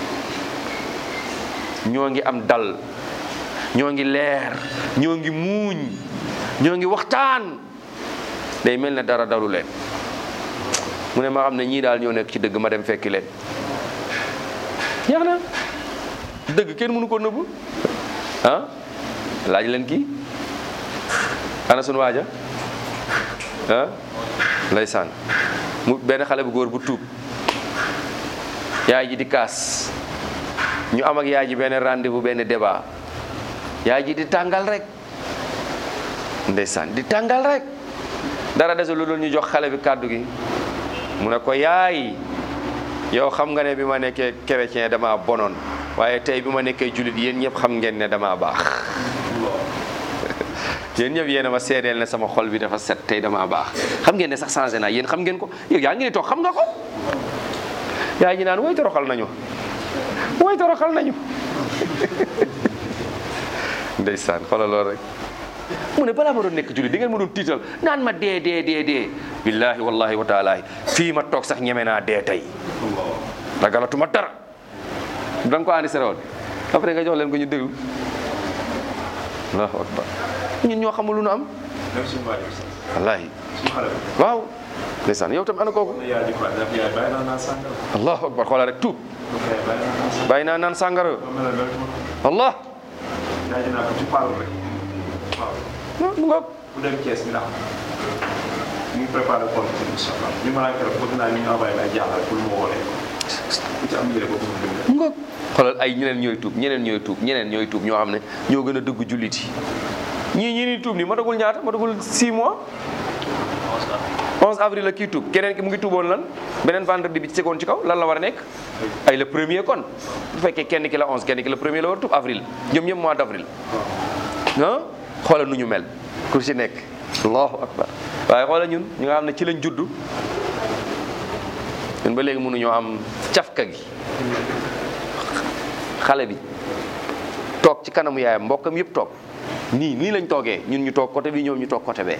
ñoo ngi am dal ñoo ngi leer ñoo ngi muuñ ñoo ngi waxtaan day mel ne dara dalu leen mu ne ma xam ne ñii daal ñoo nekk ci dëgg ma dem fekki leen jeex na dëgg kenn mënu ko nëbb ah laaj leen kii ana sunu waaja ah ndeysaan mu benn xale bu góor bu tuub yaay ji di kaas ñu am ak yaay ji benn rendez-vous benn débat yaay ji di tàngal rek ndeysaan di tàngal rek dara desul lu dul ñu jox xale bi kàddu gi mu ne ko yaay yow xam nga ne bi ma nekkee chrétien dama bonoon waaye tey bi ma nekkee jullit yéen ñëpp xam ngeen ne dama baax yéen ñëpp yéen a ma seedeel ne sama xol bi dafa set tey dama baax xam ngeen ne sax changé naa yéen xam ngeen ko yow yaa ngi ni toog xam nga ko yaay ji naan woy toroxal nañu woy toroxal nañu ndeysaan xoolal loolu rek mu ne balaa ma doon nekk jullit di ngeen ma doon tiital naan ma dee dee dee dee billahi wallahi wa taala fii ma toog sax ñeme naa dee tey ragalatuma dara da nga ko andi woon après nga jox leen ko ñu déglu allahu akbar ñun ñoo xamul lu nu am même suñu waa sax wallahi suñu xale bi. waaw ndeysaan yow tam ana kooku yaay di quoi daf yaay bàyyi naa naan sàngara. allahu akbar xoolal rek tuub yaay bàyyi naa naan sàngara. bàyyi naa naan sàngara ba mel ne mel ma allah yaay di naa ko ci parle rek. waaw mu nga bu dem Thiès bi ndax ñu ngi préparé compte bi incha allah ñu mën a keroog bëgg naa ñu ñu envoyé ay jaaxal pour mu woo leen ku ci am yére boobu mu dimbali. mu nga xoolal ay ñeneen ñooy tuub ñeneen ñooy tuub ñeneen ñooy tuub ñoo xam ne ñoo gën a dëgg jullit yi ñii ñii ni tuub nii matagul ñaata matagul 6 mois 11 avril la kii tuub keneen ki mu ngi tuuboon lan beneen vendredi bi ci seconde ci kaw lan la war a nekk ay le premier kon bu fekkee kenn ki la 11 kenn ki la premier la war a tuub avril ñoom ñëpp mois d' avril ah xoolal nu ñu mel ku ci nekk allahu akbar waaye xoolal ñun ñu nga xam ne ci lañ juddu ñun ba léegi mënuñoo am cafka gi xale bi toog ci kanamu yaayam mbokkam yëpp toog nii nii lañ toogee ñun ñu toog côté bi ñoom ñu toog côté bee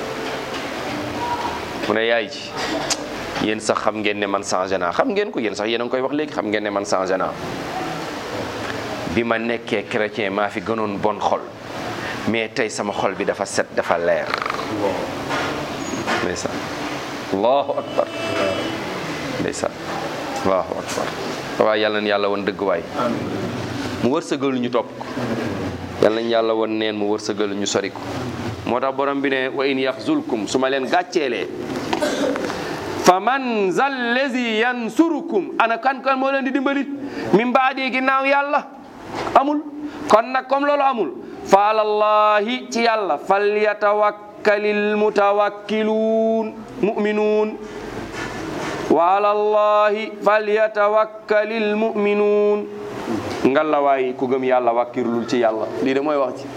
mu ne yaay ji yéen sax xam ngeen ne man changé naa xam ngeen ko yéen sax yéen a ngi koy wax léegi xam ngeen ne man changé naa bi ma nekkee chrétien maa fi gënoon bon xol mais tey sama xol bi dafa set dafa leer ndeysaan allahu akbar ndeysaan allahu akbar waaye yàlla na yàlla woon dëgg waay mu wërsëgal ñu topp ko yàlla nañ yàlla woon neen mu wërsëgal ñu sori ko moo tax borom bi ne wa in yaxzulkum su ma leen gàcceelee fa man zal lazi yansurukum ana kan kan moo leen di dimbali min baadi ginnaaw yàlla amul kon nag comme loolu amul fa alallahi ci yàlla fal yatawakkalil mutawakkiluun muminuun wa alallahi fal yatawakkalil muminuun ngalawaay ku gëm yàlla wàkkirlul ci yàlla lii de mooy wax ci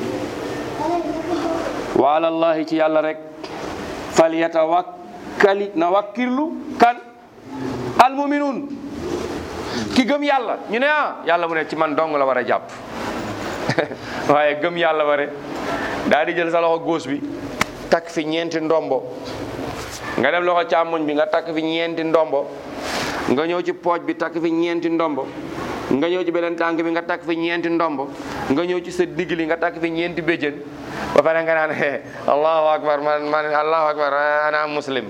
wa alallahi ci yàlla rek fal yatawakkali na wàkkirlu kan almuminuun ki gëm yàlla ñu ne ah yàlla mu ne ci man dong la war a jàpp waaye gëm yàlla bare daal di jël sa loxo góos bi takk fi ñeenti ndombo nga dem loxo càmmoñ bi nga takk fi ñeenti ndombo nga ñëw ci pooj bi takk fi ñeenti ndombo nga ñëw ci beneen tànk bi nga takk fi ñeenti ndombo nga ñëw ci sa digg li nga takk fi ñeenti béjjën ba pare nga naan eh allahu akbar man man allahu akbar ana muslim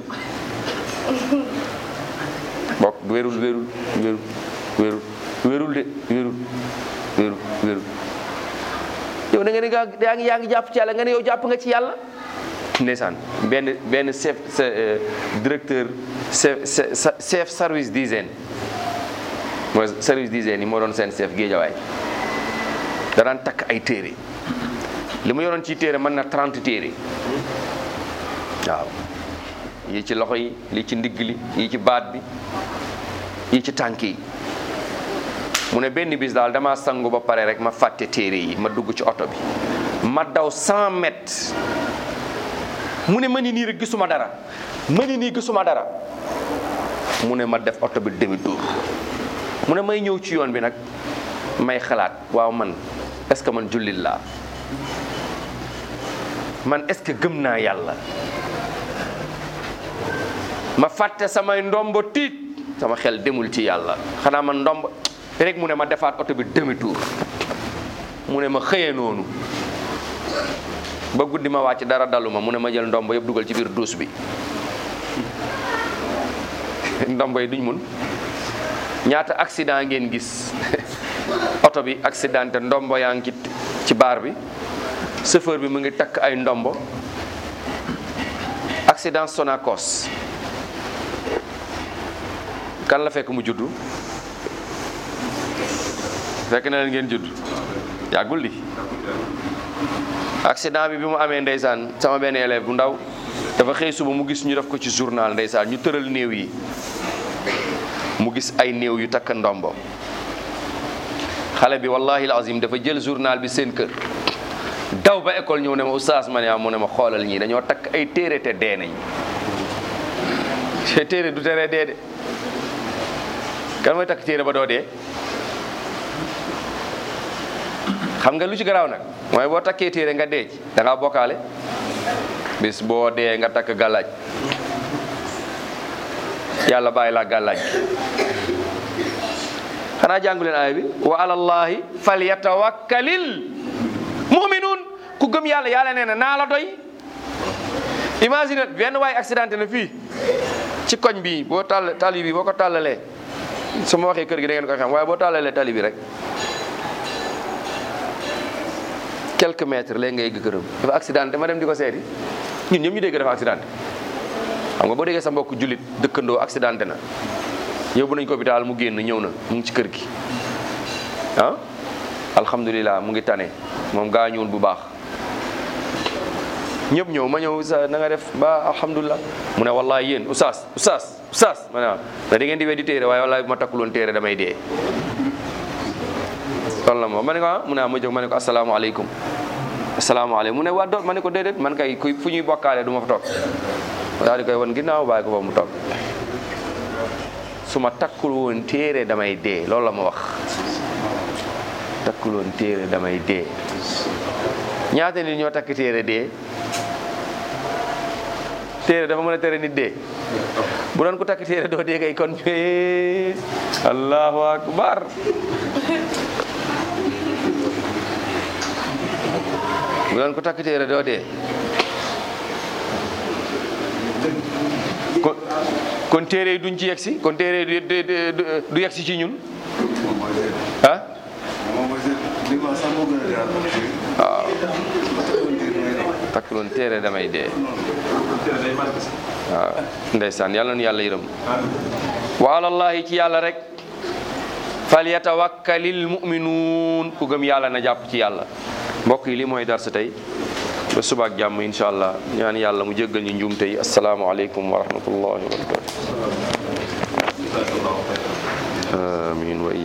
bokk wérul wérul wérul wérul wérul de wérul wérul wérul yow da nga ne yaa ngi yaa ngi jàpp ci yàlla nga ne yow jàpp nga ci yàlla ndeysaan benn benn chef sa directeur chef chef service d'hygiène mooy service d'hygiène yi moo doon seen chef géejawaay da daan takk ay téere li mu yoroon ci téere mën na 30 téere waaw yi ci loxo yi lii ci ndigg li yi ci baat bi yi ci tànk yi mu ne benn bis daal dama sangu ba pare rek ma fàtte téere yi ma dugg ci oto bi ma daw 100 mètres mu ne ma ni nii rek gisuma dara ma ni nii gisuma dara mu ne ma def oto bi demi tour mu ne may ñëw ci yoon bi nag may xalaat waaw man est-ce que man jullit laa man est-ce que gëm naa yàlla ma fàtte samay ndombo tiit sama xel demul ci yàlla xanaa man ndombo rek mu ne ma defaat oto bi demi tour mu ne ma xëyee noonu ba guddi ma wàcc dara daluma mu ne ma jël ndombo yëpp dugal ci biir duus bi ndombo yi duñ mun ñaata accident ngeen gis oto bi accidenté ndombo yaa ngi ci ci baar bi chauffeur bi mu ngi takk ay ndombo accident Sonacos kan la fekk mu juddu fekk na leen ngeen judd yàggul di accident bi bi mu amee ndeysaan sama benn élève bu ndaw dafa xëy suba mu gis ñu def ko ci journal ndeysaan ñu tëral néew yi mu gis ay néew yu takk ndombo xale bi wallahi alazim dafa jël journal bi seen kër daw ba école ñëw ne ma oustaz ma ne ah mu ne ma xoolal ñii dañoo takk ay téere te dee nañ te téere du tere dee de kan mooy takk téere ba doo dee xam nga lu ci garaaw nag mooy boo takkee téere nga dee ci da ngaa bokkaale bis boo dee nga takk gàllaaj yàlla bàyyi laa gàllaaj xanaa jàngu leen aaya bi wa alallahi falyatawakkalil muminuun ku gëm yàlla yàlla nee na naa la doy imagine benn waay accidenté na fii ci koñ bi boo tàll tali bi boo ko tàllalee su ma waxee kër gi da ngeen ko xam waaye boo tàllalee tali bi rek quelques mètres léegi ngay egg këram dafa accidenté ma dem di ko seeti ñun ñëpp ñu dégg dafa accidenté xam nga boo déggee sa mbokk jullit dëkkandoo accidenté na yóbbu nañ ko hôpital mu génn ñëw na mu ngi ci kër gi ah alhamdulilah mu ngi tane moom gaañuwul bu baax ñëpp ñëw ma ñëw sa na nga def ba alhamdulilah mu ne wallahi yéen oustaz oustaz oustaz ma ne waaw da ngeen di weddi téere waaye wallahi bu ma takkuloon téere damay dee loolu la ma ma ne ko ah mu ne ma jóg ma ne ko asalaamaaleykum asalaamaaleykum mu ne waa doot ma ne ko déedéet man kay kuy fu ñuy bokkaale du ma fa toog daal di koy wan ginnaaw bàyyi ko fa mu toog su ma takkul woon téere damay dee loolu la ma wax takkul woon téere damay dee ñaata nit ñoo takk téere dee téere dafa mën a tere nit dee bu doon ko takk téere doo dee kay kon allahu akbar bu doon ko takk téere doo dee kon kon téere yi duñ ci yegsi kon téere yi du du du yegsi ci ñun moom mooy seet ah moom mooy seet li ma sax moo gën a jaar waaw takk loon téere damay dee téere day marqué sax waaw ndeysaan yàlla nu yàlla yërëm wa alallahi ci yàlla rek fal yatawakkalil muminuun ku gëm yàlla na jàpp ci yàlla mbokk yi li mooy dar sa tey ba subaak jàmm insha allah ñaan yàlla mu jéggal ñu njuumte yi asalaamualeykum wa rahmatullahi wa barakatu amin wa